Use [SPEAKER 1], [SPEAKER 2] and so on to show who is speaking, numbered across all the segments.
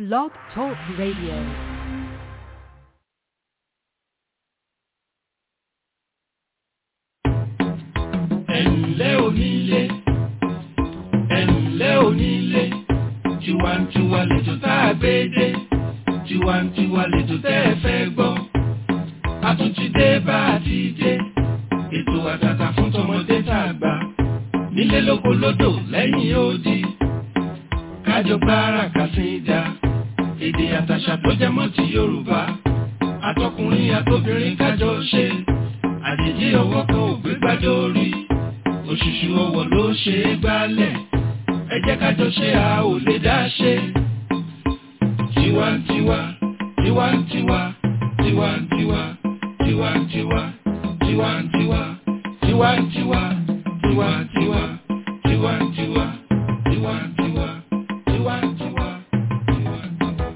[SPEAKER 1] Blog Talk Radio.
[SPEAKER 2] ẹ̀ǹlẹ́ onílé ẹ̀ǹlẹ́ onílé tiwantiwa lètò tá a gbé dé tiwantiwa lètò tẹ́ ẹ fẹ́ gbọ́ a tún ti dé bá a ti dé ètò àtàtà fún tọmọdé tá a gbà nílé lóko lódò lẹ́yìn odi kájọ gbára kàsíńdà èdè àtàṣà tó jẹ mọ́ ti Yorùbá àtọkùnrin àtobìnrin kájọ ṣe àjèjì ọwọ́ kan ò gbé gbádùn orí òṣùṣù ọwọ́ ló ṣe é gbálẹ̀ ẹ jẹ́ ká jọ ṣe a ò lè dá ṣe. tiwantiwa tiwantiwa tiwantiwa tiwantiwa tiwantiwa tiwantiwa tiwantiwa tiwantiwa tiwantiwa tiwantiwa tiwantiwa.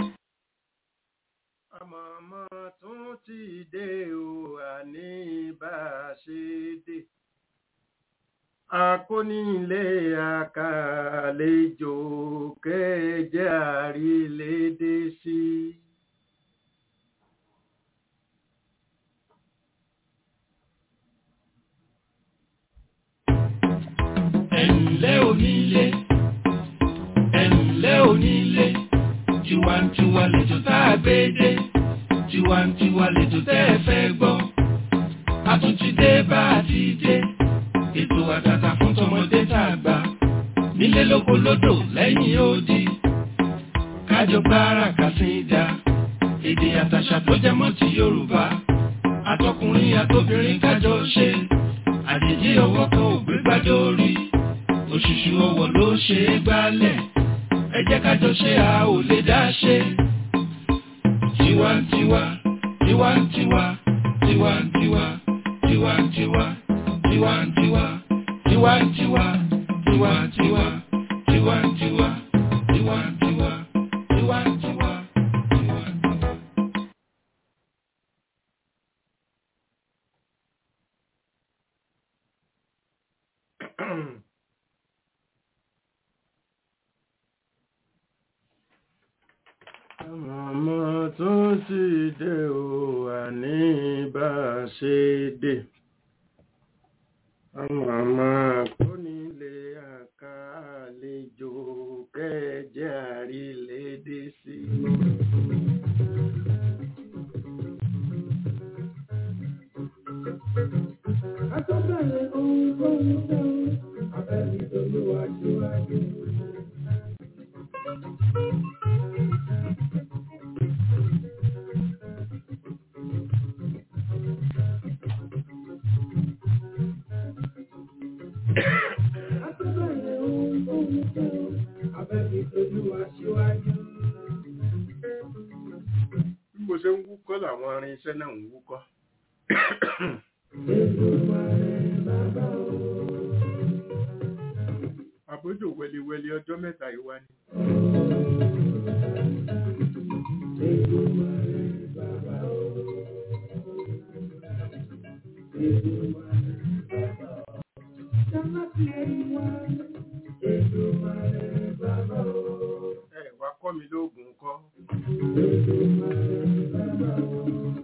[SPEAKER 3] àmọ̀mọ́ tún ti dé o àní bá a ṣe dé akónílé àkàlejò kẹjẹ àrílédé sí.
[SPEAKER 2] ẹ̀ǹlẹ́ onílé ẹ̀ǹlẹ́ onílé tiwantiwa lètò tá a gbé dé tiwantiwa lètò tẹ́ ẹ fẹ́ gbọ́ a tún ti dé bá a ti dé ètò àtàtà fún tọmọdé tá a gbà nílé lóko lódò lẹ́yìn odi kájọ gbára kàsíńdà èdè àtàṣà tó jẹ mọ́ ti Yorùbá àtọkùnrin àtobìnrin kájọ ṣe àjèjì ọwọ́ kan ò gbé gbádùn orí òṣùṣù ọwọ́ ló ṣe é gbálẹ̀ ẹ jẹ́ kájọ ṣe a ò lè dá ṣe. tiwantiwa tiwantiwa tiwantiwa tiwantiwa tiwantiwa tiwantiwa tiwantiwa tiwantiwa tiwantiwa tiwantiwa tiwantiwa.
[SPEAKER 3] àmọ̀mọ́ tún ti dé o àní bá a ṣe dé. àmọ̀mọ́ akónílé àkàlejò kẹjẹ àrílédé sí.
[SPEAKER 4] Àtọ́bẹ̀rẹ̀ ohun tó ń tẹ́ o, abẹ́ni tolúwa síwájú. Àtọ́bẹ̀rẹ̀ ohun tó ń tẹ́ o, abẹ́ni tolúwa síwájú.
[SPEAKER 3] bí mo ṣe ń wúkọ́ làwọn irinṣẹ́ náà ń wúkọ́.
[SPEAKER 4] Èdùmàrè bàbá o.
[SPEAKER 3] àbójò wẹliwẹli ọjọ́ mẹ́ta ìwá ni.
[SPEAKER 4] Èdùmàrè bàbá o. Èdùmàrè bàbá o. Jámátì ẹ̀yìn wá. Èdùmàrè bàbá o.
[SPEAKER 3] ẹ wá kọ́ mi lóògùn kọ́.
[SPEAKER 4] Èdùmàrè bàbá o.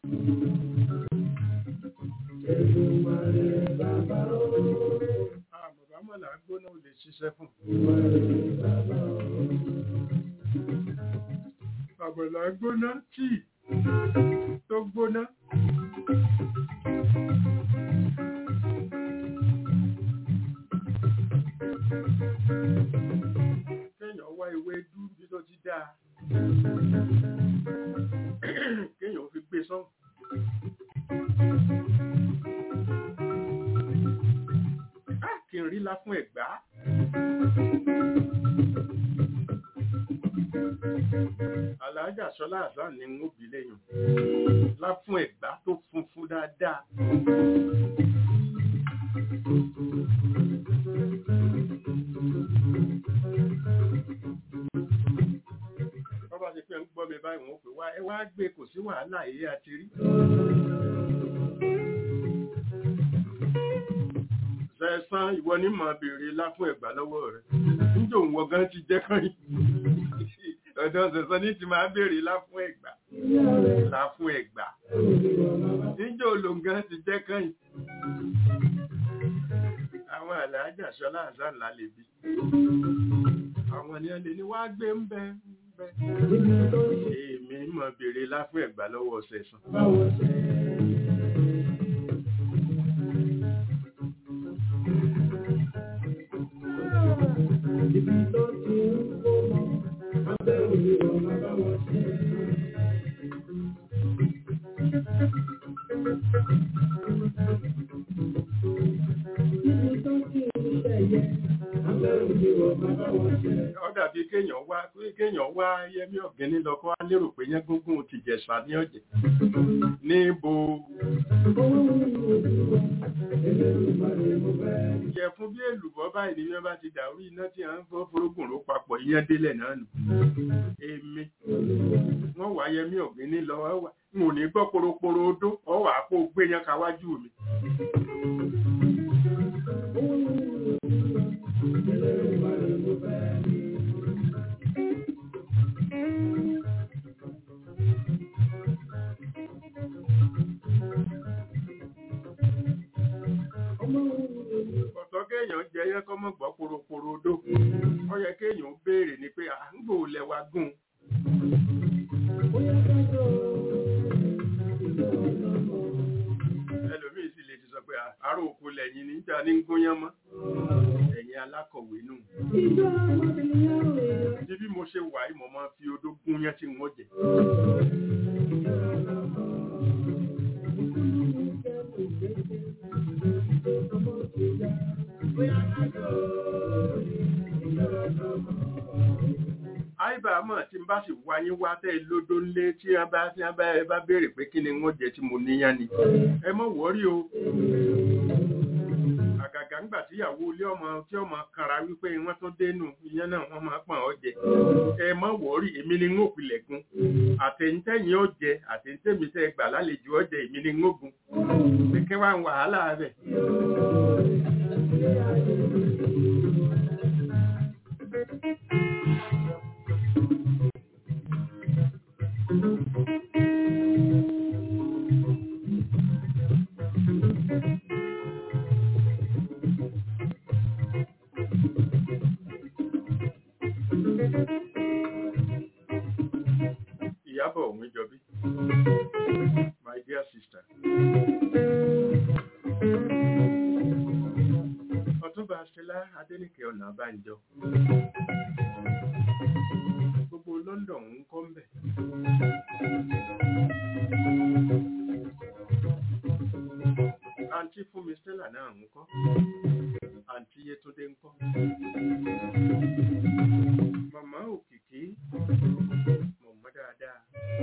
[SPEAKER 4] Èdùmàrè bàbá o.
[SPEAKER 3] àbàbá mọ̀lá gbóná ò lè ṣiṣẹ́ fún.
[SPEAKER 4] Èdùmàrè bàbá o.
[SPEAKER 3] àbàlá gbóná tíì tó gbóná. kéèyàn wá ewé dú bí tó ti dáa. kéèyàn fi gbé sọ́hùn. Ah, kí n rí lá fún ẹ̀gbá. Àlàájà Ṣọlá Àzán ni ń bí lẹ́yìn. Lá fún ẹ̀gbá tó funfun dáadáa. Bọ́bá ti pé ń gbọ́ mi báyìí wọ́n pè wá ẹ wá gbé kò sí wàhálà èyí àti rí. Sẹ̀sán ìwọ ní màá béèrè lá fún ẹ̀gbá lọ́wọ́ rẹ̀. Níjọ́ òun wọ gan ti jẹ́ kán yìí. ọ̀dọ̀ ṣẹ̀sán ní ti máa béèrè láfún ẹ̀gbà láfún ẹ̀gbà níjọ́ olóńgán ti jẹ́ kẹ́yìn àwọn àlàájà ṣọlá àzán lálẹ́bí àwọn ni wọ́n lè ní wá gbé ń bẹ ń bẹ èmi mọ̀ béèrè láfún ẹ̀gbà lọ́wọ́ ṣẹ̀sán
[SPEAKER 4] Ibi tó ti ń kó mọ́, abẹ́ òní ọ̀nà bá wọn ṣe. Ibi tó ti ń ṣẹ̀yẹ, abẹ́ òní ọ̀nà bá wọn ṣe.
[SPEAKER 3] ó dàbí kéèyàn wá kéèyàn wá yẹmí ọ̀gẹ́ni lọ kó wá lérò pé yẹn gúngún ti jẹ̀sà ní ọ̀jẹ̀ níbo
[SPEAKER 4] Owó ń lu ojú wa, Elédùmarè mo fẹ́.
[SPEAKER 3] jẹ fún bí èlùbọ́ báyìí ni wọ́n bá ti dàrú iná tí à ń gbọ́ forógùn ló papọ̀ ìyẹn délẹ̀ náà nù èmi wọ́n wá yẹmí ọ̀gẹ́ni lọ wá wá n ò ní gbọ́ poroporo odó ọ wà á kó gbé yẹn káwájú mi
[SPEAKER 4] Owó ń lu ojú wa, Elédùmarè mo fẹ́. Ọmọ òun ló
[SPEAKER 3] ọ̀tọ̀ kéèyàn jẹ yẹn kọ́ mọ̀ gbọ́ poroporo odó ó yẹ kéèyàn béèrè ni pé à ń gbò lẹ́wà gùn
[SPEAKER 4] bóyá kájọ ìjọ ọlọ́mọ.
[SPEAKER 3] ẹlòmíì sì lè ti sọ pé àárò òkú lẹ́yìn níjà ní ń gúnyán mọ́ ẹ̀yin alákọ̀wé nù
[SPEAKER 4] Ìjọ ọmọbìnrin rẹ̀.
[SPEAKER 3] bí bí mo ṣe wà yìí mo máa fi odó gúnyán tí wọ́n jẹ àìbá mọ̀ tí n bá sì wá yín wá tẹ́ ẹ lódó ńlé tí wọ́n bá tí wọ́n bá ẹ bá béèrè pé kí ni wọ́n jẹ tí mo níyàn ni ẹ mọ̀ wọ́rí o àgàgà ńgbà tíyàwó ilé ọmọ tí ọmọ kanra wípé wọ́n tún dénú ìyẹn náà wọ́n máa pọ̀n ọ́ jẹ ẹ mọ̀ wọ́rí èmi ni ń òpìlẹ̀ gun àtẹ̀yìntẹ̀yìn ó jẹ àtẹ̀yìntẹ̀mí tẹ́ gbà lálejò ó jẹ èmi ni ń ògun pé kí wàá ń wàhálà rẹ̀ ìyábọ̀ òun jọbí my dear sister ọ̀túnba ṣẹlá adéníkẹ́ ọ̀nà àbájọ gbogbo london ń kọ́ mbẹ̀ àǹtí fúnmi stella náà ń kọ́ àǹtí yétúndé ń kọ́ màmá òkìkí mọ̀mọ́ dáadáa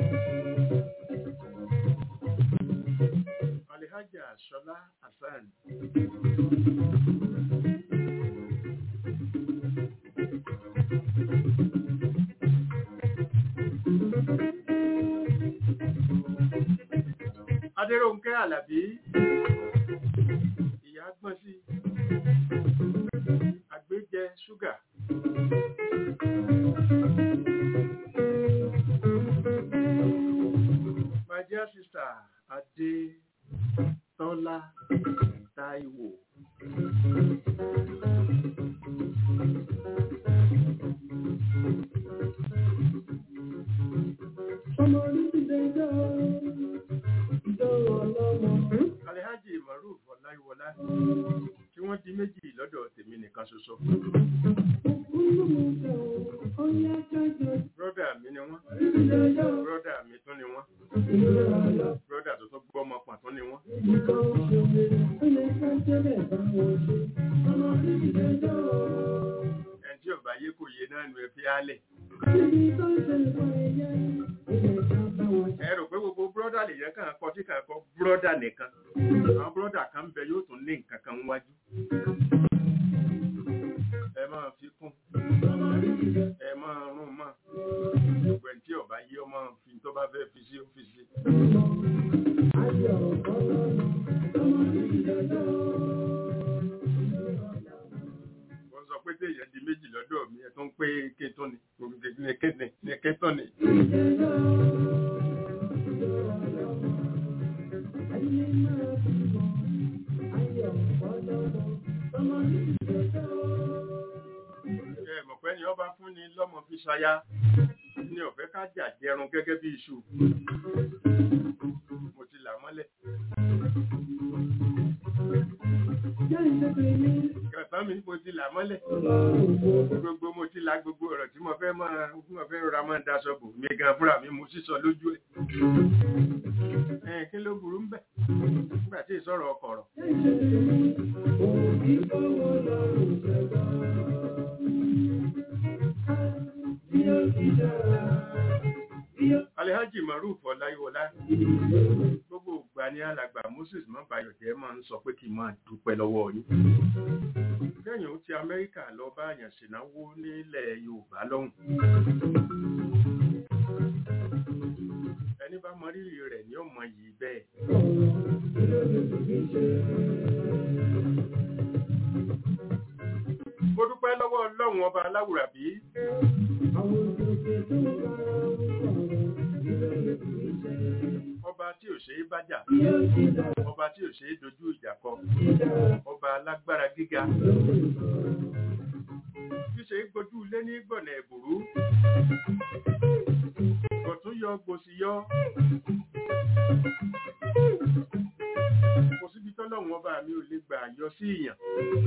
[SPEAKER 3] alihaja ṣọlá hasan adéròǹkẹ́ alábí ìyá gbọ́n sí àgbéjẹ ṣúgà my dear sister adé tọ́lá táíwò
[SPEAKER 4] Ọmọ onídìdẹ jọ ìjọ ọlọ́mọ.
[SPEAKER 3] alhaji maruf ọláyíwọlá tí wọ́n di méjì lọ́dọ̀ tèmi nìkan ṣoṣo
[SPEAKER 4] Olúmọ̀ọ́kẹ́ o, ọ̀yá kájọ
[SPEAKER 3] brọ́dà mi ni wọ́n
[SPEAKER 4] ìdílé jọ
[SPEAKER 3] brọ́dà mi tún ni wọ́n
[SPEAKER 4] ìjọ ọlọ́mọ.
[SPEAKER 3] brọ́dà tó tún gbọ́ ọmọ pàtó ni wọ́n
[SPEAKER 4] Nǹkan oṣù mi, ó yẹ ká jẹ́lẹ̀ bá wọn ṣe. Ọmọ onídìdẹ jọ
[SPEAKER 3] ẹni tí ọba yé kò yé náà nu ẹ fi álẹ̀
[SPEAKER 4] níbi tó ń ṣe nǹkan ẹ̀yẹ, ó yẹ ká bá wọn ṣe.
[SPEAKER 3] ẹ rò pé gbogbo brọ́dà lè yẹ kàn kọ tí kàn kọ brọ́dà nìkan àwọn brọ́dà kan ń bẹ yóò tún ní nǹkan kan wájú ẹ máa fi kún
[SPEAKER 4] Ọmọ onídìdẹ
[SPEAKER 3] ẹ máa rún mọ́ gbogbo ẹni tí ọba yé ọmọ fi tó bá fẹ́ fi sí ọ́fíìsì
[SPEAKER 4] ayọ̀ ọlọ́mọ. Ọmọ onídìdẹ jọ.
[SPEAKER 3] wọ́n sọ pé téèyàn di méjì lọ́dọ̀ mi ẹ̀ tó ń pé ké tó ni kéne ní ké fi ṣaya ní ọ̀fẹ́ ká jà jẹrun gẹ́gẹ́ bí iṣu mo ti là mọ́lẹ̀ kẹfà mi mo ti là mọ́lẹ̀ gbogbo mo ti la gbogbo ọ̀rọ̀ tí mo fẹ́ máa tí mo fẹ́ rọra máa daṣọ bò mí gan fúnra mi mo sísọ lójú ẹ̀ ẹ̀ kí ló burú ń bẹ̀ nígbà tí ìsọ̀rọ̀ ọkọ̀ rọ̀ Alhaji Maruf Ọláyíwọlá gbogbo ìgbà ní alàgbà Moses Mọ́bàyọ̀jẹ́ máa ń sọ pé kí n máa dúpẹ́ lọ́wọ́ yín. Kẹ́yìn ó ti Amẹ́ríkà lọ bá àyàn ṣènáwó nílẹ̀ Yorùbá lọ́hùn. Ẹni bá mọ rírì rẹ̀ ní ọmọ yìí bẹ́ẹ̀. Mo dúpẹ́ lọ́wọ́ Ọlọ́run ọba aláwùrábí. Ọba tí ò ṣe é bájà. Ọba tí ò ṣe é dojú ìjà kọ. Ọba alágbára gíga. Tí ṣe é gbójú ilé ní gbọ̀nà ẹ̀bùrú. Gọ̀tún yọ gbòsì yọ. Kò síbi tọ́lọ́run ọba mi ò lè gbà yọ sí ìyàn.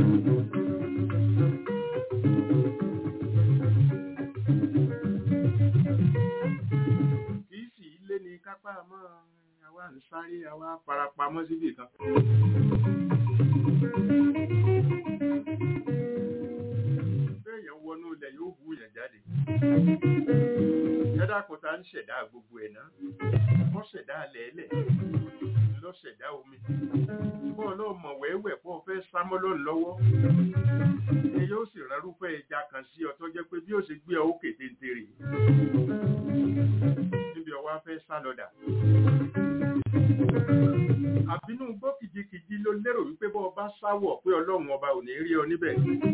[SPEAKER 3] Kìí sì ilé ni kápá mọ́ àwa ń sáré àwa farapamọ́ síbì kan. Bẹ́ẹ̀yàn wọnú ilẹ̀ yóò hú yẹn jáde. Ẹ̀dá kò tá ń ṣẹ̀dá gbogbo ẹ̀ náà. Wọ́n ṣẹ̀dá lẹ́ẹ̀lẹ̀ lọ ṣẹ̀dá omi. Bọ́ọ̀ náà mọ̀ wẹ́wẹ́ pọ̀ fẹ́ sámọ́ lọ́nà lọ́wọ́. Ẹ yóò sì rárúfẹ́ ẹja kan sí ọ tó jẹ́ pé bí ó ṣe gbé ọ ó kété ń tèrè. Níbi ọwọ́ fẹ́ sá lọ́dà. Àbínú gbọ́ kìjikìji ló lérò wípé bọ́ ọba sáwọ̀ pé ọlọ́run ọba ò ní rí ọ níbẹ̀.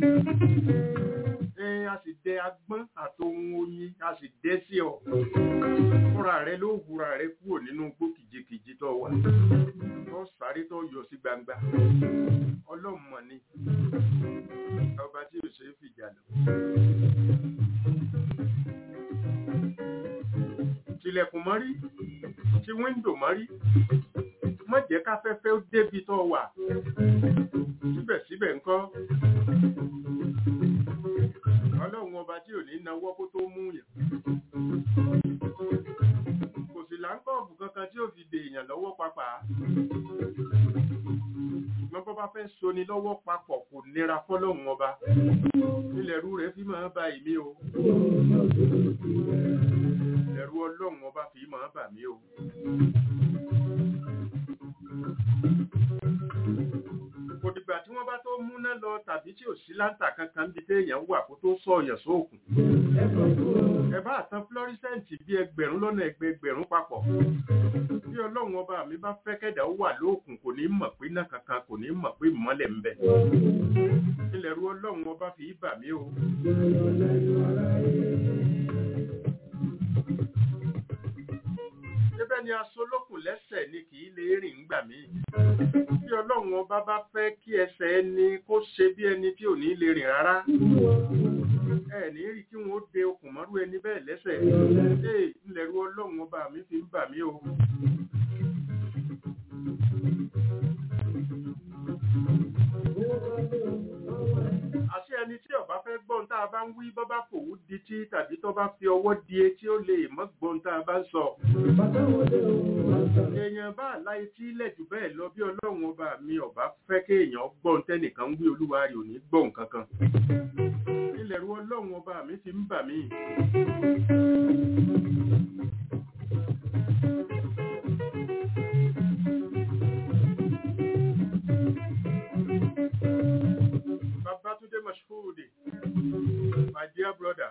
[SPEAKER 3] Ẹ a sì dẹ agbọ́n àtohun oyin a sì dẹ́ sí ọ. Fúnra rẹ ló wúra rẹ kúrò nínú gbọ́ kìjikìji tó wà. Tó sáré tó yọ sí gbangba. Ọlọ́run mọ̀ ni. Ọba tí ò ṣe é fìjà lọ. Tilẹ̀kùn mọ́rí, ti wíńdò mọ́rí, má jẹ́ káfẹ́fẹ́ ó débi tó wà. Síbẹ̀síbẹ̀ ńkọ́. Ọlọ́run ọba tí ò ní nawọ́ kó tó mú yàn. Kò sì láńkọ̀ọ̀bù kankan tí ó fi dè èèyàn lọ́wọ́ papà. Ṣùgbọ́n bọ́ bá fẹ́ soni lọ́wọ́ papọ̀ kò nira fọ́lọ́run ọba. Ilẹ̀ rú rẹ̀ fi máa ba ìmí o. Ẹ̀rù ọlọ́run ọba fi máa bà mí o. Kò dìgbà tí wọ́n bá tó múná lọ tàbí tí ò sí láńtà kankan bí téèyàn wà kó tó sọ ọ̀yàn sóòkùn. Ẹ bá àtàn fluorescent bí ẹgbẹ̀rún lọ́nà ẹgbẹgbẹ̀rún papọ̀. Bí ọlọ́run ọba mi bá fẹ́ kẹ́dà ó wà lóòkùn kò ní mọ̀ pé náà kankan kò ní mọ̀ pé ìmọ́lẹ̀ ń bẹ. Ilẹ̀ ru ọlọ́run ọba fi bà mí o. Débẹ̀ ni asolókùn lẹ́sẹ̀ ni kì í lè rìn ńgbà mí. Bí ọlọ́run ọba bá fẹ́ kí ẹsẹ̀ ẹni kó ṣe bí ẹni tí ò ní lè rìn rárá. Ẹ ní rí kí wọ́n de okùn mọ́rú ẹni bẹ́ẹ̀ lẹ́sẹ̀. Ee, ńlẹ̀rú ọlọ́run ọba mi fi ń bà mí o. Àṣé ẹni tí ọba fẹ́ gbọ́n tá a bá ń wí bọ́ bá fòwú di tí tàbí tó bá fi ọwọ́ di etí ó lè mọ́ gbọ́n tá a bá ń sọ. Èèyàn bá láì tí ilẹ̀ jù bẹ́ẹ̀ lọ bí ọlọ́run ọba mi ọba fẹ́ kéèyàn gbọ́n tẹ́nìkan wí olúwa rẹ̀ ò ní gbọ́n kankan. Ilẹ̀ ru ọlọ́run ọba mi fi ń bà mí. Babatunde Mashhood, my dear brother.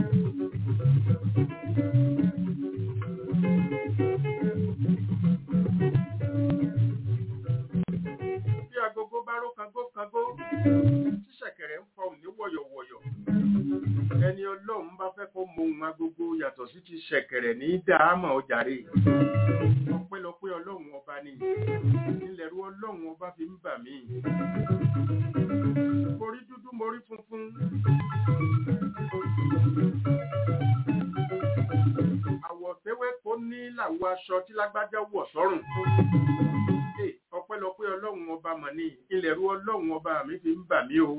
[SPEAKER 3] Bí agogo bá ró kangó kangó, tí ṣẹ̀kẹ̀rẹ̀ ń fọhùn ní wọ̀yọ̀wọ̀yọ̀. Ẹni ọlọ́run bá fẹ́ kó mọ ohun agogo yàtọ̀ sí ti ṣẹ̀kẹ̀rẹ̀ ní dáhámọ̀ ọjàre. Ọpẹ́lọpẹ́ ọlọ́run ọba ni. Ilẹ̀rú ọlọ́run ọba fi ń bà mí. Mo rí dúdú, mo rí funfun. ṣàwọ aṣọ tí lágbájá wọ̀ sọ́rùn Hey, ọpẹ́lọpẹ́ ọlọ́run ọba mọ̀ ní ilẹ̀rú ọlọ́run ọba mi fi ń bà mí o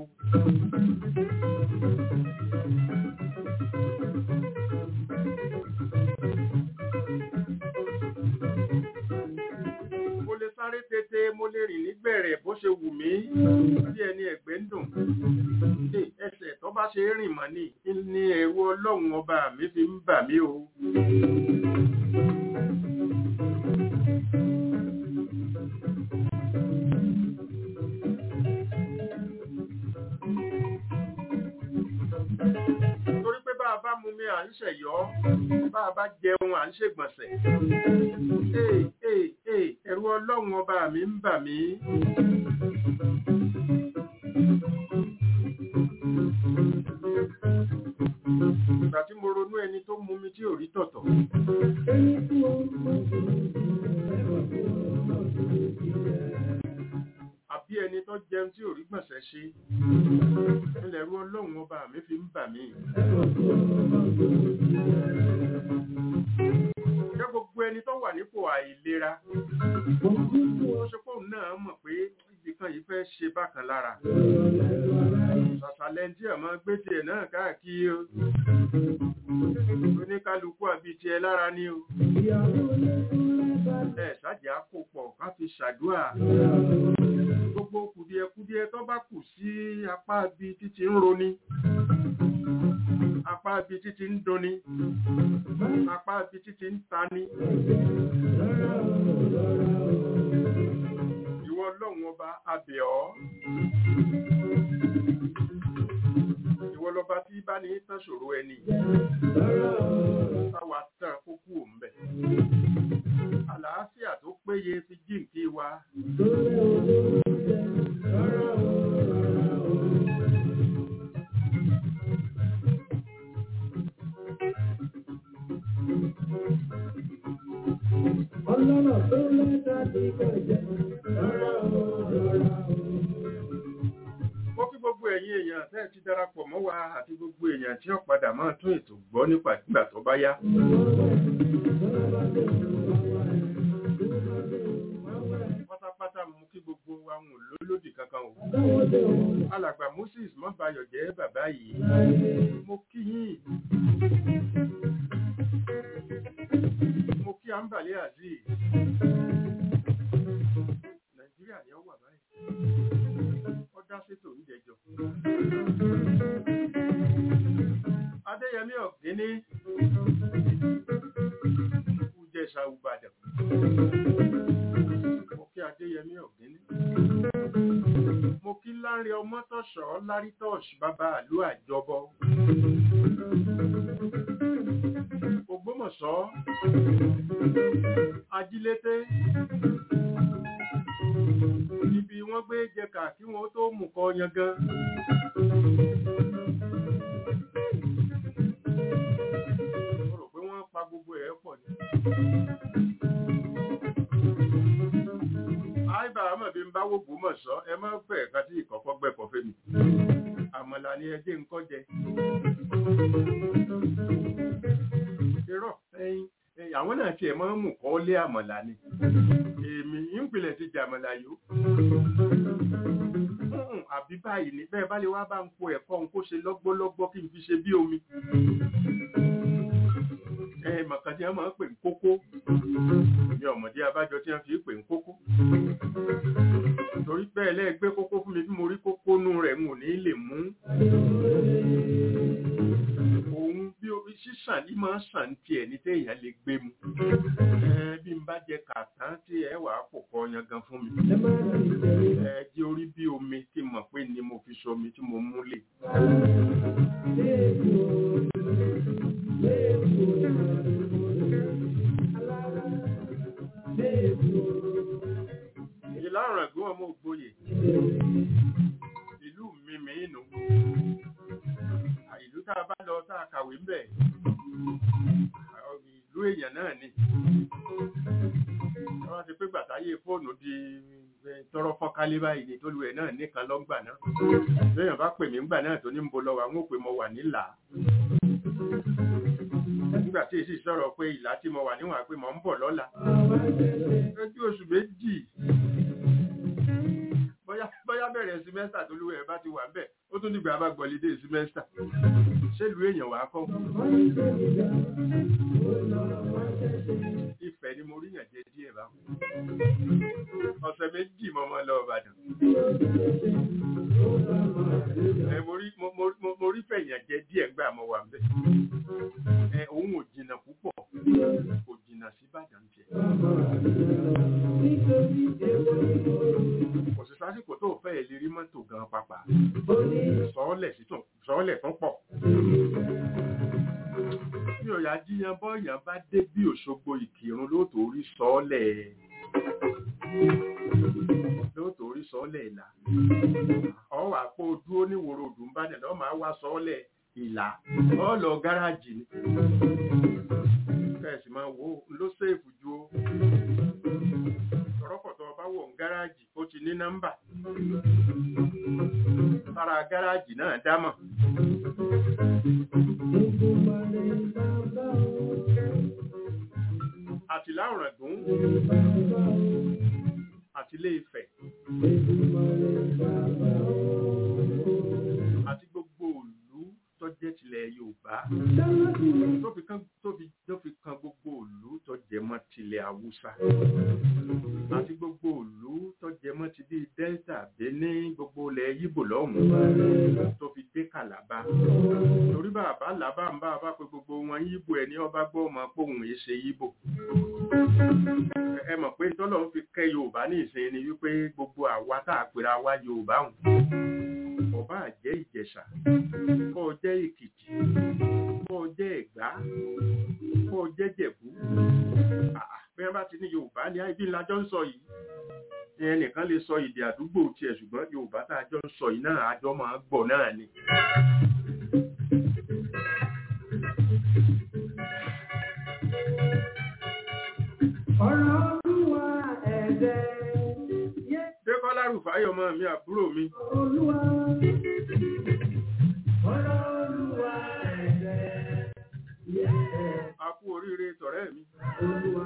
[SPEAKER 3] mo lè sáré tètè mo lè rìn nígbẹ̀rẹ̀ bó ṣe wù mí bí ẹni ẹ̀gbẹ́ ń dùn Hey, ẹsẹ̀ tó bá ṣe rìn mọ́ ní ní ẹ̀rú ọlọ́run ọba mi fi ń bà mí o. torí pé bá a bá mu mi à ń ṣẹ̀yọ́ bá a bá jẹun à ń ṣègbọ̀nsẹ̀. Ee ee ee ẹ̀rù ọlọ́run ọba mi ń bà mí. Ìgbà tí mo ronú ẹni tó mú mi tí ò rí tọ̀tọ̀. Àbí ẹni tó jẹun tí ò rí gbọ̀nsẹ̀ ṣe. Ilẹ̀ ẹ̀rù ọlọ́run ọba mi fi ń bà mí. Ṣé gbogbo ẹni tó wà nípò àìlera? Ó ṣe pé òun náà mọ̀ pé ibìkan yìí fẹ́ ṣe bákan lára. Ṣàṣàlẹ̀ tí ẹ̀ máa gbé tiẹ̀ náà káàkiri o. Oníkálukú àbí tiẹ̀ lára ni o. Ẹ ṣáàjì á kó pọ̀ ká fi ṣàdúrà. Gbogbo kùdìẹ̀kudiẹ tó bá kù sí apá ibi títí ń roni. Apá ibi títí ń duni. Apá ibi títí ń tani. Ìwọ ọlọ́run ọba abẹ̀ ọ́. Ìwọ lọba tí bá ní tán ṣòro ẹni. Táwa tán kókó òǹbẹ̀. Àlàáfíà tó péye fi jíǹkí wa.
[SPEAKER 4] Ọlọ́rọ̀ tó lẹ́ta ti kọjá, rárá o, rárá o.
[SPEAKER 3] Mo kí gbogbo ẹ̀yin èèyàn tẹ́ ẹ ti darapọ̀ mọ́ wa àti gbogbo èèyàn tí ó padà máa tún ètò gbọ́ nípa ìgbà tó bá yá. Pátápátá mo kí gbogbo àwọn olólòdì kankan o. Alàgbà Moses Mọ́bayọ̀ jẹ́ bàbá yìí. Mo kí yín. Mo kí Ambali Azeez. Nàìjíríà ni ó wà báyìí. Ó dá sétò oúnjẹjọ. Adéyẹmí Ọ̀gbíní. Ìjẹ̀ṣà Ìbàdàn. Mo kí Adéyẹmí Ọ̀gbíní. Mo kí Láńre Ọmọ́tọ̀ṣọ́ Lárítọ̀ṣ bàbá àlú àjọbọ. Ògbómọ̀ṣọ́. Ajílété. Ibi wọ́n gbé jẹkà kí wọ́n tó mú kọ yangan. Mo rò pé wọ́n pa gbogbo ẹ̀ pọ̀ ni. Àìbá àmọ̀ bí n bá wò Ògbómọ̀ṣọ́, ẹ má fẹ́ ẹ̀ka tí ìkọ̀kọ́ gbẹ̀kọ̀ fẹ́ mi. Àmàlà ni ẹjẹ́ ń kọ́ jẹ. Irọ́ ẹyin ẹyin, àwọn náà tiẹ̀ máa ń mú kọ́ lé àmàlà ni. Èmi ìpìlẹ̀ ti jàmàlà yó. Mm, Àbí báyìí ni bẹ́ẹ̀ bá lè wá bá ń po ẹ̀kọ́ ń kó ṣe lọ́gbọ́lọ́gbọ́ kí n fi ṣe bí omi. Ẹ mọ̀kàn tí wọ́n máa ń pè ń kókó. Mi ọ̀mọ̀dé abájọ tí wọ́n fi pè ń kókó. Torí bẹ́ẹ̀ lẹ́ẹ̀gbẹ́ kókó fún mi bí mo rí kókó nú rẹ̀ n ò ní lè mú. Òun bí orí sísàn ní máa ń sàn tiẹ̀ ní téèyàn lè gbé mu. Ẹ bí n bá jẹ kàtán tí ẹ wàá pò kọ yangan fún mi.
[SPEAKER 4] Ẹ má rí ìjẹ̀rí.
[SPEAKER 3] Ẹ jẹ́ orí bí omi tí mọ̀ pé ni mo fi ṣomi tí mo mú lè.
[SPEAKER 4] Léèkó, léèkó, alára, léèkó.
[SPEAKER 3] Ìlànà ẹ̀gbọ́n ọmọ ògbóyè. Ìlú mi mìínú. Ìlú tá a bá lọ tá a kàwé ń bẹ̀. Ìlú èèyàn náà ni. Wọ́n ti pé gbàtáyé fóònù di eh, tọrọ fọ́nkálé báyìí ni tólú ẹ̀ náà nìkan lọ́ngbà náà. Lẹ́yìn bá pè mí ńgbà náà tó ní ń bo lọ wà ń ó pè mo wà nílà. Nígbà nígbà tí èsì sọ̀rọ̀ pé ìlà tí mo wà níwọ̀n pé mo ń bọ̀ lọ́la ojú oṣù méjì bóyá bóyá bẹ̀rẹ̀ símẹ́sítà tó lúwẹ̀ bá ti wà bẹ́ẹ̀ ó tún dìgbà bá gbọ̀lídé símẹ́sítà ṣélu èèyàn wà kọ́ ìfẹ́ ni mo ríyàn jẹ díẹ̀ bá ọ̀sẹ̀ méjì mo mọ́ lọ Ìbàdàn ẹ mo rí mo mo mo- mo rí fẹ̀yàn jẹ díẹ̀ gbà mo wà bẹ́ẹ̀ ẹ òun ò jìnnà púpọ̀ kò jìnnà sí Ìbàdàn jẹ kò sí sásìkò tó fẹ́ lè rí mọ́tò gan pàpà sọ́ọ́lẹ̀ sí tún sọ́ọ́lẹ̀ tún pọ̀ bí ọ̀yà jíyan bọ́ọ̀yàn bá dé bí Òṣogbo Ìkìrun lóòótọ́ orí sọ́ọ́lẹ̀ lóòótọ́ orí sọ́ọ́lẹ̀ ìlà ọwọ́ àpò dúró níwòrò òdùn bá dẹ̀ lọ́ọ́ máa wá sọ́ọ́lẹ̀ ìlà ọ lọ gáràjì ni kẹ́sì máa wò ó ló ṣèèfù ju ó tọrọkọ̀tọ̀ ọba wọ̀ ń gáràjì ó ti ní nọ́mbà sára gáràjì náà dámọ̀ àti láwùrọ̀dún àti ilé Ifẹ̀ àti gbogbo ìlú tó jẹ́ tilẹ̀ Yorùbá tó fi kan tó fi tó fi kan gbogbo ìlú tó jẹ mọ́ tilẹ̀ Haúsá àti gbogbo ìlú tó jẹ mọ́ ti bí Delta Benin gbogbo ilẹ̀ Yíbò lọ́hùn-ún tó fi dé Kàlábá torí bàbá làbá ń bá a bá pe gbogbo wọn Yíbò ẹni ọba gbọ́ ọmọ póhùn yìí ṣe Yíbò ẹ mọ̀ pé tọ́lọ̀ ń fi kẹ́ Yorùbá ní ìsìn ni wípé gbogbo àwa tá a pera wa Yorùbá hùn ọba àjẹ́ Ìjẹ̀ṣà kó o jẹ́ Èkìtì kó o jẹ́ Ẹ̀gbá kó o jẹ́ Jẹ̀bú àà bí wọ́n bá ti ní Yorùbá ní ibi ńlá jọ ń sọ yìí ẹnìkan lè sọ èdè àdúgbò tiẹ̀ ṣùgbọ́n Yorùbá tá a jọ ń sọ yìí náà àjọ máa ń gbọ́ náà ni.
[SPEAKER 4] Ọ̀rọ̀ Olúwa ẹ̀dẹ̀ yé
[SPEAKER 3] Dékọ́lá Rùfáyọ̀ ọmọ mi àbúrò mi
[SPEAKER 4] Olúwa. Ọ̀rọ̀ Olúwa ẹ̀dẹ̀ yé
[SPEAKER 3] a kú oríire tọ̀rẹ́ mi
[SPEAKER 4] Olúwa.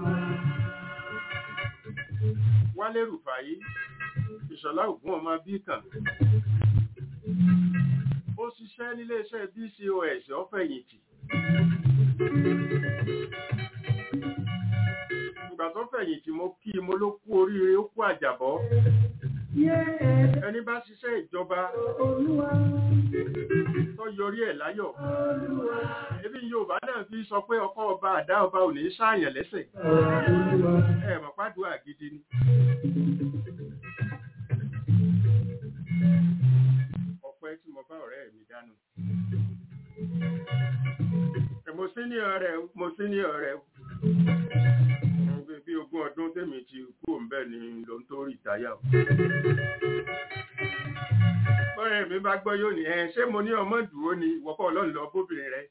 [SPEAKER 3] Wálé Rùfáyí Ìṣọ̀lá Ògún ọmọ Bíkàn ó ṣiṣẹ́ níléeṣẹ́ BCOS ọ̀fẹ̀yìntì ìgbà tó fẹ̀yìntì mo kí i mo ló kú oríire ó kú àjàbọ́
[SPEAKER 4] Yé ẹ̀dẹ̀
[SPEAKER 3] ẹni bá ṣiṣẹ́ ìjọba
[SPEAKER 4] Olúwa.
[SPEAKER 3] tó yọrí ẹ̀ láyọ̀
[SPEAKER 4] Olúwa.
[SPEAKER 3] ebi Yorùbá náà fi sọ pé ọkọ ọba àdá ọba ò ní ṣàyàn lẹ́sẹ̀
[SPEAKER 4] Olúwa.
[SPEAKER 3] ẹ mọ̀ pàdùà gidi ni. ọpẹ́ tí mo bá ọ̀rẹ́ mi dánú. Ẹ, mo sí ní ọ̀rẹ́ o, mo sí ní ọ̀rẹ́ o. Mo gbé bí ogún ọdún tèmi ti kú òǹbẹ ni ló ń tó rìtáyà o. Bọ́rẹ̀ mi bá gbọ́ yóò ní ẹ ṣé mo ní ọmọ dúró ni ìwọ́pọ̀ ọlọ́run lọ bóbìnrin rẹ̀.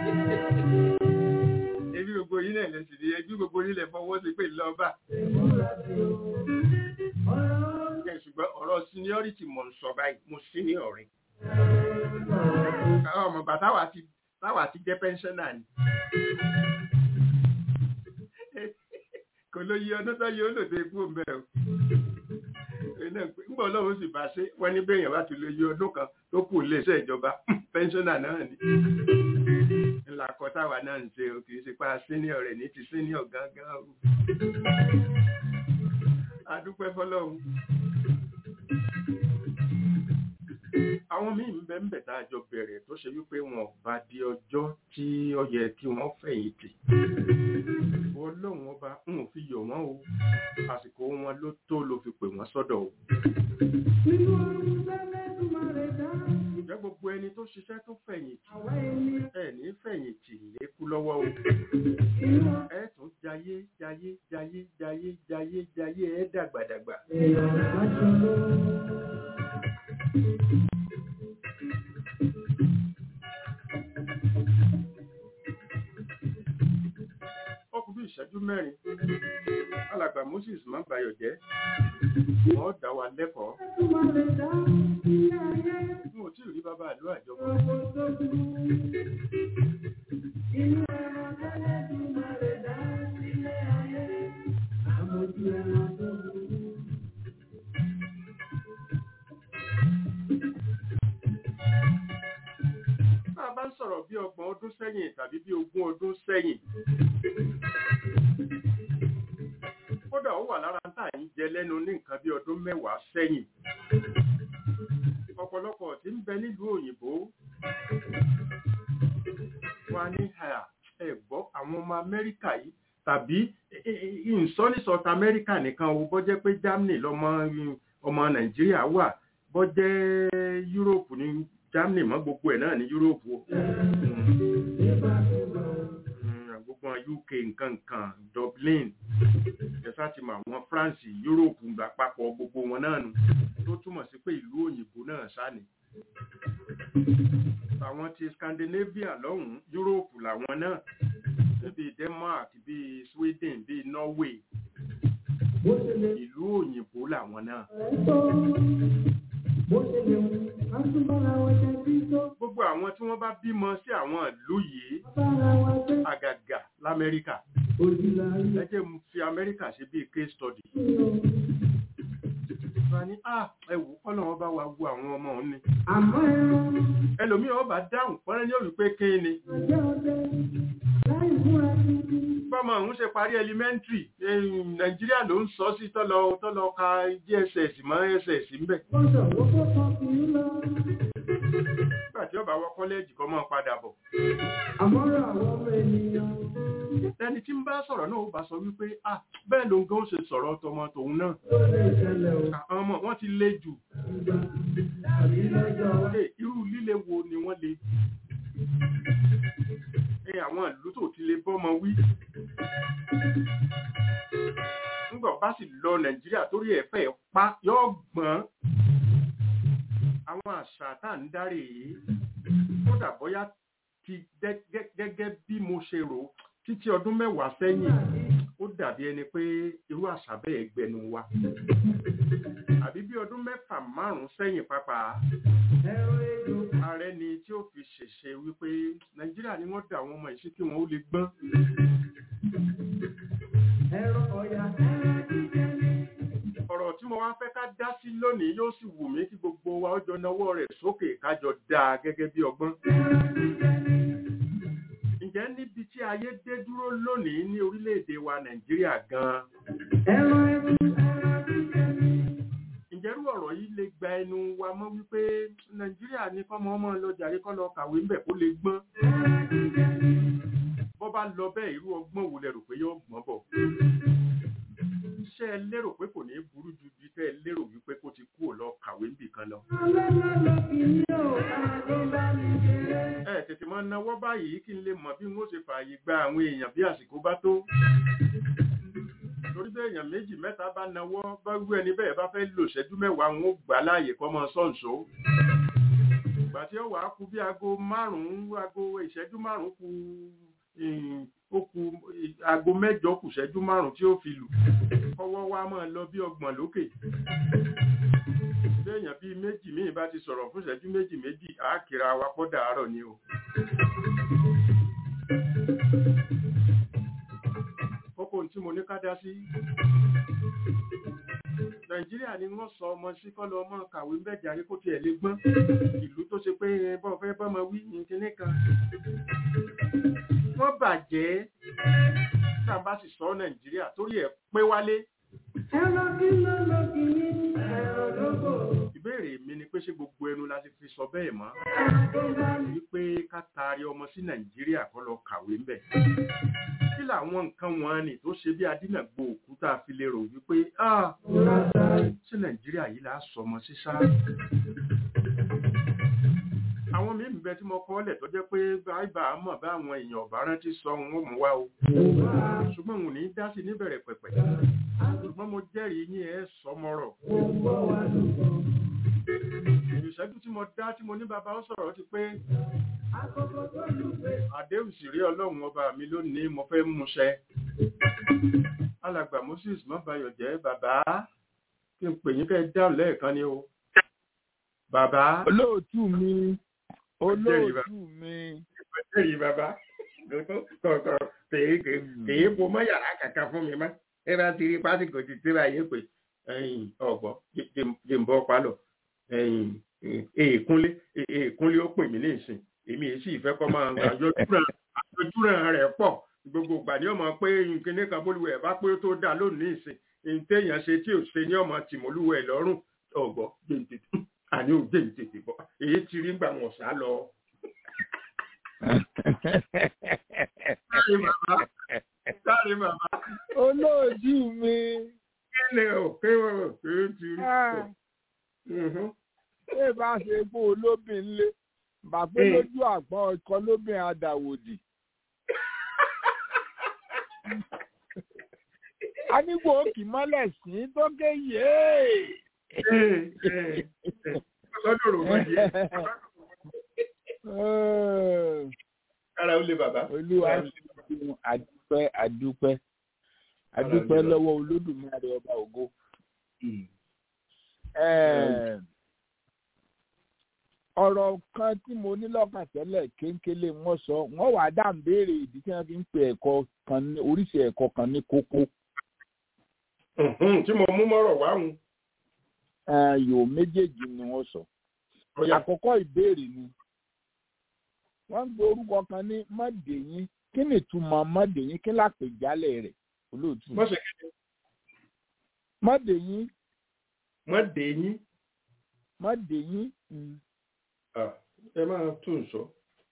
[SPEAKER 3] Ebi gbogbo yín náà lè sì di ẹbí gbogbo yín lè fọwọ́ sí pé lọ́ba. Ẹ, ṣùgbọ́n ọ̀rọ̀ seniority mọ̀ ń sọ báyìí mo sí ní ọ̀rẹ́. Àwọn ọmọ bàtà wà ti táwa ti jẹ́ pẹ́ńṣọ́nà ni. Kò ló yí ọdún tó yí ó lòdì ikú ń bẹ̀ o. Ńgbà ọlọ́run sì bá ṣe wọ́n ní bẹ́yàn bá ti lè yí ọdún kan tó kù iléeṣẹ́ ìjọba pẹ́ńṣọ́nà náà ni. Ńlá kọ táwa náà ń ṣe o kì í ṣe pa senior rẹ̀ ní ti senior gángan o. Adúpẹ́ fọlọ́run. àwọn míì ń bẹ ń bẹ tá a jọ bẹ̀rẹ̀ tó ṣe wípé wọn bá di ọjọ́ tí ó yẹ kí wọ́n fẹ̀yìntì ọlọ́run ọba ń ò fi yọ̀ wọ́n o àsìkò wọn ló tó ló fi pè wọ́n sọ́dọ̀ o.
[SPEAKER 4] Nínú ọdún tẹ́lẹ̀dùmarè dá,
[SPEAKER 3] ǹjẹ́ gbogbo ẹni tó ṣiṣẹ́ tó fẹ̀yìntì
[SPEAKER 4] àwa ènìyàn
[SPEAKER 3] ẹ ní fẹ̀yìntì lékú lọ́wọ́ o.
[SPEAKER 4] inú
[SPEAKER 3] ẹ tún jayé jayé jayé jayé jayé jayé ẹ dàgbàdàgbà.
[SPEAKER 4] èèyàn láṣọlọ.
[SPEAKER 3] ó kù bí ìṣẹ́jú mẹ́rin alàgbà Moses má bayọ̀ jẹ́ wọ́n dá wa lẹ́kọ̀ọ́
[SPEAKER 4] Tẹ́lẹ̀dùmarè dá ilé ayé
[SPEAKER 3] n ò tí ì rí bàbá àlọ́ àjọpọ̀
[SPEAKER 4] ọmọ tó kú. Inú ẹran tẹ́lẹ̀
[SPEAKER 3] sẹ́yìn tàbí bí ogún ọdún sẹ́yìn kódà ó wà lára tá à ń jẹ lẹ́nu ní nǹkan bí ọdún mẹ́wàá sẹ́yìn ọ̀pọ̀lọpọ̀ tí ń bẹ nílùú òyìnbó wà ní ẹ̀gbọ́ àwọn ọmọ amẹ́ríkà yìí tàbí ìsọ́ ní south america nìkan o bọ́ jẹ́ pé germany lọ́mọ ọmọ nàìjíríà wà bọ́ jẹ́ europe ní germany mọ́ gbogbo ẹ̀ náà ní europe o gbogbo uk nǹkan nǹkan dublin ẹ̀sà ti mọ àwọn france europe àpapọ̀ gbogbo wọn náà nù tó túmọ̀ sí pé ìlú òyìnbó náà sáni àwọn ti scandinavia lọ́hùn-ún europe làwọn náà bíi denmark bíi sweden bíi norway ìlú òyìnbó làwọn náà. gbogbo àwọn tí wọ́n bá bímọ sí àwọn ìlú yìí àgàgà lamẹ́ríkà ẹ jẹ́ mo fi amẹ́ríkà ṣe bíi case study. Ìgbà ní à ẹ̀wù kọ́nà wọn bá wa wo àwọn ọmọ òun ni. Ẹlòmíì ọba dáhùn pọ́nrẹ́ ní òwì pé kí ni bọ́mọ òun ṣe parí elementary nàìjíríà ló ń sọ sí tọ́lọ tọ́lọ ka gss mọ́ ss ń bẹ̀. nígbà tí ọba wọ kọ́lẹ́ẹ̀jì kọ́ mọ́ padà bọ̀.
[SPEAKER 4] àmọ́ràn àwọn ọmọ ènìyàn.
[SPEAKER 3] ẹni tí ń bá sọ̀rọ̀ náà ó bá sọ wípé ah bẹ́ẹ̀ ló ń gan ó ṣe sọ̀rọ̀ tọmọ tòun náà. àwọn ọmọ wọn ti le jù. irú líle wo ni wọ́n le ẹ àwọn ìlú tó ti lè bọ́mọ wí. Nígbà bá sì lọ Nàìjíríà torí ẹ̀ fẹ́ pa yọ́ gbọ́n. Àwọn àṣà tá ń dárè yìí, kódà bóyá ti gẹ́gẹ́ bí mo ṣe rò títí ọdún mẹ́wàá sẹ́yìn, ó dàbí ẹni pé irú àṣà bẹ́ẹ̀ gbẹnu wa. Àbí bí ọdún mẹ́fà márùn-ún sẹ́yìn pàápàá ààrẹ ni tí ó fi ṣèṣe wípé nàìjíríà ni wọ́n dà àwọn ọmọ ìṣí kí wọ́n ó lè gbọ́n. ọ̀rọ̀ tí mo wá fẹ́ ká dá sí lónìí yóò sì wù mí kí gbogbo wa ó jọ nawọ́ rẹ̀ sókè kájọ dáa gẹ́gẹ́ bí ọgbọ́n. ǹjẹ́ níbi tí ayé dé dúró lónìí ní orílẹ̀-èdè wa nàìjíríà gan-an ìjẹ́rú ọ̀rọ̀ yìí lè gba ẹnu wa mọ́ wípé nàìjíríà ní kọ́mọ ọmọ lọ jàre kọ́ lọ kàwé ńbẹ̀ kó lè gbọ́n bọ́ bá lọ bẹ́ẹ̀ irú ọgbọ́n wo lẹ rò pé yóò gbọ́n bọ̀ ṣé ẹ lérò pé kò ní burú ju bí tẹ́ ẹ lérò wípé kó ti kú ò lọ kàwé ńbì kan lọ. ẹ tètè máa náwó báyìí kí n lè mọ bí n ó ṣe fààyè gba àwọn èèyàn bí àsìkò bá tó torí bẹ́ẹ̀ èèyàn méjì mẹ́ta bá nawọ́ bá rú ẹni bẹ́ẹ̀ bá fẹ́ lò ṣẹ́jú mẹ́wàá wọn ó gbà láàyè kọ́ mọ́ sọ́ǹsó. ìgbà tí ó wàá kú bí aago márùn-ún aago ìṣẹ́jú márùn-ún kù ó kù aago mẹ́jọ kù ṣẹ́jú márùn-ún tí ó fi lù kọ́wọ́ wa máa lọ bí ọgbọ̀n lókè. béèyàn bíi méjì míì bá ti sọ̀rọ̀ fún ìṣẹ́jú méjì méjì àákìrà wa kọ́ dàárọ̀ ni o. kókó tí mo ní ká dá sí. nàìjíríà ni wọ́n sọ ọmọ sí kọ́ lọ ọmọ kàwé mẹ́jàre kó tiẹ̀ lè gbọ́n ìlú tó ṣe pé bọ́ fẹ́ bọ́mọ wí ní kinní kan. wọ́n bàjẹ́ tá a bá sì sọ nàìjíríà torí ẹ̀ pé wálé.
[SPEAKER 4] ẹ̀rọ kí ló lọ kì í ẹ̀rọ lóko.
[SPEAKER 3] ìbéèrè mi ni pé ṣé gbogbo ẹnu la ti fi sọ bẹ́ẹ̀ mọ́ wípé ká taari ọmọ sí nàìjíríà kọ́ lọ kàwé ń bẹ̀ kí làwọn nǹkan wọn ni tó ṣe bí adínàgbò òkúta fi lè rò wípé ṣé nàìjíríà yìí là á sọmọ sísá. àwọn míì ń bẹ tí mo kọ́ lẹ̀ tó jẹ́ pé báyìí mọ̀ bá àwọn èèyàn ọ̀bá rántí sọ wọn ó mú wá o. ṣùgbọ́n òun ní dá sí níbẹ̀rẹ̀ pẹ̀pẹ̀. ṣùgbọ́n mo jẹ́rìí yín ẹ sọmọrọ̀. ìṣẹ́jú tí mo dá tí mo ní bàbá ó sọ̀rọ̀ ti pé àdéhùn sì rí ọlọ́run ọba mi lónìí mo fẹ́ mú ṣẹ. alàgbà moses mọ́bayọ̀ jẹ́ bàbá kí n pè yín kẹ́ dáhùn lẹ́ẹ̀kan ni o. bàbá.
[SPEAKER 1] olóòtú mi olóòtú mi.
[SPEAKER 3] ìpẹ́tẹ́rì bàbá kọ̀ọ̀kọ̀ kèé kèé po mọ́ yàrá kàkà fún mi mọ́ ẹ bá ti rí pásítọ̀ ti tẹ́lá yé pé ọ̀gbọ́n jẹ́ ń bọ́ pálọ̀ èèkúnlé èèkúnlé ó pè mí ní ìsìn èmi èyí sì fẹ́ kọ́ máa àjọjúràn rẹ̀ pọ̀ gbogbo ìgbà ni ọmọ pé nkíní kan bólúwẹ̀ bá pé ó tó dà lónìí ìsìn èyí téèyàn ṣe tí ò ṣe ní ọmọ tìmọ́lúwẹ̀ lọ́rùn ọ̀gbọ́ gbèǹtètè àní ò gbèǹtètè bọ̀ èyí ti rí gbà wọ̀n sá lọ. Sáré bàbá sáré bàbá
[SPEAKER 1] olóòjú mi
[SPEAKER 3] kí ni ò kí wọ́n ò kí ó ti rí.
[SPEAKER 1] ah,
[SPEAKER 3] Mhm.
[SPEAKER 1] ṣé bá ṣe pé olóbìn lé bàpé
[SPEAKER 3] Mm.
[SPEAKER 1] lójú àgbọn ikọ lóbìn adàwòdì. a ní kò kì mọ́lẹ̀ sí tó ké yéé.
[SPEAKER 3] lọ́dọ̀ rò wọ́n díẹ̀ kára ó lé bàbá.
[SPEAKER 1] olúwa ṣeun àdúpẹ́ àdúpẹ́ àdúpẹ́ lọ́wọ́ olódùmarè ọba ògo. Eh, ọ̀rọ̀ kan tí mo ní lọ́kàn tẹ́lẹ̀ kéńkélé wọ́n sọ wọ́n wàá dá ń béèrè ìdí tí wọ́n fi ń pe ẹ̀kọ́ kan ní oríṣi ẹ̀kọ́ kan ní kókó
[SPEAKER 3] Mhm, tí mo mú mọ́rọ̀ wá hùn.
[SPEAKER 1] Eh, yòó méjèèjì ni wọ́n sọ.
[SPEAKER 3] Ọ̀yà
[SPEAKER 1] àkọ́kọ́ ìbéèrè ni wọ́n ń gbé orúkọ kan ní mọ́dèyín kí ni ìtumọ̀ mọ́dèyín kí lápèjálẹ̀ rẹ̀ olóòtú
[SPEAKER 3] wọ́n ṣe kí ni
[SPEAKER 1] mọ́dèyín
[SPEAKER 3] wọ́n dé yín.
[SPEAKER 1] mọ́dèyín
[SPEAKER 3] Ah, ẹ máa tún sọ.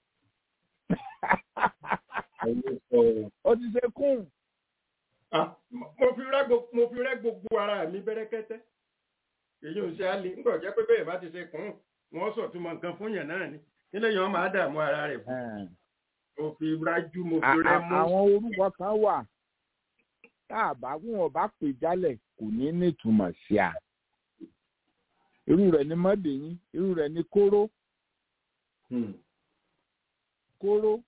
[SPEAKER 1] ó ti ṣe kún
[SPEAKER 3] Ah, mo fi rẹ́ gbogbo mo fi rẹ́ gbogbo ara mi bẹ́rẹ́kẹ́tẹ́. èyí ò ṣe á le nígbà jẹ́ pé bẹ́ẹ̀ bá ti ṣe kùn ún wọ́n sọ túmọ̀ nǹkan fún yàn náà ni nílẹ̀ yẹn wọ́n máa dààmú ara rẹ̀ fún. mo fi rájú mo fi
[SPEAKER 1] À-
[SPEAKER 3] rẹ́
[SPEAKER 1] à-
[SPEAKER 3] mú.
[SPEAKER 1] àwọn orúkọ kan wà tá a bá wọn bá pè jálẹ̀ kò ní nítumọ̀ sí a irú rẹ̀ ni mọ́dèyín irú rẹ̀ ni kóró
[SPEAKER 3] Hmm.
[SPEAKER 1] kóró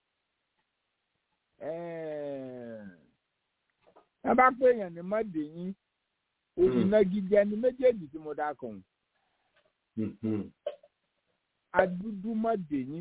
[SPEAKER 1] ẹ bá pè èèyàn ní mọ́dèyín òyìnbó ni méjèèjì tí mo dá kàn
[SPEAKER 3] Hmm, hmm.
[SPEAKER 1] adúdú mọ́dèyín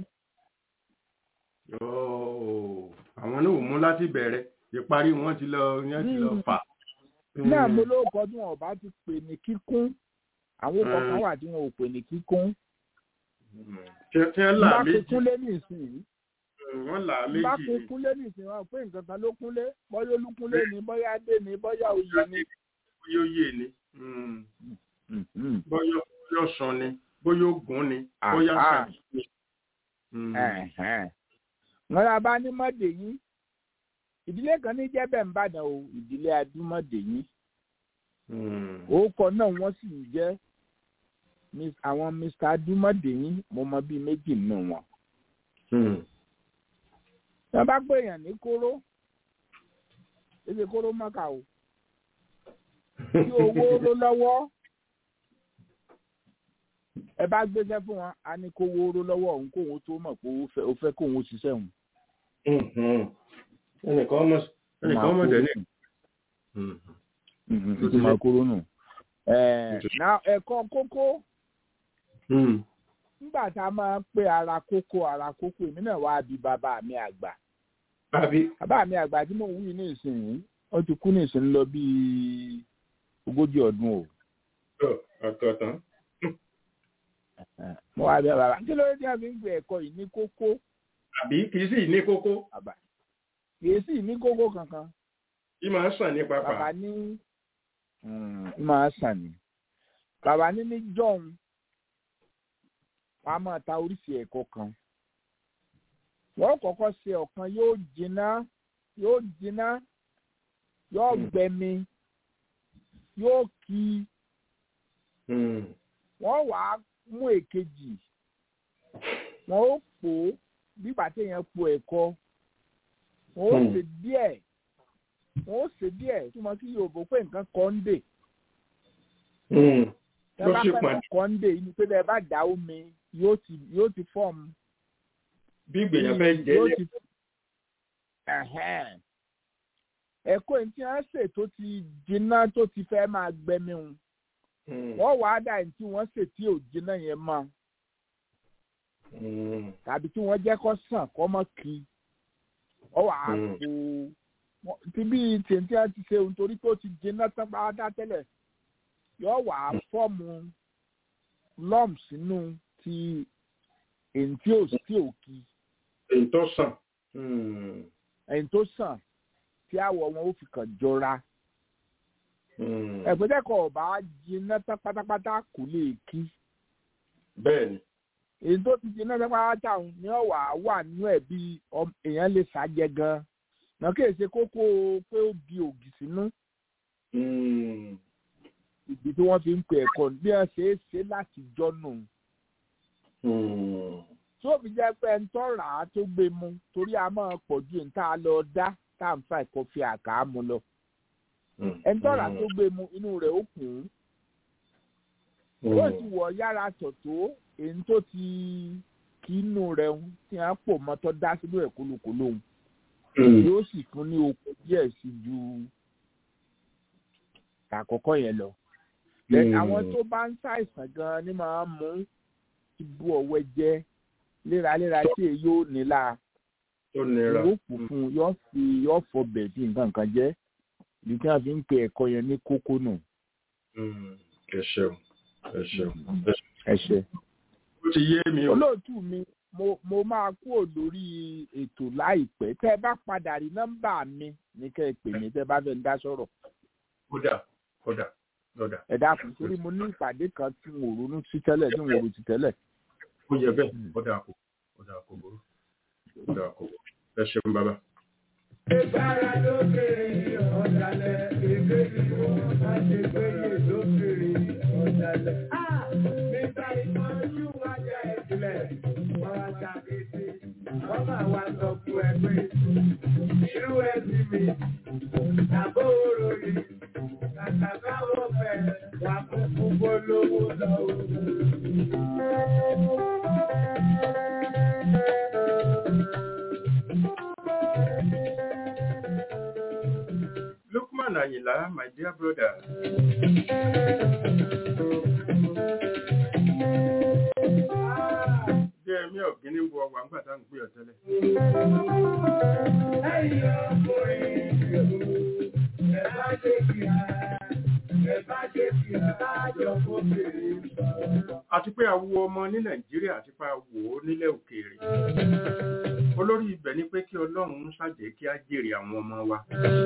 [SPEAKER 3] Yóò, àwọn náà ò mú láti bẹ̀rẹ̀ ìparí wọn ti lọ yẹn ti lọ
[SPEAKER 1] Hmm.
[SPEAKER 3] fà.
[SPEAKER 1] náà mo lóòkọ tí wọn ò bá ti pè ní kíkún àwọn ọkọ̀ kan
[SPEAKER 3] Mm.
[SPEAKER 1] wà tí wọn ò pè ní kíkún
[SPEAKER 3] Hmm. tí tí wọ́n là
[SPEAKER 1] bá
[SPEAKER 3] méjì
[SPEAKER 1] kíkún lé nísìnyí
[SPEAKER 3] Hmm, wọ́n là
[SPEAKER 1] bá
[SPEAKER 3] méjì
[SPEAKER 1] pe
[SPEAKER 3] ni.
[SPEAKER 1] kúnlé nìsín wọn pé nǹkan kan ló kúnlé bóyá olúkúnlé ni bóyá adé ni bóyá oyè ni.
[SPEAKER 3] bóyá ó yé ni Hmm.
[SPEAKER 1] Mhm.
[SPEAKER 3] bóyá bóyá ọ̀sán ni bóyá ògùn ni
[SPEAKER 1] Ah,
[SPEAKER 3] bóyá
[SPEAKER 1] ah.
[SPEAKER 3] sàbí ni. Hmm.
[SPEAKER 1] Ẹ̀hẹ́n. wọn la bá ní mọ́dèyín ìdílé kan ní jẹ́bẹ̀ ń bàdàn o ìdílé adúmọ̀dèyín
[SPEAKER 3] Hmm.
[SPEAKER 1] orúkọ náà wọ́n sì ń jẹ́ Miss- àwọn mr adúmọ̀dèyín mo mọ bíi méjì nínú wọn.
[SPEAKER 3] Hmm.
[SPEAKER 1] wọ́n bá pè èèyàn ní kóró èsì kóró mọ́kà o tí owó ló lọ́wọ́ ẹ bá gbéṣẹ́ fún wọn a ní kó owó ló lọ́wọ́ òun kóun tó mọ̀ pé ó fẹ́ ó fẹ́ kóun ó ṣiṣẹ́ òun.
[SPEAKER 3] Mhm. ẹnìkan mọ̀ ẹnìkan mọ̀ jẹ́ ní. Hmm.
[SPEAKER 1] ìtumọ̀ kóró nù. na ẹ̀kọ́ kókó
[SPEAKER 3] Hmm.
[SPEAKER 1] nígbà tá a máa ń pè ara kókó ara kókó èmi náà wá bí bàbá mi àgbà
[SPEAKER 3] Àbí
[SPEAKER 1] bàbá mi àgbà tí mò ń wí ní ìsìn ó ti kú ní ìsìn lọ bíi ogójì ọdún o.
[SPEAKER 3] ọ̀, àkọ́tán.
[SPEAKER 1] mo wá bẹ bàbá kí ló dé tí a fi ń gbé ẹ̀kọ́ yìí ní kókó
[SPEAKER 3] Àbí kì í sì ní kókó
[SPEAKER 1] bàbá kì í sì ní kókó kankan
[SPEAKER 3] kí máa sàn ní
[SPEAKER 1] bàbá
[SPEAKER 3] pápá.
[SPEAKER 1] ní Mm, ń máa sàn ní bàbá ní ní john wọ́n á máa ta oríṣi ẹ̀kọ́ kan wọ́n kọ́kọ́ ṣe ọ̀kan yóò jiná yóò jiná yóò
[SPEAKER 3] Hmm.
[SPEAKER 1] gbẹmí yóò kí
[SPEAKER 3] Hmm.
[SPEAKER 1] wọ́n wàá mú èkejì wọ́n ó pò ó bígbà téèyàn po ẹ̀kọ́ wọ́n ó
[SPEAKER 3] Hmm.
[SPEAKER 1] ṣe díẹ̀ wọ́n ó ṣe díẹ̀ túmọ̀ sí yorùbá pé nǹkan kan ń dè
[SPEAKER 3] Hmm.
[SPEAKER 1] tẹ́
[SPEAKER 3] Ló
[SPEAKER 1] bá
[SPEAKER 3] sì
[SPEAKER 1] fẹ́
[SPEAKER 3] pàdé.
[SPEAKER 1] nǹkan ń dè inú pé bẹ́ẹ̀ bá dà omi yóò ti yóò ti fọ́ọ̀mù
[SPEAKER 3] Bí ìgbèyàn fẹ́ jẹ́
[SPEAKER 1] yóò
[SPEAKER 3] lẹ́
[SPEAKER 1] ti Ẹ̀hẹ́n. ẹ̀kọ́ yìí tí wọ́n ṣe tó ti jiná tó ti fẹ́ máa gbẹmí wọn
[SPEAKER 3] Hmm.
[SPEAKER 1] wọ́n wàá dà ní tí wọ́n ṣe tí ò jiná yẹn mọ́
[SPEAKER 3] Hmm.
[SPEAKER 1] tàbí tí wọ́n jẹ́ kó sàn kó mọ́ kí ọ wà á
[SPEAKER 3] Mm.
[SPEAKER 1] kó wọ́n- tí bí tèntè á ti ṣe nítorí tó ti jiná tán pátá tẹ́lẹ̀ yóò wà á fọ́ọ̀mù lump sínú ti èyí tí ò tí ò kí
[SPEAKER 3] èyí tó sàn.
[SPEAKER 1] èyí tó sàn tí àwọ̀ wọn ó fi kàn jọra ẹ̀pẹ́tẹ́kọ̀ ọ̀bá jiná tán pátápátá kò lè kí
[SPEAKER 3] bẹ́ẹ̀ni.
[SPEAKER 1] èyí tó ti jiná tán pátápátá òun ni ọ̀wà wà nínú ẹ̀ bí èèyàn lè ṣàjẹ gan náà kì í ṣe kókó pé ó di ògì sínú ibi tí wọ́n fi ń pè ẹ̀kọ́ bí wọ́n ṣe é ṣe láti jọ́nù tó fi jẹ́ pé ń tọ́ra á tó gbé mu torí a máa pọ̀ ju níta lọ dá tá à ń fa ìkọfí àká mu lọ ń tọ́ra tó gbé mu inú rẹ̀ ó kùn ún ó sì wọ̀ yára tọ̀tọ̀ èyí tó ti kí inú rẹ̀ ń tí wọ́n pò mọ́tọ́ dá sínú ẹ̀ kólókóló ń yóò sì fún ní okun díẹ̀ sí ju àkọ́kọ́ yẹn lọ. àwọn tó bá ń ṣàìsàn gan-an ni máa ń mú ibú ọ̀wẹ́ jẹ́ léraléra tí èyí yóò nílà yóò kù fún un yóò fi yóò fọ bẹ̀ẹ̀dì nǹkan kan jẹ́ ibi tí wọ́n fi ń pe ẹ̀kọ́ yẹn ní kókó nù.
[SPEAKER 3] ẹ ṣeun ẹ ṣeun
[SPEAKER 1] ẹ ṣe.
[SPEAKER 3] ó ti yé mi o.
[SPEAKER 1] olóòtú mi mo mo máa kúrò lórí ètò láìpẹ́ tẹ́ ẹ bá padà rí nọ́mbà mi ní kẹ́ ẹ pè mí tẹ́ ẹ bá fẹ́ ń dá sọ̀rọ̀.
[SPEAKER 3] kódà kódà kódà.
[SPEAKER 1] ẹ dákun torí mo ní ìpàdé kan tí mo ronú sí tẹ́lẹ̀ tí mo rò sí tẹ́lẹ̀.
[SPEAKER 3] ó yẹ bẹ́ẹ̀ kódà kò kódà kò burú kódà kò burú ẹ ṣeun bàbá.
[SPEAKER 4] Ìgbára lókèrè ọ̀dàlẹ̀, èdè ìbò máa ṣe gbéyè lókèrè ọ̀dàlẹ̀. Nígbà ìtọ́jú wájà ìpìlẹ̀, wọ́n wá ṣàkété, wọ́n máa wá sọ fún ẹ pé irú ẹbí mi, tàbó òròyìn, kàkà káwọ́ fẹ́ wà kúkú gbólówó lọ́wọ́.
[SPEAKER 3] Lukman Ayinla, my dear brother. Jẹ́ ẹ̀mí ọ̀gbìn ní bu ọgbà ńgbà tá à ń pè ọ́ tẹ́lẹ̀.
[SPEAKER 4] Ẹ̀yin ọkùnrin, ẹ bá ṣe kìá, ẹ bá ṣe kìá, láàjọ fóbìnrin sọ̀rọ̀.
[SPEAKER 3] Àti pé awo ọmọ ní Nàìjíríà àti pé awo nílẹ̀ òkèèrè. Olórí ibẹ̀ ni pé kí Ọlọ́run ń ṣàjẹ́ kí á jèrè àwọn ọmọ wa.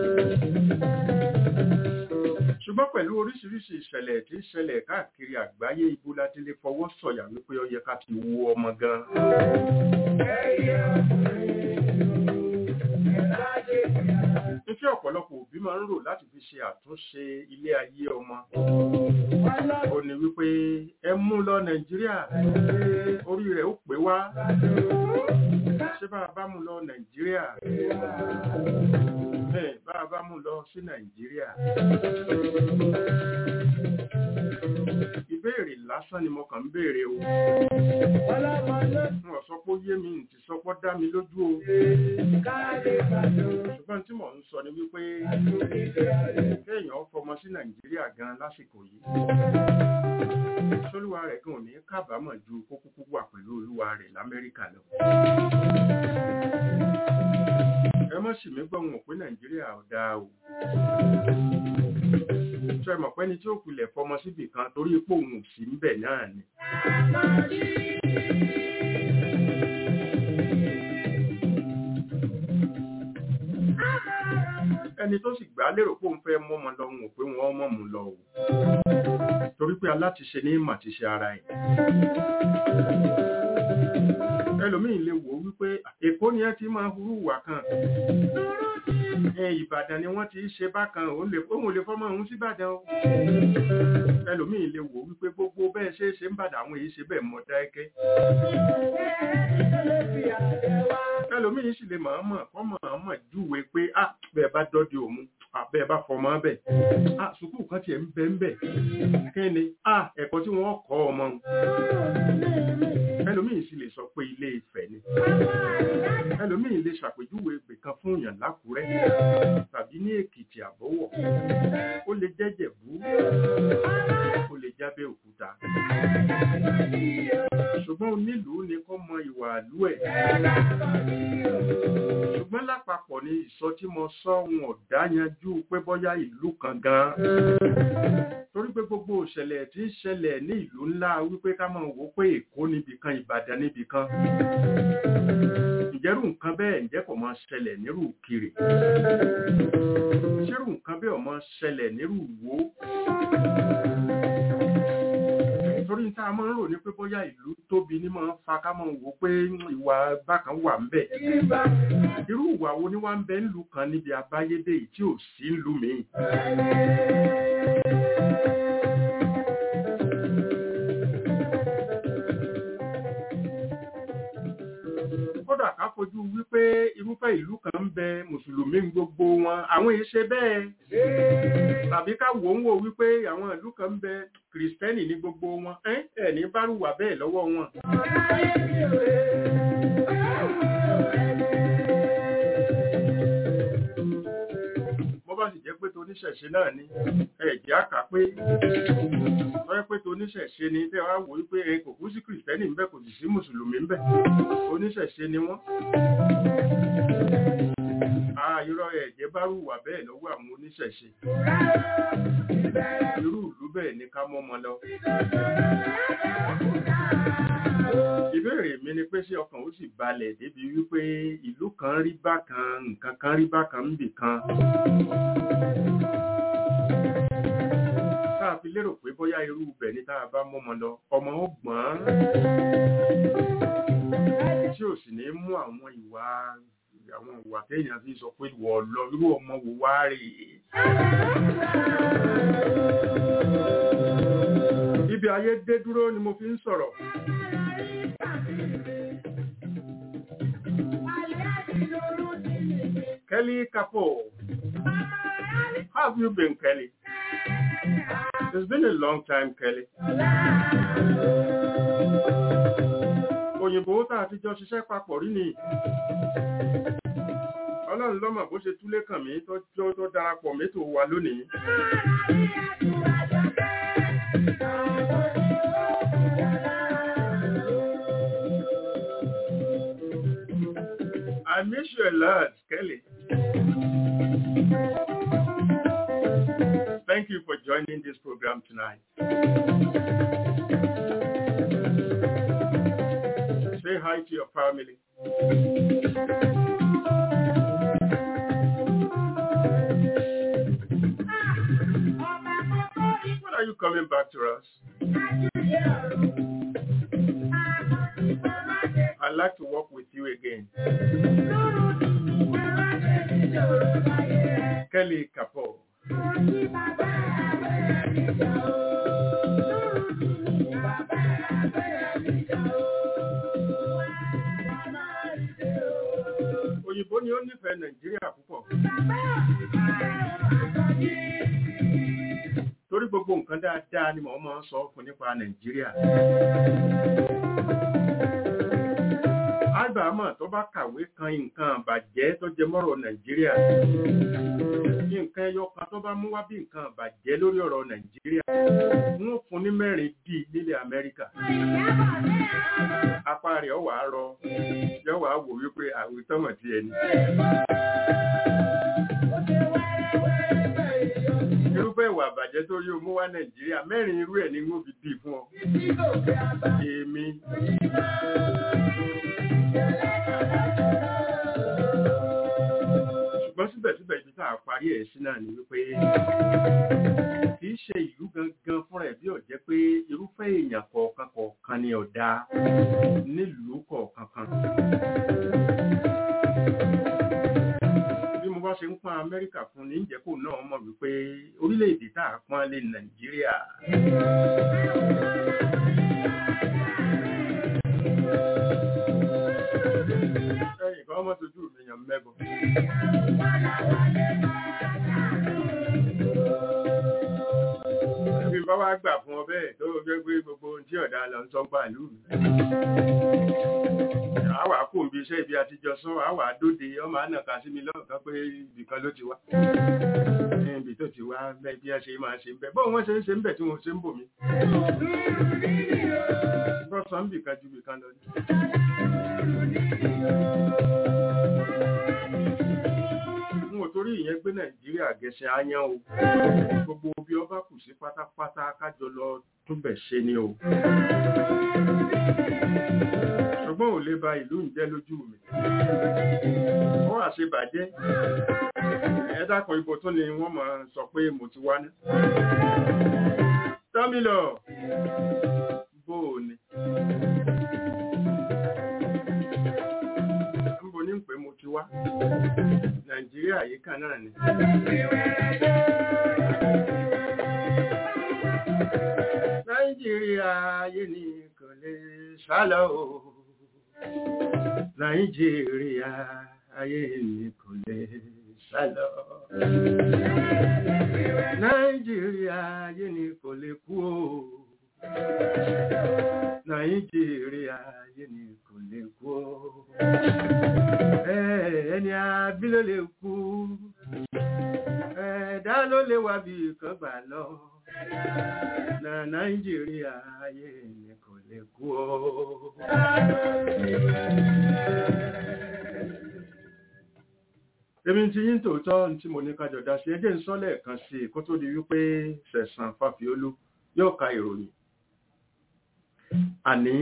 [SPEAKER 3] Ṣùgbọ́n pẹ̀lú oríṣiríṣi ìṣẹ̀lẹ̀ tí ń ṣẹlẹ̀ káàkiri àgbáyé ibo láti lè fọwọ́ sọ̀yà wípé ó yẹ ká ti wo ọmọ gan.
[SPEAKER 4] Ẹ̀yin ọkùnrin, ẹ bá ṣe kìá.
[SPEAKER 3] Ife ọ̀pọ̀lọpọ̀ òbí máa ń rò láti fi ṣe àtúnṣe ilé ayé ọmọ. Ó ní wípé ẹ mú lọ Nàìjíríà, orí rẹ̀ ó pé wá. Ṣé bá a bá mú lọ Nàìjíríà? Bẹ́ẹ̀ bá a bá mú lọ sí Nàìjíríà. Ìbéèrè lásán ni mo kàn ń béèrè o.
[SPEAKER 4] Ọlọ́mọ ló
[SPEAKER 3] N ò sọ pé ó yé mi, n ti sọ pé ó dá mi lójú o.
[SPEAKER 4] káàdé bàjọ́.
[SPEAKER 3] Ṣùgbọ́n tí mò ń sọ ni wípé kéèyàn fọmọ sí Nàìjíríà gan lásìkò yìí. Sólúwa rẹ̀ gan ò ní kábàámọ̀ ju kó kúkú wà pẹ̀lú olúwa rẹ̀ l'Amẹ́ríkà lọ. Ẹ mọ̀ sì mí gbọ́ wọn pé Nàìjíríà ò dáa o. Ṣé ẹ mọ̀ pé ẹni tí ó pilẹ̀ fọmọ síbì kan torí pé òun ò sí níbẹ̀ náà ni. Ẹni tó sì gbà lérò pé òun fẹ́ mọ́mọ lọ òun ò pé wọ́n mọ̀ mú lọ o. Torí pé alátiṣe ní mà ti ṣe ara ẹ̀. Ẹlòmíì lè wò ó wípé Èkó ni ẹ ti máa hurú ìwà kan. Ẹ Ìbàdàn ni wọ́n ti ṣe bákan òun lè òun ò lè fọ́mọ òun sí Ìbàdàn o. Ẹlòmíì lè wò ó wípé gbogbo bẹ́ẹ̀ ṣe é ṣe ń bàdàn àwọn èyí ṣe bẹ́ẹ̀ mọ dáẹ́kẹ́. Ẹlòmíì sì lè mọ̀ọ́mọ̀ kọ́ mọ̀ọ́mọ̀ júwe pé à bẹ́ẹ̀ bá dọ́dẹ òun à bẹ́ẹ̀ bá fọmọ bẹ̀. À sùkúù kan tiẹ̀ ń bẹ ń bẹ̀. Kí ni à ẹ̀kọ́ tí wọ́n kọ́ ọmọ òun. Ẹlòmíì sì lè sọ pé ilé Ifẹ̀ ni. Ẹlòmíì lè ṣàpèjúwe ibì kan fún èèyàn lákùrẹ́ tàbí ní Èkìtì àbọ̀wọ̀. Ó lè jẹ́ Jẹ̀bú. Ó lè jábẹ́ òkúta. Ṣùgbọ́n onílùú ni kó mọ ìwà àlú ẹ̀. Ṣùgbọ́n lápapọ̀ ní mi ìsọ tí mo sọ wọn ò dáyanjú pé bóyá ìlú kan gan torí pé gbogbo ìṣẹ̀lẹ̀ tí ń ṣẹlẹ̀ ní ìlú ńlá wípé ká máa wò pé èkó níbìkan ìbàdàn níbìkan ǹjẹ́rù nǹkan bẹ́ẹ̀ ǹjẹ́ kò máa ṣẹlẹ̀ nírú kiri ṣérù nǹkan bẹ́ẹ̀ ò máa ṣẹlẹ̀ nírú wo torí tá a máa ń rò ní pé bóyá ìlú tóbi ní máa ń fa ká máa wò pé ìwà bákan wà ń bẹ̀ irú ìwà wo ni wá ń bẹ ńlú kan níbi abáyédè yìí tí ò sí ńlú míì kódà ká fojú wípé irúfẹ́ ìlú kan ń bẹ mùsùlùmí ń gbogbo wọn àwọn èyí ṣe bẹ́ẹ̀ tàbí ká wò ń wò wípé àwọn ìlú kan ń bẹ kìrìsìtẹ́nì ní gbogbo wọn ẹ́ ẹ̀ ní bárùwà bẹ́ẹ̀ lọ́wọ́ wọn. bó bá sì jẹ́ pé toníṣẹ̀ṣe náà ni ẹ̀jẹ̀ àkà pé tọ́yẹ́ pé toníṣẹ̀ṣe ni tẹ́ wá wò wípé ẹ kò kú sí kìrìsìtẹ́nì ń bẹ kò sì sí mùsùlùmí ń bẹ oníṣẹ̀ṣe ni wọ́n. irọ́ ẹ̀jẹ̀ bá rùwà bẹ́ẹ̀ lọ́wọ́ àwọn oníṣẹ̀ṣe irú ìlú bẹ́ẹ̀ ni ká mọ́mọ lọ. ìbéèrè mi ni pé ṣé ọkàn ó sì balẹ̀ débi wípé ìlú kan rí bákan nǹkan kan rí bákan níbì kan. tá a fi lérò pé bóyá irú ibẹ̀ ni tá a bá mọ́mọ lọ ọmọ ó gbọ́n tí ò sì ní mú àwọn ìwà àwọn ìwà téèyàn fi sọ pé wọ̀ lọ irú ọmọ wò wá rè é. ibi ayé dé dúró ni mo fi ń sọ̀rọ̀. Kelly Kapo, how have you been, Kelly? It's been a long time, Kelly. Òyìnbó tá a ti jọ ṣiṣẹ́ papọ̀ rí ni ọlọ́run lọ́mọ̀ bó ṣe túlé kàn mí tó tó darapọ̀ mẹ́tò wa lónìí. I miss you a lot, Kelly. Thank you for joining this program tonight. Say hi to your family. When are you coming back to us? I'd like to work with you again. Kelly Kapo. Òyìnbó ni ó nífẹ̀ẹ́ Nàìjíríà púpọ̀. Torí gbogbo nǹkan dáadáa ni mò ń máa ń sọ fún nípa Nàìjíríà. Ágbàámọ̀ tó bá kàwé kan nǹkan àbàjẹ́ tó jẹ mọ́rọ̀ Nàìjíríà. Nǹkan ẹyọ kan tó bá mú wá bí nǹkan àbàjẹ́ lórí ọ̀rọ̀ Nàìjíríà. Wọ́n fún ní mẹ́rin dì nílẹ̀ Amẹ́ríkà. Apá rẹ̀ ọ̀wà rọ, yọ̀wà wò wípé àwítọ́mọ̀ ti ẹni. irúfẹ́ ìwà àbàjẹ́ tó yóò mú wá nàìjíríà mẹ́rin irú ẹ̀ ní wọ́n fi dì fún ọ. èmi. ṣùgbọ́n síbẹ̀síbẹ̀ ibi tá a parí ẹ̀ sí náà ni wípé kì í ṣe ìlú gangan fúnra ẹ̀ bí ó jẹ́ pé irúfẹ́ èèyàn kọ̀ọ̀kan kọ̀ọ̀kan ni ọ̀dà nílùú kọ̀ọ̀kan kan bá ṣe ń pọ́n amẹ́ríkà fún ní ìjẹ́kù náà mọ̀ wípé orílẹ̀-èdè tá a pọ́n lé nàìjíríà. ẹ̀yìn kan mọ́ tójú mi yàn mẹ́bọ̀. bí n bá wá gbà fún ọ bẹ́ẹ̀ tó gbé gbé gbogbo ohun tí ọ̀dà lọ ń sọ pàlú mi àwà kò ń bí iṣẹ́ ibi àtijọ́ sọ àwà dóde ọmọ ànàkà sí mi lọ́ọ̀kan pé ibìkan ló ti wá ibi tó ti wá bẹ́ẹ̀ bí a ṣe máa ṣe ń bẹ̀ bọ́ wọ́n ṣe ń ṣe ń bẹ̀ tí wọ́n ṣe ń bò mí. bọ́sàn bìkan ju bìkan lọ ní. torí ìyẹn gbé nàìjíríà gẹ̀ẹ́sẹ̀ áyán o gbogbo bí ọba kù sí pátápátá kájọ lọ túbẹ̀ ṣe ni o ṣùgbọ́n ò lè ba ìlú ń jẹ́ lójú mi ó àṣebàjẹ́ ẹ dákun ibo tó ni wọ́n máa sọ pé mo ti wá ní. tọ́mílọ̀ bó o ní. níbo ní pé mo ti wá nàìjíríà yìí kan náà ni. nàìjíríà ayé ni kò lè sálọ o nàìjíríà ayé ni kò lè sálọ. nàìjíríà ayé ni kò lè kú o nàìjíríà ayé ni kò lè kú o. ẹni abí ló lè kú ẹ̀dá ló lè wá bí kan gbà lọ na nàìjíríà ayé ni kò lè kú o. èmi ti yín tòótọ́ tí mo ní kájọ dá sí ẹjẹ́ ń sọ lẹ́ẹ̀kan sí i kó tó di wípé sẹ̀sán fàfiolú yóò ka ìròyìn. àní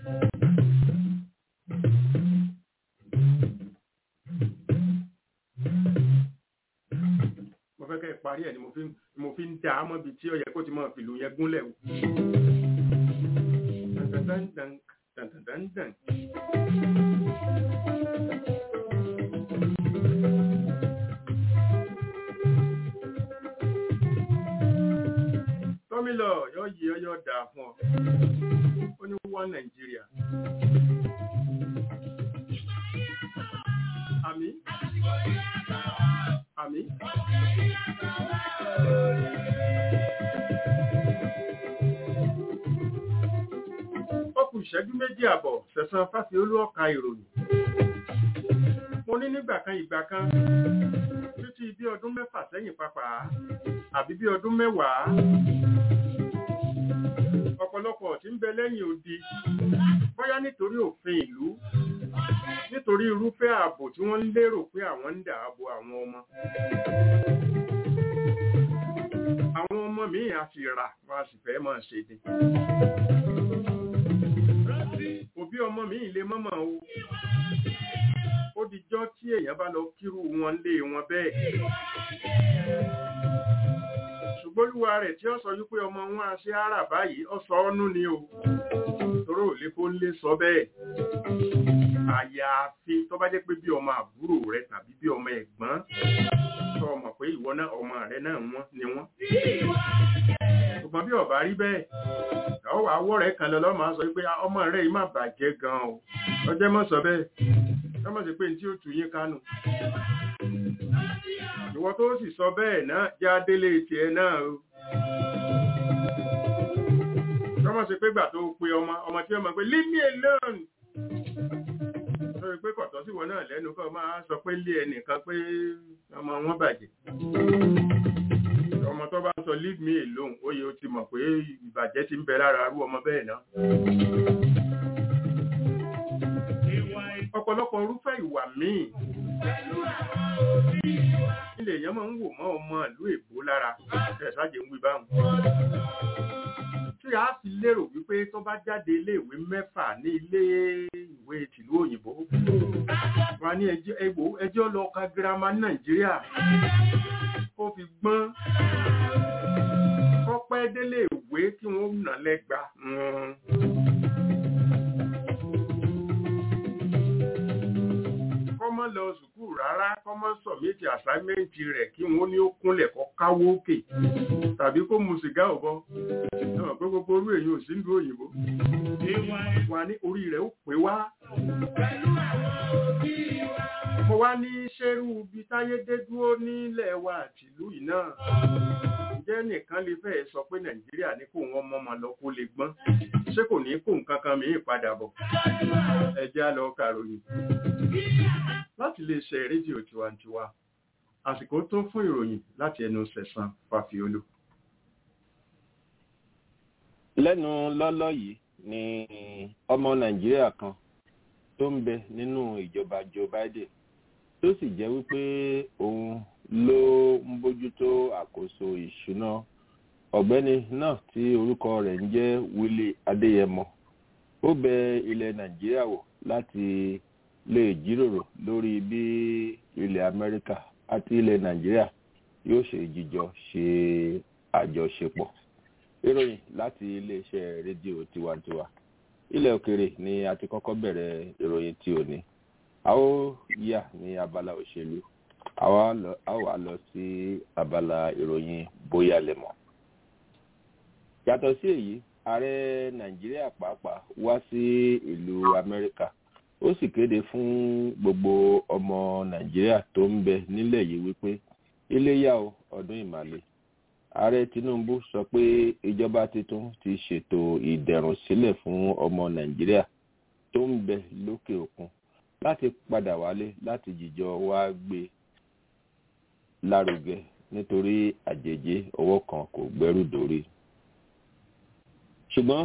[SPEAKER 3] mo fẹ́ kẹ́ ẹ parí ẹ̀ ni mo fi mo fi ń dá a mọ́ ibi tí ó yẹ kó ti mọ́ fìlù yẹn gúnlẹ̀ o. Dun-dun-dun-dun, dun-dun-dun-dun. tọ́mílọ̀ yóò yí ọ yóò dáa fún ọ ó ní wọ́n nàìjíríà àmì àmì. ó kù ìṣẹ́jú méjì àbọ̀ sẹ̀sán fáfi olúọ̀ka ìròyìn mo ní nígbà kan ìgbà kan títí bí ọdún mẹ́fà sẹ́yìn pàápàá àbí bí ọdún mẹ́wàá ọ̀pọ̀lọpọ̀ tí ń bẹ lẹ́yìn odi bóyá nítorí òfin ìlú nítorí irúfẹ́ ààbò tí wọ́n ń lérò pé àwọn ń dààbò àwọn ọmọ àwọn ọmọ míì á sì rà wọ́n á sì fẹ́ máa ṣe ni òbí ọmọ míì lè mọ́mọ́ o ó dijọ́ tí èèyàn bá lọ kírú wọn lé wọn bẹ́ẹ̀ ṣùgbọ́n olúwa rẹ̀ tí ó sọ wípé ọmọ wọn á ṣe ara báyìí ó sọ ọ́nú ni o toró ò lè kó lè sọ bẹ́ẹ̀ àyàfi tó bá jẹ́ pé bí ọmọ àbúrò rẹ tàbí bí ọmọ ẹ̀gbọ́n tó ọmọ pé ìwọ náà ọmọ rẹ náà wọ́n ni wọ́n ṣùgbọ́n bí ọba rí bẹ́ẹ̀ ọwọ́ àwọ̀ rẹ̀ kan lọ́lọ́ máa sọ pé ọmọ rẹ̀ yìí má bàjẹ́ gan o ọjọ́ mọ̀ sọ bẹ́ẹ̀ ọmọ sí pé tí ó tù yín kánú ìwọ tó sì sọ bẹ́ẹ̀ náà já délé tiẹ̀ náà o ọmọ sí pé gbà tó pe ọmọ ọmọ tí ọmọ pé leave me alone lórí pé kọ̀tọ́ sí wọn náà lẹ́nu kọ́ máa sọ pé lé ẹnìkan pé ọmọ wọn bàjẹ́ ọmọ tó bá sọ leave me alone ó yẹ ó ti mọ̀ pé ìbàjẹ́ ti ń bẹ lára arú ọmọ bẹ́ẹ̀ náà ọ̀pọ̀lọpọ̀ irúfẹ́ ìwà míì ilé èèyàn máa ń wò mọ́ ọmọ ìlú èbó lára ẹ̀sájẹ̀ ń wí báwọn tí a sì lérò wípé tó bá jáde iléèwé mẹ́fà ní ilé ìwé tìlú òyìnbó wà ní ẹjọ́ lọ ka girama ní nàìjíríà kó fi gbọ́n kọ́pẹ́ délé ìwé kí wọ́n nà lẹ́gba kọ́mọ́ lọ sùkúù rárá kọ́mọ́ sọ̀mẹ́tì àsáímẹ́ǹtì rẹ̀ kí wọ́n ní ó kúnlẹ̀ kọ́ káwó òkè tàbí kó mu sìgá ọ̀bọ náà pé gbogbo orú èyí ò sí ìlú òyìnbó wà ní orí rẹ̀ ó pé wá. mo wá ní ṣerú ibi táyé dé dúró nílẹ̀ wa àtìlú yìí náà ǹjẹ́ nìkan lè fẹ́ sọ pé nàìjíríà ní kó wọn mọ́mọ́ lọ kó lè gbọ́n ṣé kò ní kó nǹkan kan mìíràn padà bọ̀ ẹ jẹ́ á lọ kàròyìn láti lè ṣe rédíò tiwantiwa àsìkò tó fún ìròyìn láti ẹnu sẹ̀sán fàfiolú.
[SPEAKER 5] lẹ́nu lọ́lọ́ yìí ni ọmọ nàìjíríà kan tó ń bẹ nínú ìjọba joe biden tó sì jẹ́ wípé òun ló ń bójútó àkóso ìṣúná ọ̀gbẹ́ni náà tí orúkọ rẹ̀ ń jẹ́ willy adéyẹmọ ó bẹ ilẹ̀ nàìjíríà wò láti lè jíròrò lórí bí ilẹ̀ amẹ́ríkà àti ilẹ̀ nàìjíríà yóò ṣe jíjọ ṣe àjọṣepọ̀ ìròyìn láti iléeṣẹ́ rédíò tiwantiwa ilẹ̀ òkèrè ni a ti kọ́kọ́ bẹ̀rẹ̀ ìròyìn tí ò ní a ó yà ní abala òṣèlú a wà lọ sí abala ìròyìn bóyá lẹ́mọ̀ yàtọ̀ sí èyí ààrẹ nàìjíríà pàápàá wá sí ìlú amẹ́ríkà ó sì kéde fún gbogbo ọmọ nàìjíríà tó ń bẹ nílẹ̀ yìí wípé iléyà o ọdún ìmàle ààrẹ tinubu sọ pé ìjọba tuntun ti ṣètò ìdẹ̀rùn sílẹ̀ fún ọmọ nàìjíríà tó ń bẹ lókè òkun láti padà wálé láti jìjọ wá gbé lárugẹ nítorí àjèjì ọwọ́ kan kò gbẹ́rù dórí ṣùgbọ́n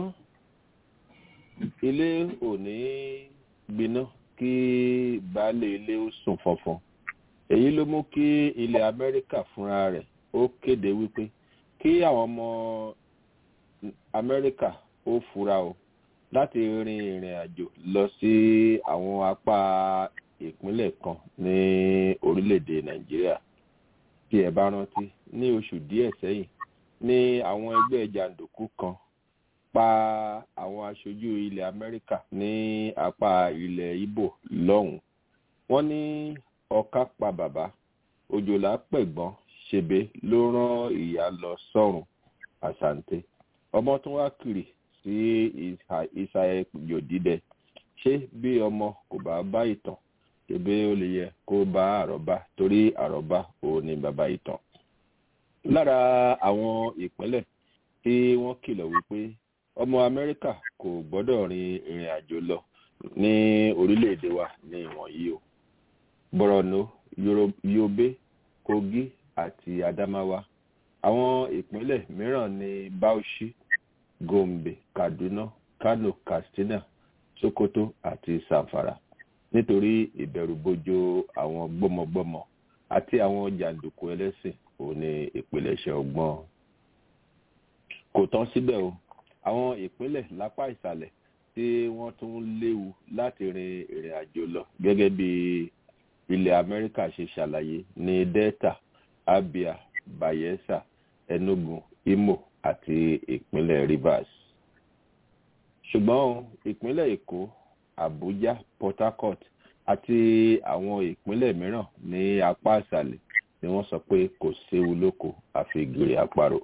[SPEAKER 5] ilé ò ní gbiná kí baálé ilé ó sùn fọnfọn èyí ló mú kí ilẹ̀ amẹ́ríkà fúnra rẹ̀ ó kéde wípé kí àwọn ọmọ amẹ́ríkà ó fura o láti rin ìrìn àjò lọ sí àwọn apá ìpínlẹ̀ kan ní orílẹ̀-èdè nàìjíríà tí ẹ bá rántí ní oṣù díẹ̀ sẹ́yìn ní àwọn ẹgbẹ́ jàǹdùkú kan pa àwọn aṣojú ilẹ̀ amẹ́ríkà ní apá ilẹ̀ ibo lọ́hùn wọ́n ní ọ̀ká pa bàbá òjòlá pẹ̀gbọ́n ṣebe ló rán ìyá lọ sọ́run àṣàǹtẹ̀ ọmọ tó wá kiri sí ìsàlẹ̀ yòdìdẹ ṣé bí ọmọ kò bá bá ìtàn ṣebí ó lè yẹ kó bá àrọ́bá torí àrọ́bá ò ní bàbá ìtàn lára àwọn ìpínlẹ̀ tí wọ́n kìlọ̀ wípé ọmọ amẹ́ríkà kò gbọ́dọ̀ rin ìrìn àjò lọ ní orílẹ̀-èdè wa ní ìwọ̀nyí o borno yobe kogi àti adamawa àwọn ìpínlẹ̀ mìíràn ní bauchi gombe kaduna kano katsina sokoto àti zamfara nítorí ìbẹ̀rùbojo àwọn gbọ́mọgbọ́mọ àti àwọn jàǹdùkú ẹlẹ́sìn òun ní ìpilẹ̀ṣẹ̀ ọgbọ́n kò tán síbẹ̀ o àwọn ìpínlẹ̀ lápá ìsàlẹ̀ tí wọ́n tún léwu láti rin ìrìn àjò lọ gẹ́gẹ́ bí ilẹ̀ amẹ́ríkà ṣe ṣàlàyé ní delta abia bayelsa enugu imo àti ìpínlẹ̀ rivers ṣùgbọ́n ìpínlẹ̀ èkó abuja port harcourt àti àwọn ìpínlẹ̀ mìíràn ní apá ìsàlẹ̀ ni wọ́n sọ pé kò séwu lóko àfi gèrè àparò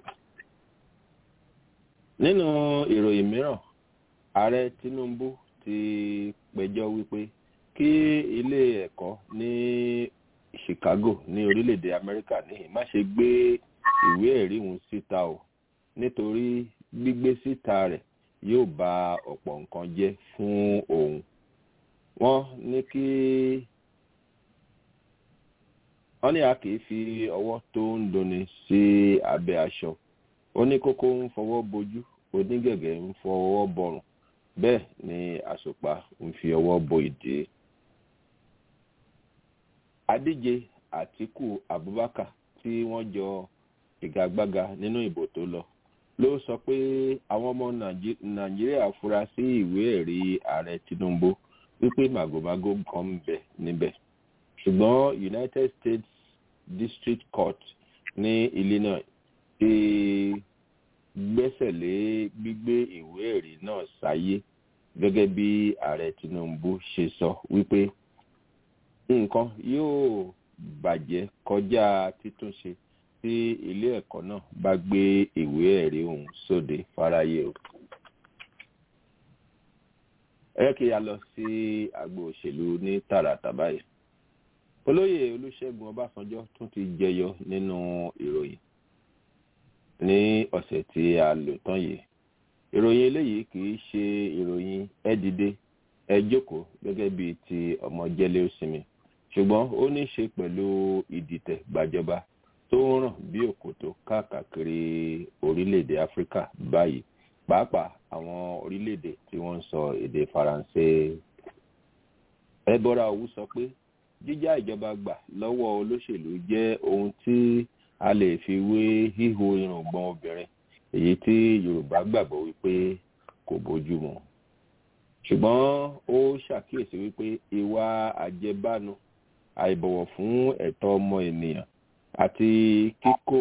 [SPEAKER 5] nínú ìròyìn mìíràn ààrẹ tinubu ti pẹjọ wípé kí ilé ẹkọ ní chicago ní orílẹ̀-èdè amẹ́ríkà ní má ṣe gbé ìwé ẹ̀rí wọn síta o nítorí gbígbé síta rẹ̀ yóò ba ọ̀pọ̀ nǹkan jẹ́ fún òun wọ́n ní kí wọ́n ní a kì í fi ọwọ́ tó ń dunni sí abẹ́ aṣọ oníkókó ń fọwọ́ bojú onígẹ̀gẹ̀ ń fọwọ́ bọrùn bẹ́ẹ̀ ni àsùpá ń fi ọwọ́ bo ìdí. adíje àtìkù abubakar tí wọ́n jọ ìgagbága nínú ìbò tó lọ ló sọ pé àwọn ọmọ nàìjíríà fura sí ìwé ẹ̀rí ààrẹ tinubu wípé màgòmágó kan ń bẹ níbẹ̀ ṣùgbọ́n united states district court ní illinois ti gbẹ́sẹ̀ lé gbígbé ìwé ẹ̀rí náà sáyé gẹ́gẹ́ bí ààrẹ tinubu ṣe sọ wípé nǹkan yóò bàjẹ́ kọjá títúnṣe tí ilé ẹ̀kọ́ náà bá gbé ìwé ẹ̀rí ọ̀hún sóde fáráyé o. ẹ kí a lọ sí agbo òṣèlú ní tààràtà báyìí olóyè olùṣègùn ọbásanjọ́ tún ti jẹyọ nínú ìròyìn ní ọ̀sẹ̀ tí a lò tán yìí ìròyìn eléyìí kì í ṣe ìròyìn ẹ dìde ẹ jókòó gẹ́gẹ́ bíi ti ọmọ jẹ́lé òsinmi ṣùgbọ́n ó ní í ṣe pẹ̀lú ìdìtẹ̀ gbàjọba tó ń ràn bí òkòtó káàkiri orílẹ̀-èdè áfíríkà báyìí pàápàá àwọn orílẹ̀-èdè tí wọ́n ń sọ èdè faransé ẹbọra òwú sọ pé jíjá ìjọba gbà lọ́wọ́ olóṣèlú jẹ́ ohun tí a lè fi wé hího irùngbọ̀n obìnrin èyí tí yorùbá gbàgbọ́ wípé kò bójú mu ṣùgbọ́n ó ṣàkíyèsí wípé ìwà àjẹbánu àìbọ̀wọ̀ fún ẹ̀tọ́ ọmọ ènìyàn àti kíkó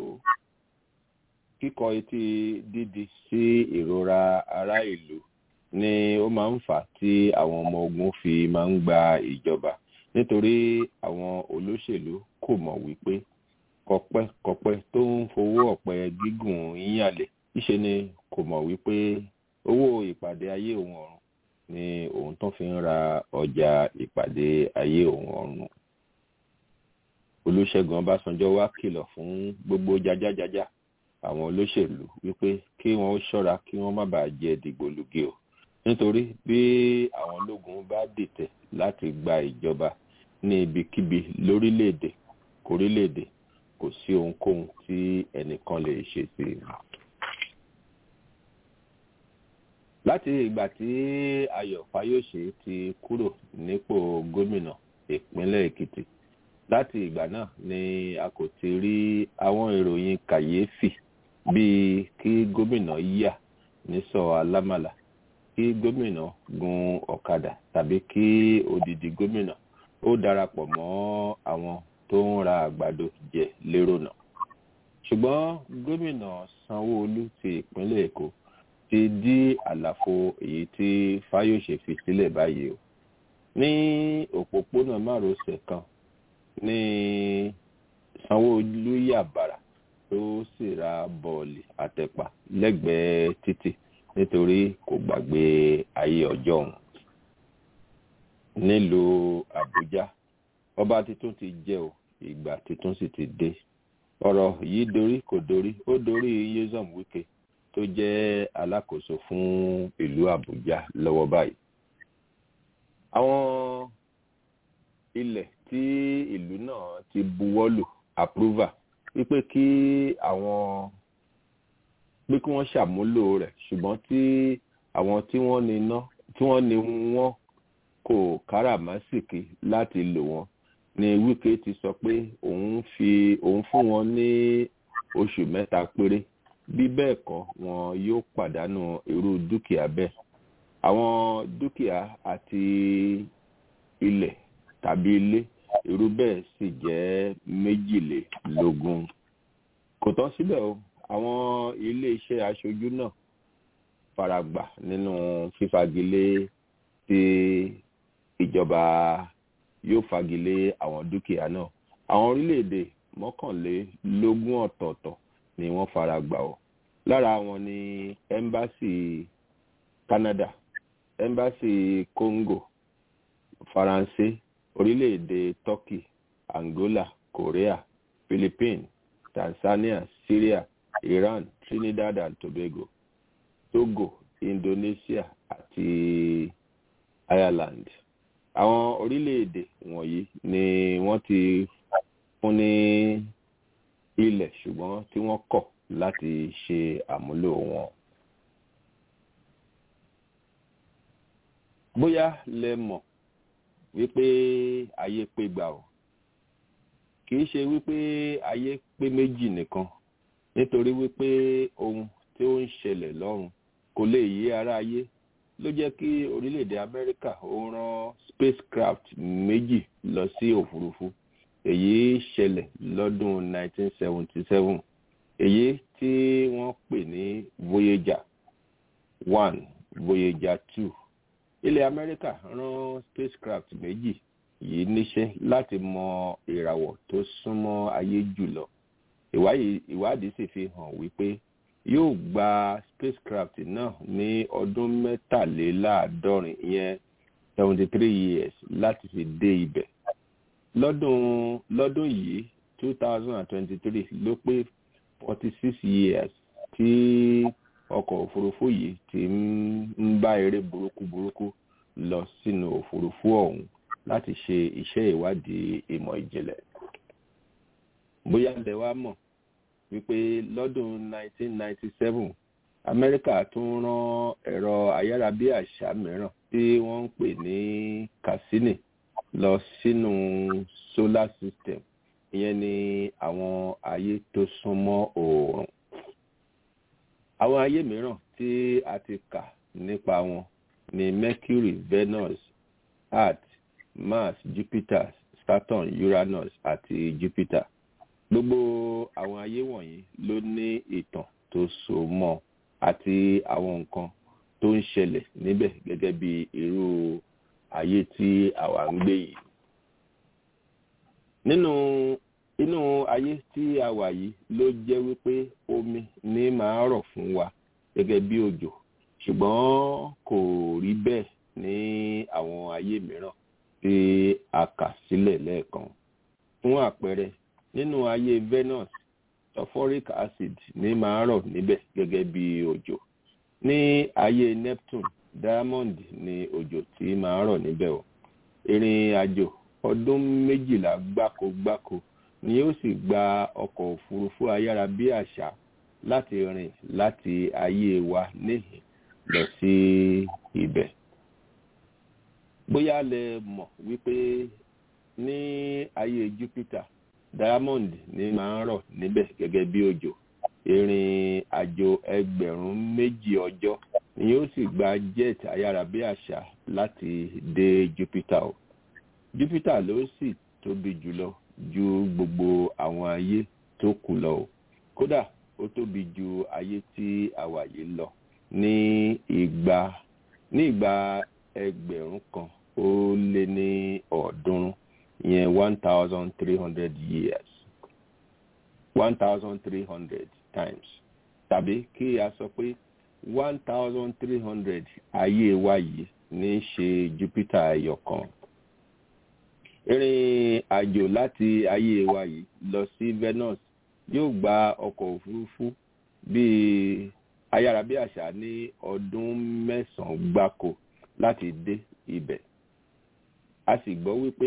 [SPEAKER 5] kíkọ etí dídi sí ìrora ará ìlú ni ó máa ń fà tí àwọn ọmọ ogun fi máa ń gba ìjọba nítorí àwọn olóṣèlú kò mọ̀ wípé kọpẹ́kọpẹ́ tó ń fowó ọ̀pẹ gígùn yíyàlẹ̀ ìṣe ni kò mọ̀ wípé owó ìpàdé ayé òun ọ̀run ni òun tó fi ń ra ọjà ìpàdé ayé òun ọ̀run olùṣègùn ọbásanjọ́ wá kìlọ̀ fún gbogbo jajájajá àwọn olóṣèlú wípé kí wọn ó ṣọ́ra kí wọ́n má bàa jẹ dìgbòlugi o nítorí bí àwọn ológun bá dìtẹ̀ láti gba ìjọba ní ibikíbi lórílẹ̀‐èdè kórílẹ̀‐èdè kò sí ohunkóhun tí ẹnìkan lè ṣe sí i. láti ìgbà tí ayọ̀ fáyọ̀ṣe ti kúrò nípò gómìnà ìpínlẹ̀ èkìtì láti ìgbà náà ni a kò ti rí àwọn ìròyìn kàyéfì bíi kí gómìnà yà nísọ alámàlà kí gómìnà gun ọ̀kadà tàbí kí odidi gómìnà ó darapọ̀ mọ́ àwọn tó ń ra àgbàdo jẹ lérò náà ṣùgbọ́n gómìnà sanwó-olu ti ìpínlẹ̀ èkó ti dí àlàfo èyí tí fáyọsẹ fi sílẹ̀ báyìí o ní òpópónà márosẹ̀ kan ní sanwó-olu yàbàrà tó sì ra bọ́ọ̀lì àtẹ̀pà lẹ́gbẹ̀ẹ́ títì nítorí kò gbàgbé ayé ọjọ́ òun nílùú àbújá ọba tuntun ti jẹ́ o ìgbà tuntun sì ti dé ọ̀rọ̀ yìí dorí kò dorí ó dorí yézọm wike tó jẹ́ alákòóso fún ìlú àbújá lọ́wọ́ báyìí àwọn ilẹ̀ tí ìlú náà ti buwọ́lù approval wípé kí àwọn pé kí wọ́n ṣàmúlò rẹ̀ ṣùgbọ́n tí àwọn tí wọ́n ní ná tí wọ́n ní wọ́n kò káràmásìkì láti lò wọ́n ni wike ti sọ pé òun fi òun fún wọn ní oṣù mẹ́ta péré bí bẹ́ẹ̀ kọ́ wọn yóò pàdánù irú dúkìá bẹ́ẹ̀ àwọn dúkìá àti ilẹ̀ tàbí ilé irú bẹ́ẹ̀ sì jẹ́ méjìlélógún kò tán síbẹ̀ o àwọn ilé-iṣẹ́ aṣojú náà faragbà nínú fífagilé tí ìjọba yóò fagilé àwọn dúkìá náà àwọn orílẹ̀-èdè mọ́kànlélógún ọ̀tọ̀ọ̀tọ̀ ni wọ́n faragbà o lára wọn ni ẹ́mbásì canada ẹ́mbásì congo faransé orílẹ̀-èdè turkey angola korea philippines tanzania syria iran trinidad and tobago togo indonesia àti ireland àwọn orílẹ̀-èdè wọ̀nyí ni wọ́n ti fún ní ilẹ̀ ṣùgbọ́n tí wọ́n kọ̀ láti ṣe àmúlò wọn. bóyá lẹ mọ̀ wípé ayé pé gbà ọ́ kìí ṣe wípé ayé pé méjì nìkan nítorí wípé ohun tí ó ń ṣẹlẹ̀ lọ́run kò lè yé ara ayé ló jẹ́ kí orílẹ̀-èdè amẹ́ríkà ó rán spacecraft méjì lọ sí òfurufú èyí ṣẹlẹ̀ lọ́dún 1977 èyí tí wọ́n pè ní voyager one voyager two ilẹ̀ amẹ́ríkà rán spacecraft méjì yìí níṣẹ́ láti mọ ìràwọ̀ tó súnmọ́ ayé jùlọ ìwádìí sì fi hàn wípé yóò gba spacecraft náà ní ọdún mẹ́tàléláàádọ́rin ìyẹn seventy three years láti fi dé ibẹ̀ lọ́dún lọ́dún yìí two thousand and twenty three ló pé forty six years tí ọkọ̀ òfurufú yìí ti ń bá eré burúkú burúkú lọ sínú òfurufú ọ̀hún láti ṣe iṣẹ́ ìwádìí ìmọ̀ ìjìnlẹ̀. bóyá lẹ wá mọ̀ wípé lọ́dún 1997 amẹ́ríkà tún rán ẹ̀rọ ayárabíàṣá mìíràn tí wọ́n ń pè ní cassini lọ sínú solar system ìyẹn ni àwọn ayé tó súnmọ́ oòrùn àwọn ayé mìíràn tí a ti kà nípa wọn ni mercury venus earth mars jupiter saturn uranus àti jupiter gbogbo àwọn ayé wọ̀nyí ló ní ìtàn tó so mọ́ àti àwọn nǹkan tó ń ṣẹlẹ̀ níbẹ̀ gẹ́gẹ́ bí irú ayé tí àwa ń gbé yìí. nínú inú ayé tí a wà yìí ló jẹ́ wípé omi ní máa rọ̀ fún wa gẹ́gẹ́ bí òjò ṣùgbọ́n kò rí bẹ́ẹ̀ ní àwọn ayé mìíràn tí a kà sílẹ̀ lẹ́ẹ̀kan. fún àpẹẹrẹ nínú ayé venus sulfuric acid ní máa rọ̀ níbẹ̀ gẹ́gẹ́ bí òjò ní ayé neptune diamond ní òjò tí máa rọ̀ níbẹ̀ o ìrìn àjò ọdún méjìlá gbáko gbáko ni ó sì gba ọkọ̀ òfurufú ayárabíàṣá láti rìn láti ayé wa níhìn lọ sí ibẹ̀ bóyá lẹ mọ̀ wípé ní ayé jupiter diamond ní máa ń rọ̀ níbẹ̀ gẹ́gẹ́ bí òjò ìrìn àjò ẹgbẹ̀rún méjì ọjọ́ ni yóò sì gba jet ayárabíàṣá láti dé jupiter o jupiter ló sì tóbi jùlọ ju gbogbo àwọn ayé tó kù lọ o kódà ó tóbi ju ayé tí a wà yìí lọ ní ìgbà ní ìgbà ẹgbẹ̀rún kan ó lé ní ọ̀ọ́dúnrún ìyẹn one thousand three hundred years one thousand three hundred times tàbí kí a sọ pé one thousand three hundred ayé wa yìí ní í ṣe jupiter ẹyọ kan ìrìn àjò láti ayé wa yìí lọ sí venus yóò gba ọkọ̀ òfurufú bíi ayárabíàṣá ní ọdún mẹ́sàn-án gbáko láti dé ibẹ̀ a sì gbọ́ wípé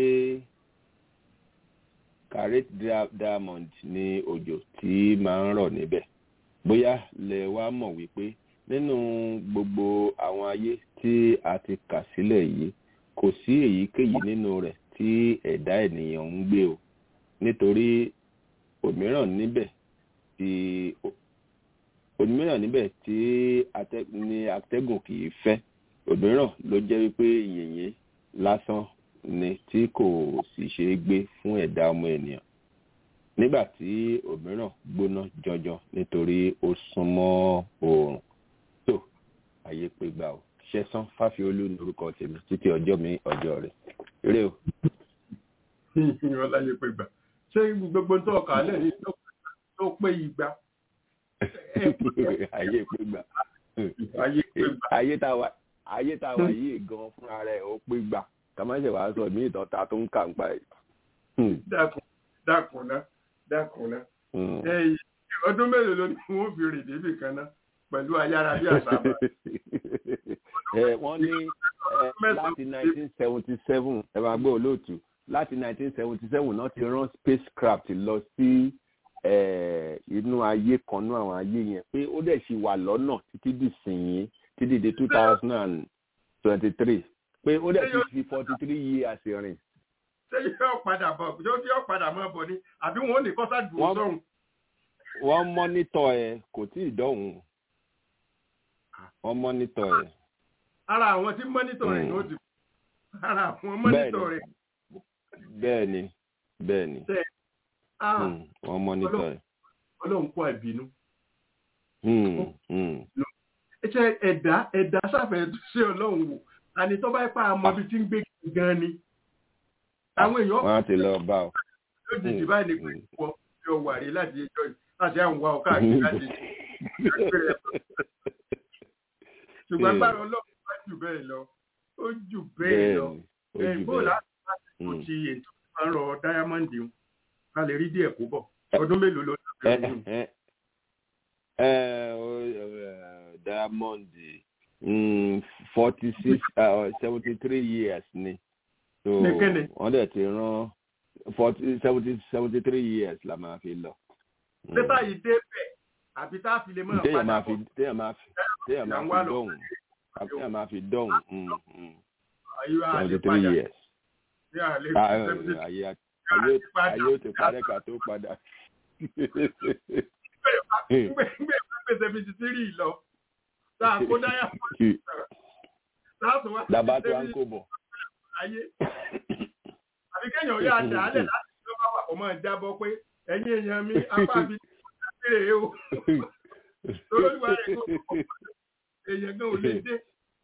[SPEAKER 5] caret diamond ní òjò tí máa ń rọ̀ níbẹ̀ bóyá lẹ wá mọ̀ wípé nínú gbogbo àwọn ayé tí a ti kà sílẹ̀ yìí kò sí èyíkéyìí nínú rẹ̀ tí ẹ̀dá ènìyàn ń gbé o nítorí òmíràn níbẹ̀ tí òmíràn níbẹ̀ tí ní atẹ́gùn kì í fẹ́ òmíràn ló jẹ́ wípé yìnyín lásán ni tí kò sì ṣe é gbé fún ẹ̀dá ọmọ ènìyàn nígbà tí òmíràn gbóná jọjọ nítorí ó súnmọ́ oòrùn tó ayé pé gbà ó ṣẹ́sán fáfiolú ní orúkọ tèmi títí ọjọ́ mi ọjọ́ rẹ̀ eré o.
[SPEAKER 3] ìyẹn láyé pé gbà ṣé gbogbo tó ọkà lẹ̀ ní tó pé igba.
[SPEAKER 5] ayé pé gbà
[SPEAKER 3] ayé pé gbà.
[SPEAKER 5] ayé tá a wà ayé tá a wà yìí gan fúnra rẹ̀ ó pé gbà kàmáṣe wàá sọ mí ìtọ́ta tó ń kà ń pa ẹ̀.
[SPEAKER 3] dákun dákun ná dákun ná. ọdún mélòó ló ní wọn fi rìn débì kan ná pẹ̀lú ayára bí àṣà bá.
[SPEAKER 5] wọ́n ní láti nineteen seventy seven ẹ máa gbé olóòtú láti nineteen seventy seven náà ti rán spacecraft lọ sí inú ayé kan náà àwọn ayé yẹn pé ó dẹ̀ ṣì wà lọ́nà títí dì sìn títí di two thousand and twenty three pé ó dẹ̀ ti fi forty three years rìn.
[SPEAKER 3] ṣé yóò padà bọ̀ yóò yóò padà máa bọ̀ ni àbí wọn ò ní kọ́sá dùn sọ́hun.
[SPEAKER 5] wọ́n mọ́nítọ̀ ẹ̀ kò tí ì dọ̀hùn wọ́n mọ́nítọ̀ ẹ̀.
[SPEAKER 3] ara àwọn tí mọ́nítọ̀ rẹ̀ ló ti ara àwọn mọ́nítọ̀ rẹ̀.
[SPEAKER 5] bẹ́ẹ̀ni bẹ́ẹ̀ni wọ́n mọ́nítọ̀ ẹ̀.
[SPEAKER 3] ọlọ́run kó àìbínú. ṣe ẹ̀dá ẹ̀dá sáfẹ́ ṣé ọlọ́run wò àní tó bá pa àmọ́ ibi tí ń gbé gan ni. àwọn èèyàn
[SPEAKER 5] wọ́n á ti lọ bá ọ.
[SPEAKER 3] yóò jìjì báyìí ní pé wọ́n fi ọwọ́ àrí láti ẹjọ́ yìí láti àwọn wa ọ̀ká àti láti ṣùgbọ́n agbára ọlọ́run bá jù bẹ́ẹ̀ lọ ó jù bẹ́ẹ̀ lọ ìbò láti láti kò ti ètò máa ń rọ dáyámọ́ǹdì ń ká lè rí díẹ̀ kó bọ̀ ọdún mélòó ló ń
[SPEAKER 5] diamond forty six seventy three years ni so wọ́n dẹ̀ ti rán forty seventy seventy three years la máa fi lọ.
[SPEAKER 3] pépà yìí dé bẹ́ẹ̀ àbí tá a fi lè mọ̀
[SPEAKER 5] padà bọ̀ téèyàn máa fi téèyàn máa fi dọ̀hùn téèyàn máa fi dọ̀hùn seventy three years.
[SPEAKER 3] ní àlè
[SPEAKER 5] Ah,
[SPEAKER 3] seventy
[SPEAKER 5] ayé ayé ayé ó ti parẹ́ ká tó padà.
[SPEAKER 3] gbé seventy three lọ tá a kó dáyà láti wá
[SPEAKER 5] Dàbá tó à ń kó bọ̀.
[SPEAKER 3] ayé àbí kéèyàn yóò dà á lẹ̀ láti tó bá wà kó máa jábọ́ pé ẹ̀yin èèyàn mi apá mi ti rè é o lórí wa rẹ̀ kó èèyàn gan ò lè dé.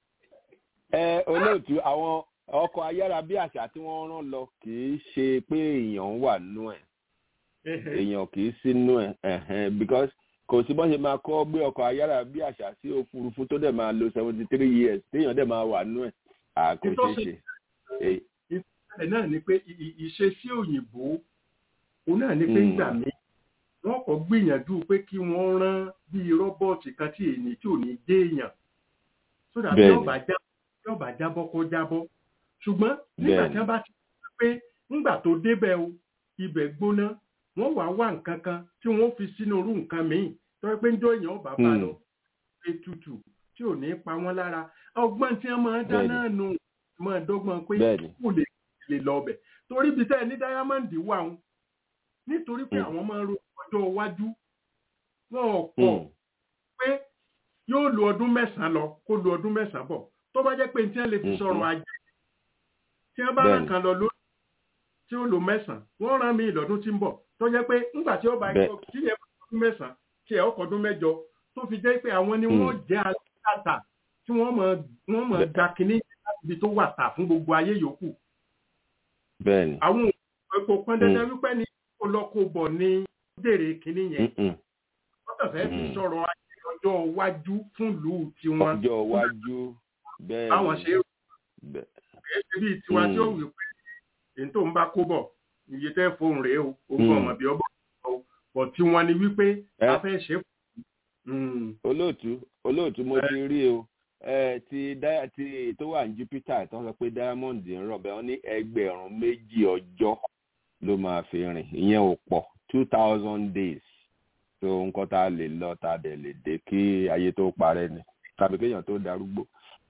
[SPEAKER 5] ẹ olóòtú àwọn ọkọ̀ ayárabíàṣá tí wọ́n rán lọ kì í ṣe pé èèyàn wà nú ẹ̀ èèyàn kì í sínú ẹ̀ ẹ̀hẹ́n because kò sí bọ́n ṣe máa kọ́ gbé ọkọ̀ ayárabíàṣá sí òfurufú tó dẹ̀ máa lo seventy three years téèyàn dẹ̀ máa wà nú ẹ̀ à kò ṣeé ṣe. Èyí-
[SPEAKER 3] ìṣẹ̀lẹ̀ náà ni pé ì- ì- ìṣesí òyìnbó òun náà ni pé
[SPEAKER 5] Mm.
[SPEAKER 3] nígbà míì wọ́n kọ́ gbìyànjú pé kí wọ́n rán bíi rọ́bọ̀tì kan tí èyí tí ò ní dé èèyàn sódà tí
[SPEAKER 5] Bẹ́ẹ̀ni.
[SPEAKER 3] ọba já tí ọba jábọ́ kó jábọ́ ṣùgbọ́n nígbà tí
[SPEAKER 5] Bẹ́ẹ̀ni.
[SPEAKER 3] wọ́n bá ti rí pé nígbà tó débẹ̀ o ibẹ̀ gbóná wọ́n wàá wá nǹkan kan tí wọ́n fi sínú irú nǹkan míì tó yẹ pé ń jọ èèyàn ọba bá
[SPEAKER 5] Mm.
[SPEAKER 3] lọ pé tutù tí ò ní pa wọ́n lára ọgbọ́n tí wọ́n máa ń dá
[SPEAKER 5] Bẹ́ẹ̀ni.
[SPEAKER 3] náà nù máa dọ́gbọ́n pé
[SPEAKER 5] Bẹ́ẹ̀ni.
[SPEAKER 3] kò lè lè lọ ọbẹ̀ torí ibi tẹ́ ẹ ní dáyámọ́ǹdì wà ń nítorí pé
[SPEAKER 5] Mm.
[SPEAKER 3] àwọn máa ń ro ọjọ́ iwájú wọn ò pọ̀
[SPEAKER 5] Mm.
[SPEAKER 3] pé yóò lo ọdún mẹ́sàn-án lọ kó lo ọdún mẹ́sàn-án bọ̀ tó bá jẹ́ pé tí wọ́n lè fi
[SPEAKER 5] Mhm.
[SPEAKER 3] sọ̀rọ̀ ajé tí wọ́n bá
[SPEAKER 5] Bẹ́ẹ̀ni.
[SPEAKER 3] rán kan lọ lórí tí ó lo mẹ́sàn-án wọ́n rán mi ìlọ́dún tí ń bọ̀ tó jẹ́ pé ńgbà tí ó bá
[SPEAKER 5] Bẹ́ẹ̀.
[SPEAKER 3] yọ kí yẹn bá ọdún mẹ́sàn-án tí ẹ̀ ọkọ̀ ọdún mẹ́jọ tó fi jẹ́ pé àwọn ni wọ́n jẹ́ aláta tí wọ́n mọ̀ wọ́n mọ̀
[SPEAKER 5] Bẹ́ẹ̀.
[SPEAKER 3] ga kínní láti ibi tó wà tà fún gbogbo ayé yòókù
[SPEAKER 5] bẹ́ẹ̀ni.
[SPEAKER 3] àwọn òkò pọn dandan wípé ní kó lọ kó bọ̀ ní dèrè kínní yẹn
[SPEAKER 5] Mm-mm.
[SPEAKER 3] wọ́n kàn fẹ́ fi
[SPEAKER 5] Mm.
[SPEAKER 3] sọ̀rọ̀ ayé ọjọ́ iwájú fún ìlú tiwọn
[SPEAKER 5] ọjọ́ iwájú bẹ́ẹ̀ni.
[SPEAKER 3] báwọn ṣe rò
[SPEAKER 5] Bẹ́ẹ̀-
[SPEAKER 3] pé ṣe bíi tiwa tí ó
[SPEAKER 5] Mm.
[SPEAKER 3] wí pé èyí tó ń bá kó bọ̀ iye tẹ́ fóun rèé o ogún
[SPEAKER 5] Mm.
[SPEAKER 3] ọmọ bí ọbọ̀ o bọ̀ tí wọ́n ní wípé
[SPEAKER 5] Ẹ.
[SPEAKER 3] a fẹ́ ṣe fún
[SPEAKER 5] olóòtú olóòtú mo ti rí o ẹ ti dá ti tó wà ní Jupiter tó ń sọ pé diamond ń rọ̀ bẹ́ẹ̀ wọ́n ní ẹgbẹ̀rún méjì ọjọ́ ló máa fi rìn ìyẹn ò pọ̀ two thousand days so nǹkan tá a lè lọ tá a dẹ̀ lè dé kí ayé tó parẹ́ ni tàbí kéèyàn tó darúgbó.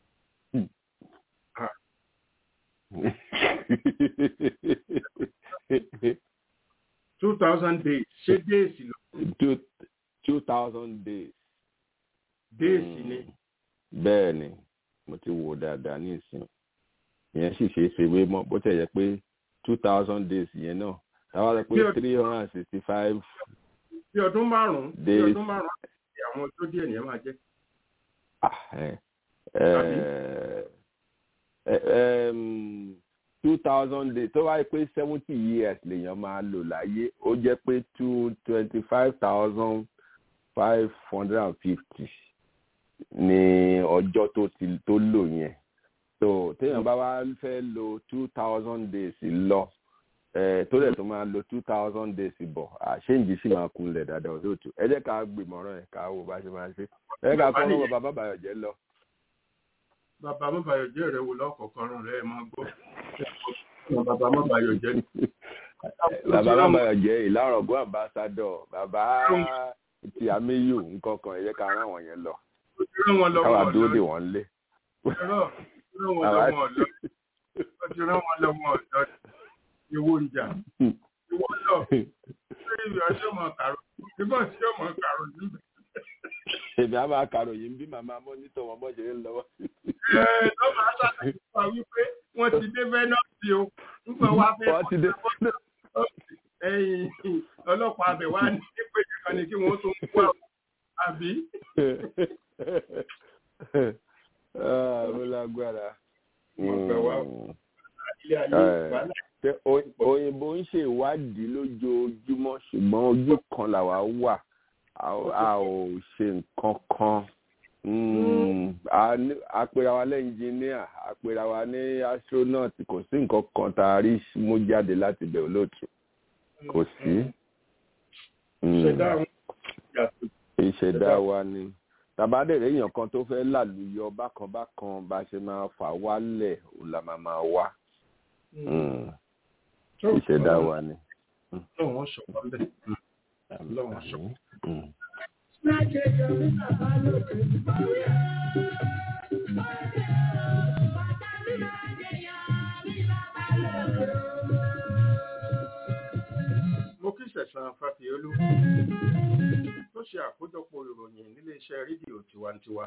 [SPEAKER 3] Ah. two thousand days ṣé déèsì ló
[SPEAKER 5] two two thousand days.
[SPEAKER 3] déèsì ni
[SPEAKER 5] bẹ́ẹ̀ ni mo ti wò dáadáa ní ìsìn ìyẹn sì ṣe é ṣe wé mọ́ bó tẹ̀ yẹ pé two thousand days yẹn náà táwa rẹ
[SPEAKER 3] Bí
[SPEAKER 5] pé
[SPEAKER 3] ọdún-
[SPEAKER 5] three hundred and sixty five
[SPEAKER 3] bí ọdún márùn-ún bí
[SPEAKER 5] Days.
[SPEAKER 3] ọdún márùn-ún àti àwọn tó díẹ̀ nìyẹn máa jẹ́
[SPEAKER 5] two thousand days tó wáyé pé seventy years lèèyàn máa lò láyé ó jẹ́ pé two twenty five thousand five hundred and fifty ní ọjọ́ tó ti tó lò yẹn so téèyàn bá wá fẹ́ lo two thousand days lọ eh, tó dẹ̀ tó máa lo two thousand days bọ̀ àṣéǹjì sì máa kunlẹ̀ dáadáa olóòtú ẹ jẹ́ ká gbìmọ̀ràn ẹ̀ ká wò bá ṣe máa ṣe ẹ jẹ́ ká kọ́ lọ́wọ́ bàbá bàyọ̀jẹ́ lọ.
[SPEAKER 3] bàbá mọ́bàyọ̀ jẹ́ rẹ̀ wò lọ́kọ̀ọ̀kan rán rẹ̀ máa gbọ́ bàbá mọ́bàyọ̀ jẹ́ ni.
[SPEAKER 5] bàbá bàbáyọ̀jẹ́ ìlàrọ̀gbọ́n àmbásádọ̀ bàbá ti àmíyù nǹkan kan ẹ jẹ́ ká rán àwọn yẹn lọ
[SPEAKER 3] ó ti rán wọn lọ́wọ́
[SPEAKER 5] káwá dúró dè wọ́n lé.
[SPEAKER 3] Ẹ̀rọ, rán wọn lọ́wọ́ ọ̀dọ́. Ó ti rán wọn lọ́wọ́ ọ̀dọ́. Ìwọ ìjà. Ìwọ lọ. Ṣé ìwé ọjọ́ mọ̀ kàrò? Ìbọn tí ó mọ̀ kàrò níbẹ̀.
[SPEAKER 5] èmi á máa kàròyìn bí màmá mọ́nítọ̀ wọn bọ́ ṣe ń lọ́wọ́.
[SPEAKER 3] Ẹ lọ́mọ aṣáájú wa wípé wọ́n ti dé Vẹ́nọ́ọ̀sì o. Nígbà wá fẹ́
[SPEAKER 5] wọ́n ti dé.
[SPEAKER 3] ẹ̀yìn ọlọ́pàá abẹ wá ní pé kankan ni kí wọ́n tó ń kú àwọn àbí.
[SPEAKER 5] Ah, ó lágbára.
[SPEAKER 3] Wọ́n fẹ́ wá
[SPEAKER 5] Mm.
[SPEAKER 3] ilé ayé
[SPEAKER 5] Ẹ.
[SPEAKER 3] wàhálà.
[SPEAKER 5] Ṣé oy- òyìnbó ń ṣe ìwádìí lójoojúmọ́ ṣùgbọ́n ojú kan làwa wà a ò- a ò ṣe nǹkan kan Mm, a ní- a pera wa lẹ́ engineer a pera wa ní astronaut kò sí nǹkan kan tá a rí mú jáde láti bẹ̀ olóòtú kò sí. Mm.
[SPEAKER 3] Ṣẹ̀dá àwọn ìyàtọ̀.
[SPEAKER 5] ìṣẹ̀dá wa ni tàbádẹ̀rẹ̀ èèyàn kan tó fẹ́ làlùyọ bákan bákan bá ṣe máa fà wálẹ̀ òun la máa máa wá Mm. ìṣẹ̀dá wa ni.
[SPEAKER 3] Lọ́wọ́ ṣọ̀kan bẹ́ẹ̀. Lọ́wọ́ ṣọ̀kan.
[SPEAKER 5] Mm.
[SPEAKER 4] Thank you.
[SPEAKER 3] ẹ̀sán fàfihólú tó ṣe àkójọpọ̀ ìròyìn níléeṣẹ́ rédíò tiwantiwa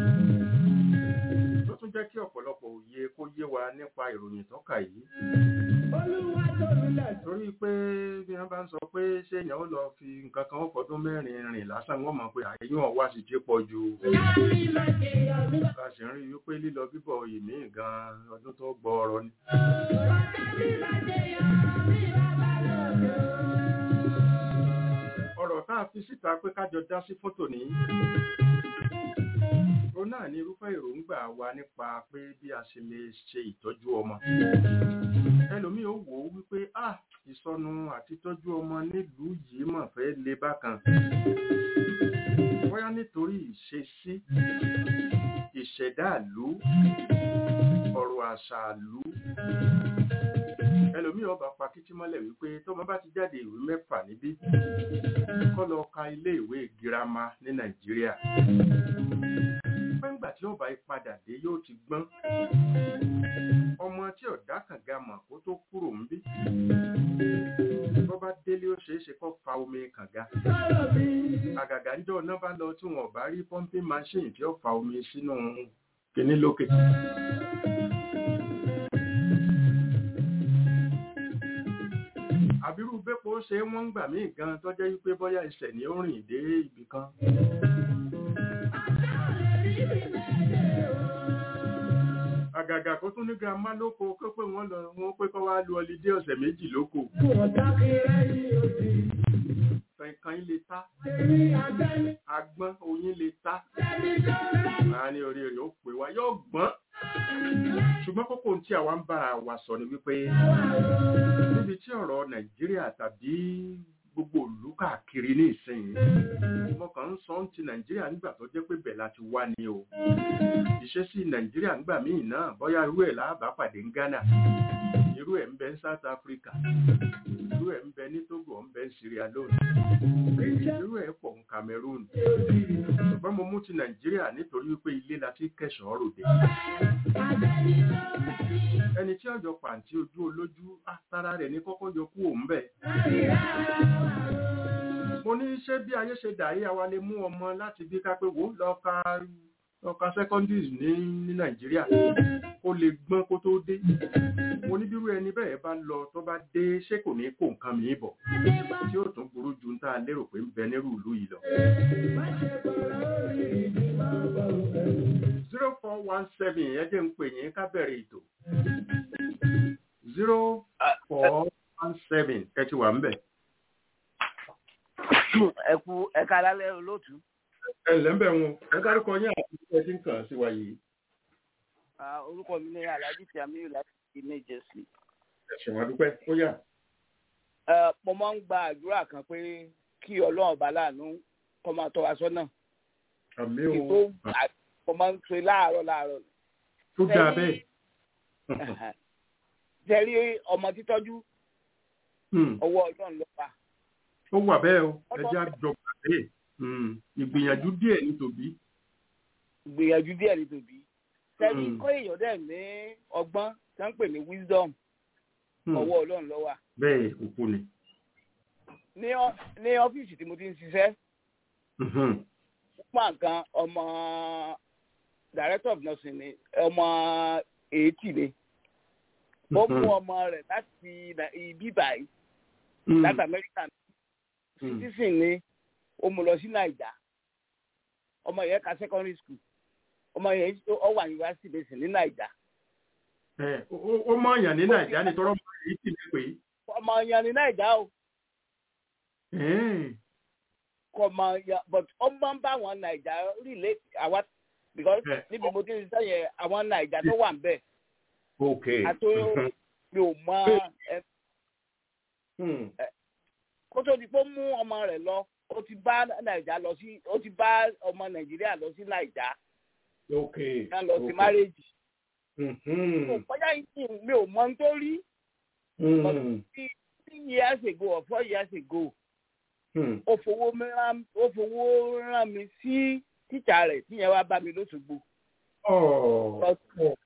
[SPEAKER 3] tó tún jẹ́ kí ọ̀pọ̀lọpọ̀ òye kó yé wa nípa ìròyìn tó kà yìí torí pé bí wọ́n bá ń sọ pé ṣé èèyàn ó lọ fi nǹkan kan ó fọdún mẹ́rin rìn lásán wọ́n mọ̀ pé àyẹ̀yún ọ̀wá sì ti pọ̀ ju a sì ń rí i wípé lílọ bíbọ̀ ìmí gan ọdún tó gbọ́ ọ̀rọ̀ ni. ọ̀rọ̀ tá a fi síta pé kájọ dá sí fótò ní. ó náà ní irúfẹ́ èròǹgbà wa nípa pé bí a ṣe lè ṣe ìtọ́jú ọmọ. ẹlòmíì ó wò ó wípé ah ìsọnù àti tọ́jú ọmọ nílùú yìí mọ̀ fẹ́ le bákan. bóyá nítorí ìṣesí ìṣẹ̀dáàlú ọ̀rọ̀ àṣàlú ẹlòmíì ọba pa kìtì mọ́lẹ̀ wípé tọ́mọ bá ti jáde ìwé mẹ́fà níbí kọ́ lọ ka ilé ìwé girama ní nàìjíríà pẹ́ngbà tí ọba ìpadà dé yóò ti gbọ́n ọmọ tí ọ̀dà kànga mọ̀ kó tó kúrò ń bí tó bá délé ó ṣeé ṣe kó fa omi kànga àgàgà ń jọ ọ̀nà bá lọ tí wọn ò bá rí pumping machine tí ó fa omi sínú kinní lókè. àbírú bẹ́pọ̀ ṣe wọ́n ń gbà mí gan tó jẹ́ wípé bóyá ìṣẹ̀ ni ó rìn dé ibì kan. àgàgà kó tún ní girama lóko kó pé wọ́n lọ wọ́n pé kó wá lu ọlídé ọ̀sẹ̀ méjì lóko. Kankan lè ta. Agbọ́n oyin lè ta. Màá ní orí rẹ̀ ó pè wá yóò gbọ́n. Ṣùgbọ́n kókó tí àwa ń bára wa sọ ni wípé níbi tí ọ̀rọ̀ Nàìjíríà tàbí gbogbo ìlú káàkiri ní ìsinyìí mo kàn ń sọ ń ti nàìjíríà nígbà tó jẹ́ pé bẹ̀ láti wá ni o ìṣesí nàìjíríà nígbà míì náà bóyá irú ẹ̀ láàbá pàdé ní ghana irú ẹ̀ ń bẹ ní south africa irú ẹ̀ ń bẹ ní togo ń bẹ ní sierra leone irú ẹ̀ pọ̀ ní cameroon ṣùgbọ́n mo mú ti nàìjíríà nítorí wípé ilé la ti kẹsàn-án ròde ẹni tí ọjọ́ pàǹtí ojú olójú àtàrà rẹ̀ ní kọ́kọ́ yọ kú òun bẹ̀ mo ní ṣé bí ayé ṣe dà yí àwa lè mú ọmọ láti bí ká pé wò lọ ka lọ ka secondaries ní ní nàìjíríà kó lè gbọ́n kó tó dé mo ní bírú ẹni bẹ́ẹ̀ bá lọ tó bá dé ṣé kò ní kó nǹkan mi bọ̀ tí ó tún burú ju tá a lérò pé ń bẹ nírú ìlú yìí lọ. zero four one seven ẹ jẹ́ ń pè yín ká bẹ̀rẹ̀ ètò zero four one seven ẹ ti wà ń bẹ̀
[SPEAKER 6] ẹkú ẹka alálẹ olóòtú.
[SPEAKER 3] ẹ ǹlẹ́ ń bẹ̀ wọn ẹ dárúkọ yín àti ẹ ti ń kàn sí wa yìí.
[SPEAKER 6] orúkọ mi ní alhaji tiamiyu láti new jersey.
[SPEAKER 3] ẹ ṣèwọ́n adúpẹ́ ó yà.
[SPEAKER 6] mo máa ń gba àdúrà kan pé kí ọlọ́run ọba láàánú kọ́ máa tọ́ wa sọ́nà.
[SPEAKER 3] àmì
[SPEAKER 6] kí
[SPEAKER 3] o
[SPEAKER 6] tó mo máa ń pe láàárọ̀ láàárọ̀.
[SPEAKER 3] tó dáa bẹ́ẹ̀.
[SPEAKER 6] tẹ̀rí ọmọ títọ́jú ọwọ́ ọlọ́run ló wà
[SPEAKER 3] ó wà bẹ́ẹ̀ o ẹja jọba bẹ́ẹ̀ ìgbìyànjú díẹ̀ ní tòbí.
[SPEAKER 6] ìgbìyànjú díẹ̀ ní tòbí. tẹ̀rí kọ́ èèyàn dẹ̀ ní ọgbọ́n tí wọ́n ń pè ní wisdom ọwọ́ ọlọ́run ló wà.
[SPEAKER 3] bẹ́ẹ̀ òkú ni.
[SPEAKER 6] ní ọ́fíìsì tí mo ti ń ṣiṣẹ́ púpọ̀ nǹkan ọmọ director of nursing ni ọmọ eighty ni ó mú ọmọ rẹ̀ láti ibi báyìí láti amẹ́ríkà citizen ni ó mú lọ sí naija ọmọ yẹn ka secondary school ọmọ yẹn ó wà university basin ní naija.
[SPEAKER 3] ó mọ ọyàn ní naija ní tọrọ mọ èyí tì mí pé.
[SPEAKER 6] ọmọ yẹn ní naija o. kò mọ ya but ó máa ń bá àwọn naija relate àwa because níbi mo ti ń sọ yẹn àwọn naija tó wà ń bẹ̀.
[SPEAKER 3] ok
[SPEAKER 6] àti mi ò mọ kó tó di pé ó mú ọmọ rẹ̀ lọ ó ti bá nàìjà lọ sí ó ti bá ọmọ nàìjíríà lọ sí nàìjà
[SPEAKER 3] ok
[SPEAKER 6] náà lọ sí márèjì.
[SPEAKER 3] Mhm.
[SPEAKER 6] kọjá yìí mi ò mọ nítorí
[SPEAKER 3] Mm.
[SPEAKER 6] three years ago or four years ago
[SPEAKER 3] Mm.
[SPEAKER 6] ó fowó rán ó fowó rán mi sí tíjà rẹ̀ tíyẹn wá bá mi lóṣogbo.
[SPEAKER 3] Oh.
[SPEAKER 6] But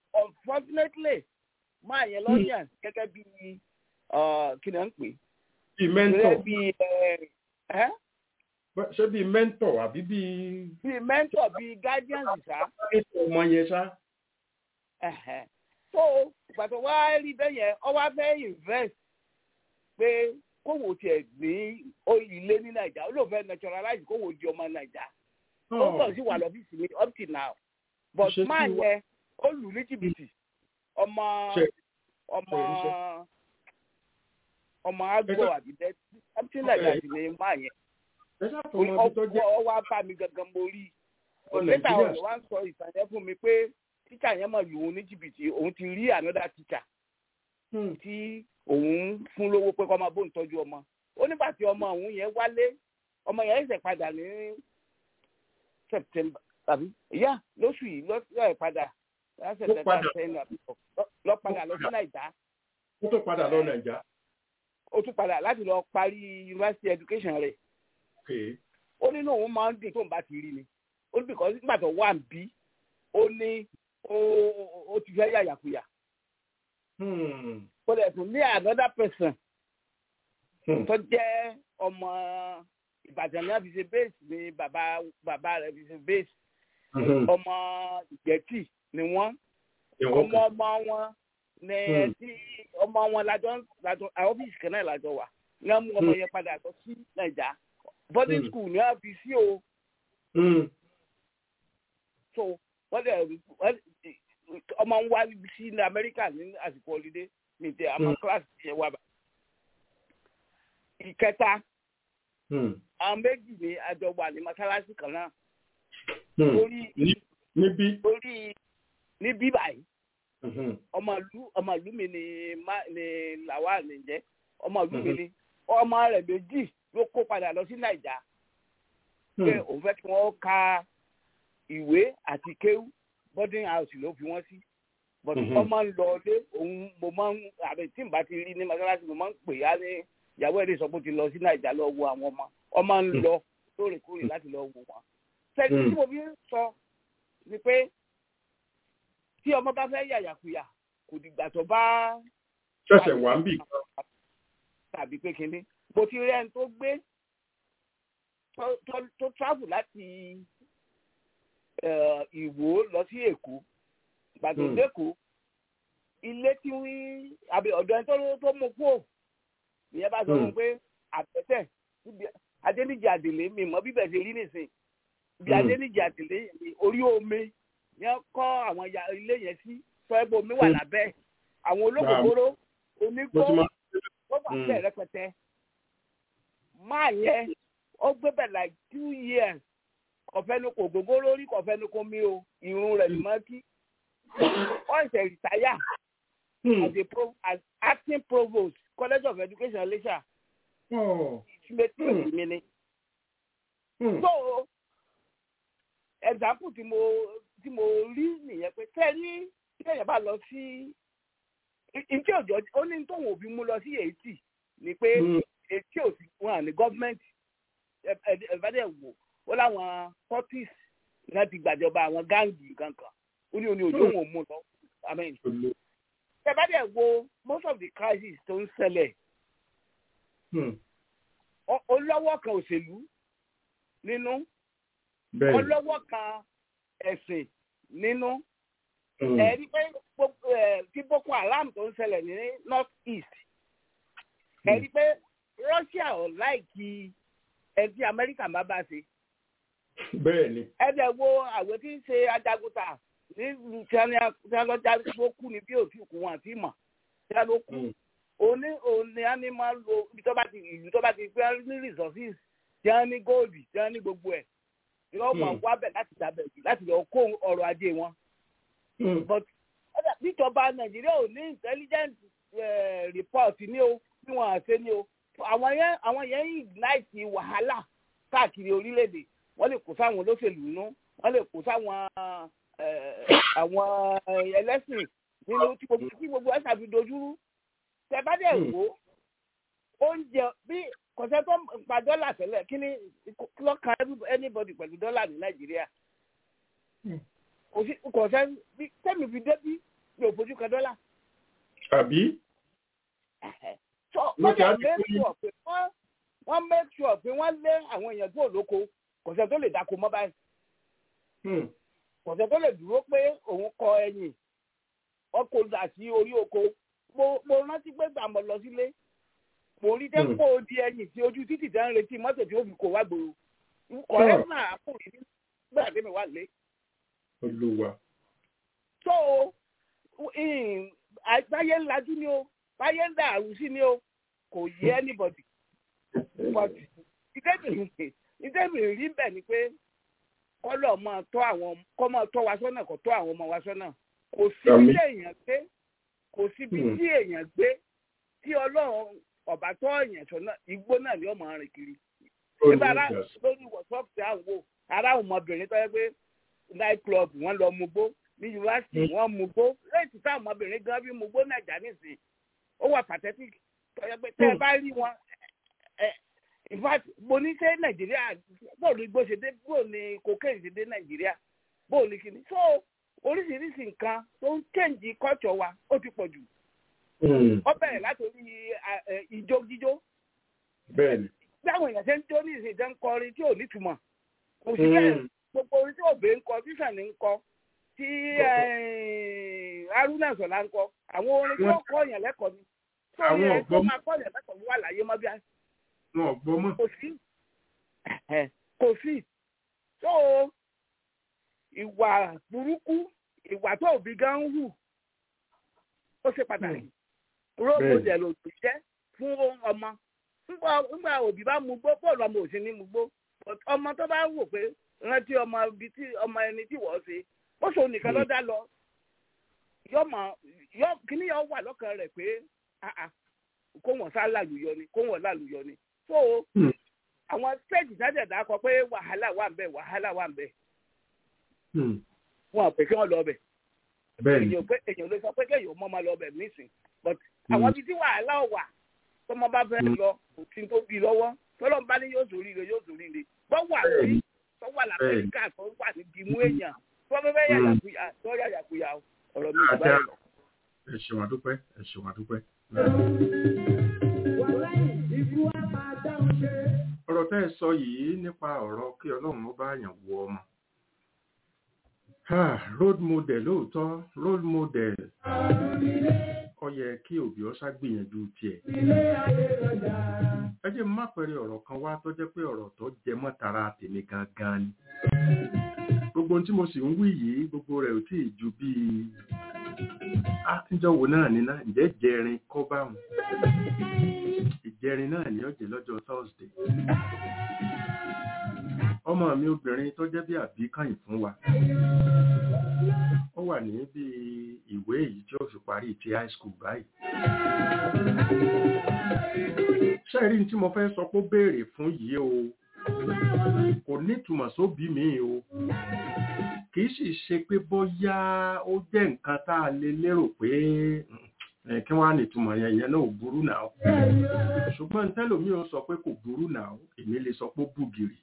[SPEAKER 6] unfortunately máa yẹn lọ́yàn gẹ́gẹ́ bí kí ni wọ́n ń pè
[SPEAKER 3] bíi mẹ́ńtọ̀
[SPEAKER 6] bíi ẹ ẹ
[SPEAKER 3] ṣé bíi mẹ́ńtọ̀ àbí bíi
[SPEAKER 6] bíi mentor bíi guardian ṣá.
[SPEAKER 3] ètò ọmọ yẹn ṣá.
[SPEAKER 6] Ẹ̀hẹ̀. so ìgbàtọ̀ wá rí bẹ́ẹ̀ yẹn ọ wá fẹ́ invest pé kówó tiẹ̀ ní ilé ní nàìjà ó lóun fẹ́ naturalize kówó di ọmọ nàìjà ó kàn sí wà lọ́fíìsì mi up till now but
[SPEAKER 3] Ṣé tí
[SPEAKER 6] máa
[SPEAKER 3] wà-
[SPEAKER 6] yẹ ó lù ní jìbìtì ọmọ
[SPEAKER 3] Ṣe-
[SPEAKER 6] ọmọ
[SPEAKER 3] ṣe
[SPEAKER 6] ọmọ agbo àbí bẹ́ẹ̀ something like that ni máa yẹ
[SPEAKER 3] ẹ ṣàtọmọ ibi tó jẹ́
[SPEAKER 6] ọ wá bá mi gangan mo rí
[SPEAKER 3] ọ
[SPEAKER 6] lẹ́tà
[SPEAKER 3] nàìjíríà
[SPEAKER 6] ọ̀rọ̀ wá ń sọ ìtàn yẹn fún mi pé tíṣà yẹn mọ̀ lù ú ní jìbìtì òun ti rí another teacher
[SPEAKER 3] Hmm.
[SPEAKER 6] tí òun fún lówó pé kọ́ máa bóun tọ́jú ọmọ ó nígbà tí ọmọ òun yẹn wálé ọmọ yẹn ṣẹ̀ padà ní september àbí ìyá lóṣù yìí lọ́sẹ̀ padà lọ́sẹ̀
[SPEAKER 3] Ló
[SPEAKER 6] tẹ̀ta
[SPEAKER 3] padà.
[SPEAKER 6] sẹ́yìn àbí lọ- lọ padà lọ sí nàìjà
[SPEAKER 3] ó tó padà lọ nàìjà.
[SPEAKER 6] ó tún padà láti lọ parí university education rẹ̀
[SPEAKER 3] Okay.
[SPEAKER 6] ó nínú òun máa ń dùn tóun bá ti rí ni ó ní bìkọ́ nígbà tó wà ń bí ó ní ó- ó- ó ti fẹ́ yàyàkuyà
[SPEAKER 3] Hmm.
[SPEAKER 6] ó lè tún ní another person
[SPEAKER 3] Hmm.
[SPEAKER 6] tó jẹ́ ọmọ ìbàdàn náà fi ṣe base ni bàbá bàbá rẹ̀ fi ṣe base
[SPEAKER 3] Mhm.
[SPEAKER 6] ọmọ ìgbẹ́tì ni wọ́n
[SPEAKER 3] Ìwọ
[SPEAKER 6] ọmọ
[SPEAKER 3] kan.
[SPEAKER 6] ọmọ wọn ní
[SPEAKER 3] Hmm.
[SPEAKER 6] tí ọmọ wọn lájọ lájọ àwọn ọ́fíìsì kan náà lájọ wà ní wọ́n mú ọmọ
[SPEAKER 3] Hmm.
[SPEAKER 6] yẹn padà lọ sí nàìjà boarding
[SPEAKER 3] Hmm.
[SPEAKER 6] school ni wọ́n fi sí o
[SPEAKER 3] Hmm.
[SPEAKER 6] so wọ́n dẹ̀ wọ́n ọmọ ń wá sí ní amẹ́ríkà ní àsìkò ọ̀lídé ní ti àmọ́
[SPEAKER 3] Hmm.
[SPEAKER 6] kíláàsì yẹn wà bá. ìkẹta
[SPEAKER 3] Hmm.
[SPEAKER 6] àwọn méjì ní àjọ wà ní mọ́sálásí kan náà
[SPEAKER 3] Hmm.
[SPEAKER 6] lórí
[SPEAKER 3] Ní- Níbí.
[SPEAKER 6] lórí ní bíbáyìí
[SPEAKER 3] Mhm.
[SPEAKER 6] ọmọ ìlú ọmọ ìlú mi ni má ni làwa ní jẹ ọmọ ìlú mi
[SPEAKER 3] Mhm.
[SPEAKER 6] ni ọmọ rẹ̀ méjì ló kó padà lọ sí nàìjà pé
[SPEAKER 3] Hmm.
[SPEAKER 6] òun fẹ́ kí wọ́n ka ìwé àti kéwú boarding house ló fi wọ́n sí but
[SPEAKER 3] Mhm.
[SPEAKER 6] wọ́n máa ń lọ ilé òun mo máa ń àbẹ tí n bá ti rí ní mọ́sálásí mo máa ń pè á ní ìyàwó ẹ̀rí sọ pé ó ti lọ sí nàìjà lọ wo àwọn ọmọ wọ́n máa ń
[SPEAKER 3] Mhm.
[SPEAKER 6] lọ lóòrèkóòrè láti lọ wo wọn. sẹ́ni
[SPEAKER 3] Mhm.
[SPEAKER 6] tí mo fi ń sọ ni pé tí ọmọ bá fẹ́ yàyàkuyà kò dìgbà tó bá
[SPEAKER 3] Ṣẹ̀ṣẹ̀ wà ń bì.
[SPEAKER 6] tàbí pé kinní mo ti rí ẹni tó gbé tó- tó- tó travel láti eh, ìwó lọ sí èkó gbàtò
[SPEAKER 3] Hmm.
[SPEAKER 6] lẹ́kọ̀ọ́ ilé tí wí àbí ọ̀dọ̀ ẹni tó- tó mú kú ìyẹn bá sọ fún un
[SPEAKER 3] Hmm.
[SPEAKER 6] pé àbẹ̀tẹ̀ níbi adéníjì àdèlé mi mọ bíbẹ̀ ṣe rí nìsín ibi
[SPEAKER 3] Hmm.
[SPEAKER 6] adéníjì àdèlé yẹn ni orí omi yẹn kọ́ àwọn ya- ilé yẹn sí sọ ẹ́ bó omi wà
[SPEAKER 3] Hmm.
[SPEAKER 6] lábẹ́ àwọn olókòkòrò onígbó
[SPEAKER 3] Mo ti máa.
[SPEAKER 6] wọ́n wà
[SPEAKER 3] Mm.
[SPEAKER 6] bẹ́ẹ̀ rẹpẹtẹ. máa yẹ ó gbé bẹ̀ like two years kọ̀fẹ́nu kò gbogbo lórí kọ̀fẹ́nu kò mí o irun rẹ̀ ni máa kí. ó ṣe rìtáyà
[SPEAKER 3] Hmm.
[SPEAKER 6] as a pro as acting provost college of education Iléṣà
[SPEAKER 3] Oh.
[SPEAKER 6] ìṣúlẹ̀tì mi ni.
[SPEAKER 3] Hmm.
[SPEAKER 6] so example tí mo tí mo rí nìyẹn pé tẹ́lí tí èèyàn bá lọ sí ìtí òjò ó ní tóun òbí mú lọ sí èyítì ni pé
[SPEAKER 3] Hmm.
[SPEAKER 6] etí òsì wọn ní gọ́ọ̀mẹ̀ntì ẹ̀fẹ́dẹ̀ wò ó láwọn fortis náà ti gbàjọba àwọn gáǹgì kankan ó ní oní òjò wọn ò mú lọ amen ẹ̀fẹ́dẹ̀ wo most of the crisis tó ń ṣẹlẹ̀
[SPEAKER 3] Hmm.
[SPEAKER 6] ó- ó lọ́wọ́ kan òṣèlú nínú
[SPEAKER 3] Bẹ́ẹ̀ni.
[SPEAKER 6] ọlọ́wọ́ kan ẹ̀sìn nínú
[SPEAKER 3] Hmm.
[SPEAKER 6] ẹ̀rí pé gbogbo ẹ̀ tí boko haram tó ń ṣẹlẹ̀ ní north east ẹ̀rí pé russia ò láìkí ẹ̀ tí amẹ́ríkà má bá ṣe
[SPEAKER 3] Bẹ́ẹ̀ni.
[SPEAKER 6] ẹ̀dẹ̀ wo àwọn tí ń ṣe ajagunta nílùú tí wọ́n lọ́jà tó kú ní bí òtí òkú wọn àti ìmọ̀ tí wọ́n ló kú
[SPEAKER 3] Hmm.
[SPEAKER 6] òní òní á ní máa lo ibi tó bá ti ìlú tó bá ti pé ní resources tí wọ́n ní gold tí wọ́n ní gbogbo ẹ̀ tí wọ́n mọ̀
[SPEAKER 3] Hmm.
[SPEAKER 6] wábẹ̀ láti dàbẹ̀ láti lọ kó ọrọ̀ ajé wọn
[SPEAKER 3] Hmm.
[SPEAKER 6] but ọ̀dà níjọba nàìjíríà ò ní intelligent eh, report ní o bí wọn àṣẹ ní o àwọn yẹn àwọn yẹn ń ignite wàhálà káàkiri orílẹ̀-èdè wọ́n lè kó sáwọn olóṣèlú nú wọ́n lè kó sáwọn eh, àwọn ẹlẹ́sìn nínú tí gbogbo tí gbogbo ẹ̀ ṣàfi dojúrú tẹ bá dẹ̀
[SPEAKER 3] Hmm.
[SPEAKER 6] wò ó oúnjẹ bí kọ̀sẹ́ tó ń pa dọ́là tẹ́lẹ̀ kí ni kí ló kan anybody pẹ̀lú dọ́là ní nàìjíríà
[SPEAKER 3] Hmm.
[SPEAKER 6] kò sí kò sẹ́ bí tẹ́mi fi débí mi ò fojú kan dọ́là.
[SPEAKER 3] Àbí?
[SPEAKER 6] wọ́n dẹ̀ make sure pé wọ́n wọ́n make sure pé wọ́n lé àwọn èèyàn tó lóko kò sẹ́ tó lè dáko mọ́ báyìí kò sẹ́ tó lè dúró pé òun kọ ẹ̀yìn ọkọ̀ dà sí orí oko mo mo rántí pé gbà mọ́ lọ sílé mo rí tẹ́ kó o di ẹ̀yìn tí ojú títì tẹ́ ń retí mọ́tò tí ó fi kó wá gbòòrò kọ̀rẹ́ náà àpòrí nígbà tí mi wà lé.
[SPEAKER 3] olùwà.
[SPEAKER 6] so báyé ńlájú ni o báyé ń dàrú sí ni o kò yé anybody but ìdẹ́bìrì rí bẹ̀ ni pé kọ́lọ̀ máa tọ́ àwọn kọ́ máa tọ́ wa sọ́nà kó tọ́ àwọn ọmọ wa sọ́nà kò síbi tí èèyàn gbé kò síbi tí èèyàn gbé tí ọlọ́run ọ̀bà tọ́ èèyàn sọ́nà igbó náà ni ó máa rìn kiri. nígbà lórí wọ́sọ́ọ̀fù tí à ń wò ara àwọn ọmọbìnrin tó yẹ pé night club wọ́n lọ mugbó ní yunifásitì wọ́n mugbó lẹ́yìn tí ọmọbìnrin gan bí mugbó nàìjà nísìnyí ó wà pathetic tó yẹ pé tẹ́ ẹ bá rí wọn in fact mo ní ṣe nàìjíríà bóòlù igbó ṣe dé bóòlù cocaine ṣe dé nàìjíríà bóòlù kìíní so oríṣiríṣi nǹkan tó ń change culture wa ó ti pọ̀ jù. ó bẹ̀rẹ̀ látòrí ìjó jíjó.
[SPEAKER 3] bẹ́ẹ̀ni.
[SPEAKER 6] bí àwọn èèyàn ṣe ń jó ní ìsìn ìjọ ń kọrin tí ò nítumọ̀ kò sí bẹ́ẹ̀ gbogbo orin tí òbí ń kọ tíṣà ní ń kọ tí haruna sọlá ń kọ àwọn orin tí ó kọ́ yẹn lẹ́kọ̀ọ́ ni.
[SPEAKER 3] àwọn ọ̀gbọ́n
[SPEAKER 6] tó máa kọ́ yẹn lẹ́kọ̀ọ́ wà láyé mọ́ bí i
[SPEAKER 3] wọn ò gbọ́ mọ́.
[SPEAKER 6] kò sí kò sí tó ìwà burúkú ìwà tó òbí gan ń hù ó ṣe pàtàkì role model òbí jẹ́ fún ọmọ nígbà òbí bá mú gbó bọ́ọ̀lù ọmọ òsín ní mú gbó ọmọ tó bá wò pé rántí ọmọ ibi tí ọmọ ẹni tí wọ́n ṣe ó ṣòun nìkan ló dá lọ yọmọ yọ kíní yọ wà lọ́kàn rẹ̀ pé kó wọ́n sá lálùyọ ni kó wọ́n lálùyọ ni so àwọn stage jájẹ̀dá kọ pé wàhálà wà ń bẹ̀ wàhálà wà ń bẹ̀ wọn pè kí wọ́n lọ bẹ̀ èèyàn pé èèyàn ló sọ pé kéèyàn mọ́ máa lọ bẹ̀ nísìn but àwọn ibi tí wàhálà wà tọmọ bá fẹ́ lọ òtí tó bí lọ́wọ́ tọ́lọ́ bá ní yóò sórí rẹ̀ yóò sórí rẹ̀ tó wà sí tó wà lamẹ́ríkà tó wà ní dìmú èèyàn tó fẹ́ fẹ́ yàyàkuyà tó yàyàkuyà ọ̀rọ̀ mi ìgbà yẹn lọ.
[SPEAKER 3] ẹ ṣeun àdúpẹ́ ẹ ṣeun àdúpẹ́ ọ̀rọ̀ tẹ́ ẹ sọ yìí nípa ọ̀rọ̀ kí ọlọ́run ó bá yàn wọ ọmọ role model lóòótọ́ role model ó yẹ kí òbí ọ ṣàgbìyànjú tiẹ̀ ẹ jẹ́ má pẹ̀rẹ̀ ọ̀rọ̀ kan wá tó jẹ́ pé ọ̀rọ̀ tó jẹ mọ́ tara tèmi gangan ni gbogbo tí mo sì ń wí yìí gbogbo rẹ̀ ò tí ì ju bíi àtijọ́ wo náà níná ǹjẹ́ jẹrin kọ́ báwọn ìjẹrin náà ní ọ̀jẹ̀ lọ́jọ́ thursday ọmọ mi obìnrin tó jẹ́ bí àbíkàyìn fún wa ó wà ní bí ìwé èyí tí ó fi parí ti high school báyìí ṣẹ́rí tí mo fẹ́ sọ pé ó béèrè fún yìí o kò nítumọ̀ sóbí mi o kìí sì ṣe pé bóyá ó jẹ́ nǹkan tá a lè lérò pé kí wọ́n á nìtumọ̀ yẹn yẹn náà ò burú náà ṣùgbọ́n tẹ́lòmí ò sọ pé kò burú náà èmi lè sọ pé ó bùgìrì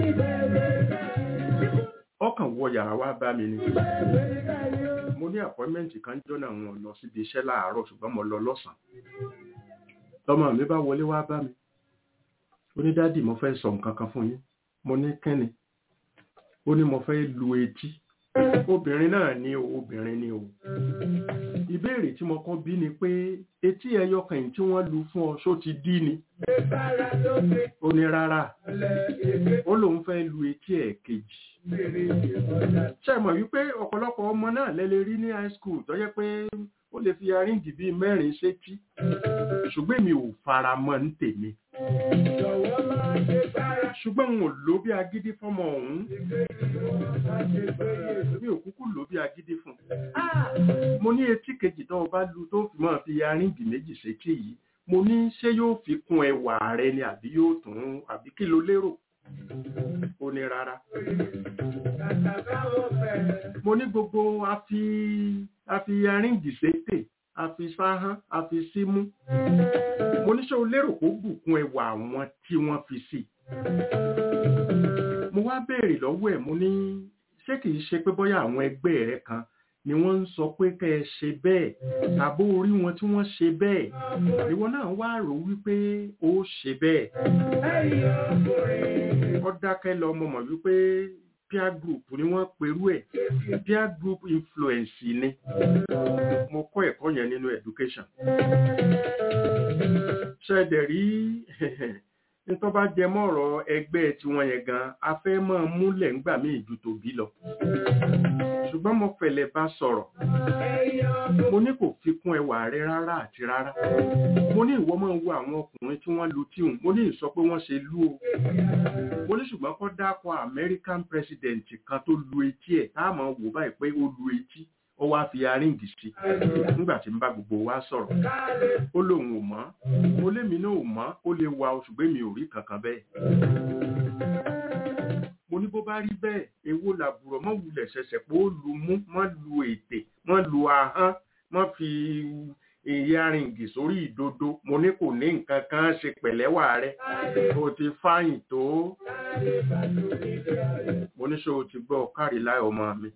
[SPEAKER 3] ọkàn wọ yàrá wá bá mi ni mo ní àpọ́ìmẹ́ǹtì kan jọ́nà wọn lọ síbi iṣẹ́ láàárọ̀ ṣùgbọ́n mo lọ lọ́sàn-án lọ́mọ mi bá wọlé wá bá mi ó ní dádì mo fẹ́ sọ nǹkan kan fún yín mo ní kẹ́ni ó ní mo fẹ́ lu etí obìnrin náà ni o obìnrin ni o ìbéèrè tí mo kọ́ bí ni pé etí ẹyọ kan tí wọ́n lu fún ọ ṣó ti dí ni ó ní rárá ó lóun fẹ́ lu etí ẹ̀ kejì ṣe mọ̀ wípé ọ̀pọ̀lọpọ̀ ọmọ náà lẹ́lẹ́ rí ní high school tó yẹ pé ó lè fi aríǹdì bíi mẹ́rin sétí ṣùgbọ́n mi ò fara mọ́ ní tèmi ṣùgbọ́n n ò lò bí agídí fọ́mọ ọ̀hún mi ò kúkú lò bí agídí fún mo ní etí kejì tó o bá lu tó fi máa fi aríǹdì méjì sétí yìí mo ní ṣé yóò fi kún ẹwà rẹ ni àbí yóò tún àbí kí lo lérò ó ní rárá mo ní gbogbo afi afi aríǹdì sétè àfi sáhán àfi símú mo ní ṣé o lérò kó bùkún ẹwà àwọn tí wọ́n fi sí mo wá béèrè lọ́wọ́ ẹ̀ mo ní ṣé kìí ṣe pé bóyá àwọn ẹgbẹ́ rẹ kan ni wọ́n ń sọ pé kẹ́ ẹ ṣe bẹ́ẹ̀ tàbó orí wọn tí wọ́n ṣe bẹ́ẹ̀ ìwọ náà wá rò wípé ó ṣe bẹ́ẹ̀ ó dákẹ́ lọ mo mọ̀ wípé peer group ni wọ́n perú ẹ̀ peer group influence ni mo kọ́ ẹ̀kọ́ yẹn nínú education ṣẹ̀dẹ̀ rí nítorí bá jẹ mọ́rọ̀ ẹgbẹ́ tiwọn yẹn gan a fẹ́ máa múlẹ̀ ńgbà míì ju tòbí lọ ṣùgbọ́n mo fẹ̀lẹ̀ bá sọ̀rọ̀ mo ní kò fi kún ẹwà rẹ rárá àti rárá mo ní ìwọ máa wo àwọn ọkùnrin tí wọ́n lu tíhùn mo ní ìsọ pé wọ́n ṣe lú o mo ní ṣùgbọ́n kọ́ dákọ̀ American president kan tó lu etí ẹ̀ tá a máa wò báyìí pé ó lu etí ó wá fi aríǹgì sí nígbà tí ń bá gbogbo wa sọ̀rọ̀ ó lóun ò mọ̀ mo lémi náà ò mọ̀ ó lè wa oṣù gbé mi ò rí kankan bẹ́ẹ̀ mo ní bó bá rí bẹ́ẹ̀ èwo làbùrọ̀ mọ́ wulẹ̀ ṣẹ̀ṣẹ̀ pé ó lu mú mọ́ lu ètè mọ́ lu ahọ́n mọ́ fi ìyaríǹgì sórí ìdodo mo ní kò ní nǹkan kan ṣe pẹ̀lẹ́wà rẹ o ti fáyìn tó mo ní ṣé o ti gbọ́ kárí láì ọmọ mi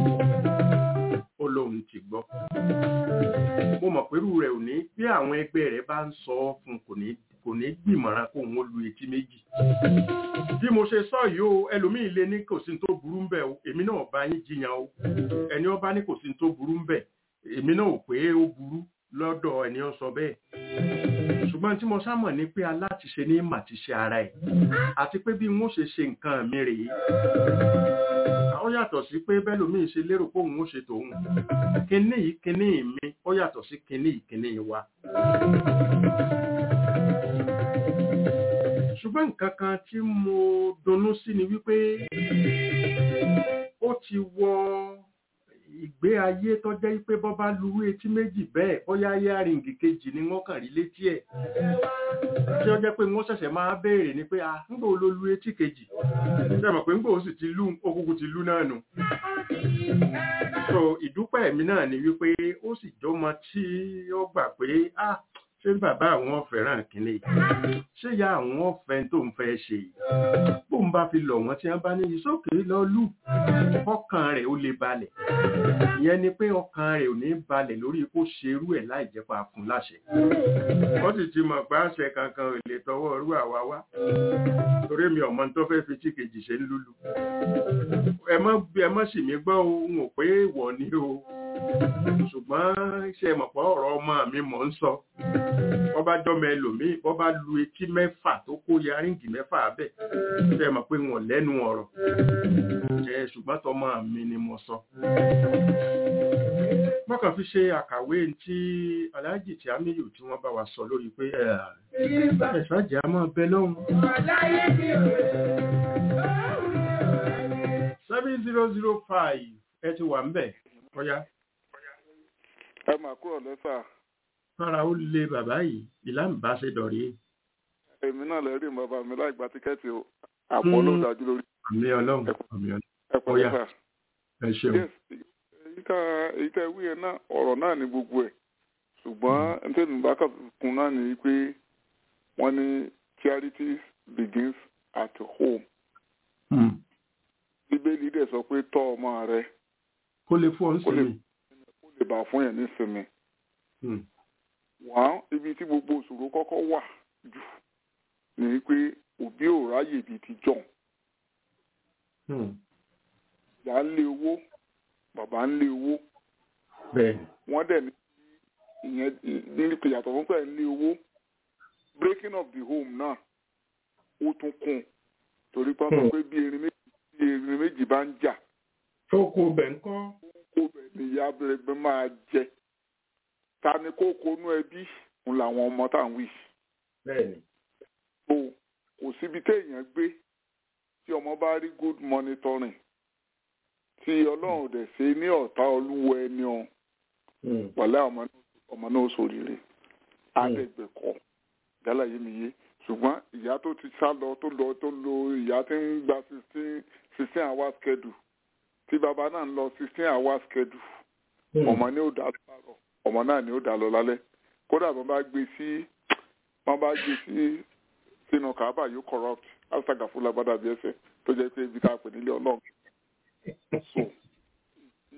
[SPEAKER 3] ó lóun ti gbọ́ mo mọ̀ pẹ̀lú rẹ̀ ò ní bí àwọn ẹgbẹ́ rẹ̀ bá ń sọ ọ́ fún kò ní kò ní gbìmọ̀ràn kó òun lu etí méjì bí mo ṣe sọ yìí o ẹlòmíì lé ní kò sí tó burú ń bẹ̀ o èmi náà bá yín jiyàn o ẹni ó bá ní kò sí tó burú ń bẹ̀ èmi náà ò pé ó burú lọ́dọ̀ ẹni ó sọ bẹ́ẹ̀ ṣùgbọ́n tí mo sámọ̀ ní pé alátiṣe ní màtíṣe ara ẹ̀ àti pé bí wọ́n ṣe ṣe nǹkan mi rèé ó yàtọ̀ sí pé bẹ́lòmíì ṣe lérò pé òun ó ṣe tòun kinní yìí kinní mi ó yàtọ̀ sí kinní yìí kinní wa ṣùgbọ́n nǹkan kan tí mo dunnú sí ni wípé ó ti wọ ìgbé ayé tó jẹ́ pé bọ́ bá lu etí méjì bẹ́ẹ̀ bóyá yáàrìngì kejì ni wọ́n kàn rí létí ẹ̀ tí ó jẹ́ pé wọ́n ṣẹ̀ṣẹ̀ máa béèrè ni pé a ń gbò ló lu etí kejì ṣe mọ̀ pé ń gbò ó sì ti lú okùnkùn ti lú náà nù so ìdúpẹ́ mi náà ni wípé ó sì jọmọ tí ó gbà pé ah ṣé bàbá àwọn fẹ́ràn kínní ṣé ya àwọn ọ̀fẹ́ tó ń fẹ́ ṣe bó ń bá fi lọ̀ wọ́n tí wọ́n bá ní ìsókè lọ lù ọkàn rẹ̀ ó lè balẹ̀ ìyẹn ni pé ọkàn rẹ̀ ò ní balẹ̀ lórí kó ṣerú ẹ̀ láì jẹ́ pa fún láṣẹ wọ́n sì ti mọ̀ pé àṣẹ kankan ò lè tọwọ́ rú àwa wá torí mi ọmọ tó fẹ́ fi tí kejì ṣe ń lùlù ẹ mọ́ ẹ mọ́ sì mí gbọ́ ohun ò pé ìwọ ni o ṣùgbọ́n ṣe mọ̀ pé ọ̀rọ̀ ọmọ mi mọ̀ ń sọ bọ́ bá jọ́mọ ẹlòmíì bọ́ bá lu etí mẹ́fà tó kó yaríǹgì mẹ́fà bẹ́ẹ̀ ṣe mọ̀ pé wọn lẹ́nu ọ̀rọ̀ ẹ ṣùgbọ́n tọmọ mi ni mo sọ. mọ́kàn fi ṣe àkàwé tí aláàjì tí amíyù tí wọ́n bá wa sọ lórí pé ẹ̀ṣáàjì á máa bẹ lọ́hùn. seven zero zero five ẹ ti wà ń bẹ̀ ọ̀yá
[SPEAKER 7] ẹ mà kúrò lẹ́sà.
[SPEAKER 3] fara ó lé bàbá yìí ìlànà bá ṣe dọ̀rí.
[SPEAKER 7] èmi náà lè rí bàbá mi láì gba tíkẹ́ẹ̀tì o àpọ̀ ló dájú lórí.
[SPEAKER 3] àmì ọlọ́run àmì ọlọ́run.
[SPEAKER 7] ẹ pọ̀
[SPEAKER 3] Ọya.
[SPEAKER 7] lẹ́sà.
[SPEAKER 3] ẹ ṣeun.
[SPEAKER 7] yes èyí tá èyí tá wí yẹn náà ọ̀rọ̀ náà ní gbogbo ẹ̀ ṣùgbọ́n ntẹ́nu bá kún náà ní pé wọ́n ní charity begins at home.
[SPEAKER 3] Hmm.
[SPEAKER 7] bíbélì dẹ̀ sọ pé tọ́ ọmọ rẹ
[SPEAKER 3] kó lè fún ọ ń
[SPEAKER 7] Kó lè-
[SPEAKER 3] sinmi.
[SPEAKER 7] kó lè bà fún yẹn nísinmi.
[SPEAKER 3] Hmm.
[SPEAKER 7] wọ́n ibi tí gbogbo òṣòro kọ́kọ́ wà jù ní pé òbí ò ráyè bíi ti jọ̀hún.
[SPEAKER 3] Hmm.
[SPEAKER 7] ìyá ń lé owó bàbá ń lé owó
[SPEAKER 3] bẹ́ẹ̀
[SPEAKER 7] wọ́n dẹ̀ ní ìyẹn ní pé yàtọ̀ fún pé ń lé owó breaking of the home náà ó tún kún torí pé wọ́n sọ
[SPEAKER 3] Hmm.
[SPEAKER 7] pé bí erin méjì bí erin méjì bá ń jà
[SPEAKER 3] tókò bẹ̀ ń kọ́.
[SPEAKER 7] kó bẹ̀ ní ìyá bẹ̀rẹ̀ máa jẹ ta ni kó konú ẹbí ń làwọn ọmọ tá à ń wí
[SPEAKER 3] bẹ́ẹ̀ ni.
[SPEAKER 7] so kò síbi téèyàn gbé tí ọmọ bá rí good monitoring tí ọlọ́run dẹ̀ ṣe ní ọ̀tá olúwo ẹni ọ̀hún
[SPEAKER 3] Hmm.
[SPEAKER 7] wàlẹ́ ọmọ ọmọ náà sòrìrè àdẹ̀gbẹ̀kọ yálà yé mi yé ṣùgbọ́n ìyá tó ti sá lọ tó lọ tó lo ìyá tí ń gba sixteen sixteen hours schedule tí bàbá náà ń lọ sixteen hours schedule
[SPEAKER 3] Hmm.
[SPEAKER 7] ọmọ ní ó dá lọ lárọ̀ ọmọ náà ní ó dá lọ lálẹ́ kódà bọ́n bá gbé sí wọ́n bá gbé sí sínú kàábà yóò corrupt astagafula bàdà bí ẹsẹ̀ tó jẹ́ pé ibi tá a pè nílé ọlọ́run so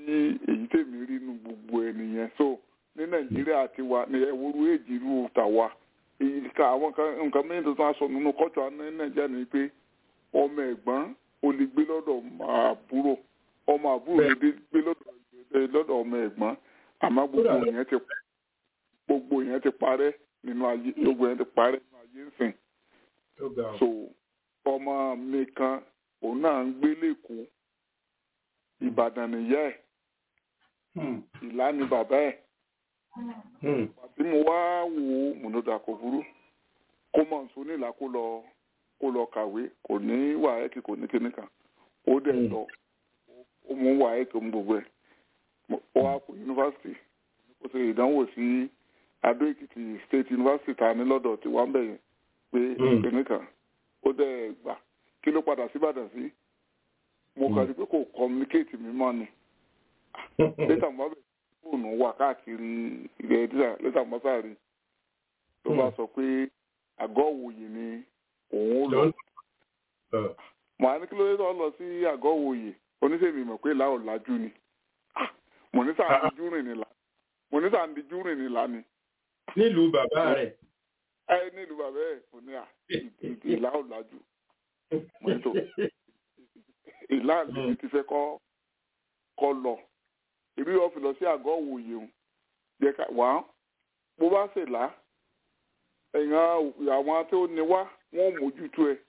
[SPEAKER 7] èyí tèmi rí nu gbogbo ẹ̀ nìyẹn so ní nàìjíríà ti wà ní ẹwúrú èjì irú tàwa èyí ká àwọn kan nǹkan mẹ́rin tó tún aṣọ nínú kọ́tù ní nàìjíríà ni pé ọmọ ẹ̀gbọ́n ó lè gbé lọ́dọ̀ ọmọ àbúrò ọmọ àbúrò lè gbé lọ́dọ̀ lọ́dọ̀ ọmọ ẹ̀gbọ́n àmọ́ gbogbo yẹn ti gbogbo yẹn ti parẹ́ nínú ayé gbogbo yẹn ti parẹ́ nínú ayé ńsìn so ọmọ mi kan òun náà ń gbé lẹ́kọ̀ọ́ ìbàdàn nìyá ẹ̀ ìlà ni bàbá ẹ̀ àti mo wá wò ó mùnúdà kò burú kó mọ̀ nsọ nílà kó lọ kó lọ kàwé kò ní wàhálà kò ní kíní kan ó dẹ̀ lọ ó mú wàhálà kò mú gbogbo ẹ̀ ó wá kó yunifásitì ó ṣe ìdánwò sí adó èkìtì state university ta ní lọ́dọ̀ tí wọ́n bẹ̀yẹn pé kíní kan ó dẹ̀ gbà kí ló padà síbàdàn sí mo kàn sí pé kò communicate mi mọ́ ni lẹ́tà mo bá bẹ̀rẹ̀ fóònù wà káàkiri ilẹ̀ ẹ̀dísà lẹ́tà mo bá rí ló bá sọ pé àgọ́ òwòye ni òun lọ mo á ní kí ló dé tó lọ sí àgọ́ òwòye oníṣègùn mọ̀ pé láò lájú ni mo ní sáà ń dijú rìn ní là mo ní sáà ń dijú rìn ní là ni.
[SPEAKER 3] nílùú bàbá rẹ̀.
[SPEAKER 7] ẹ nílùú bàbá ẹ kò ní à ìlà ò lájú mo ní tó ìlà mi ti fẹ́ kọ́ kọ́ lọ èmi yóò fi lọ sí àgọ́ òwòye o jẹ́ ká wá bó bá ṣe là ẹ̀yàn àwọn tó ní wá wọ́n mójútó ẹ̀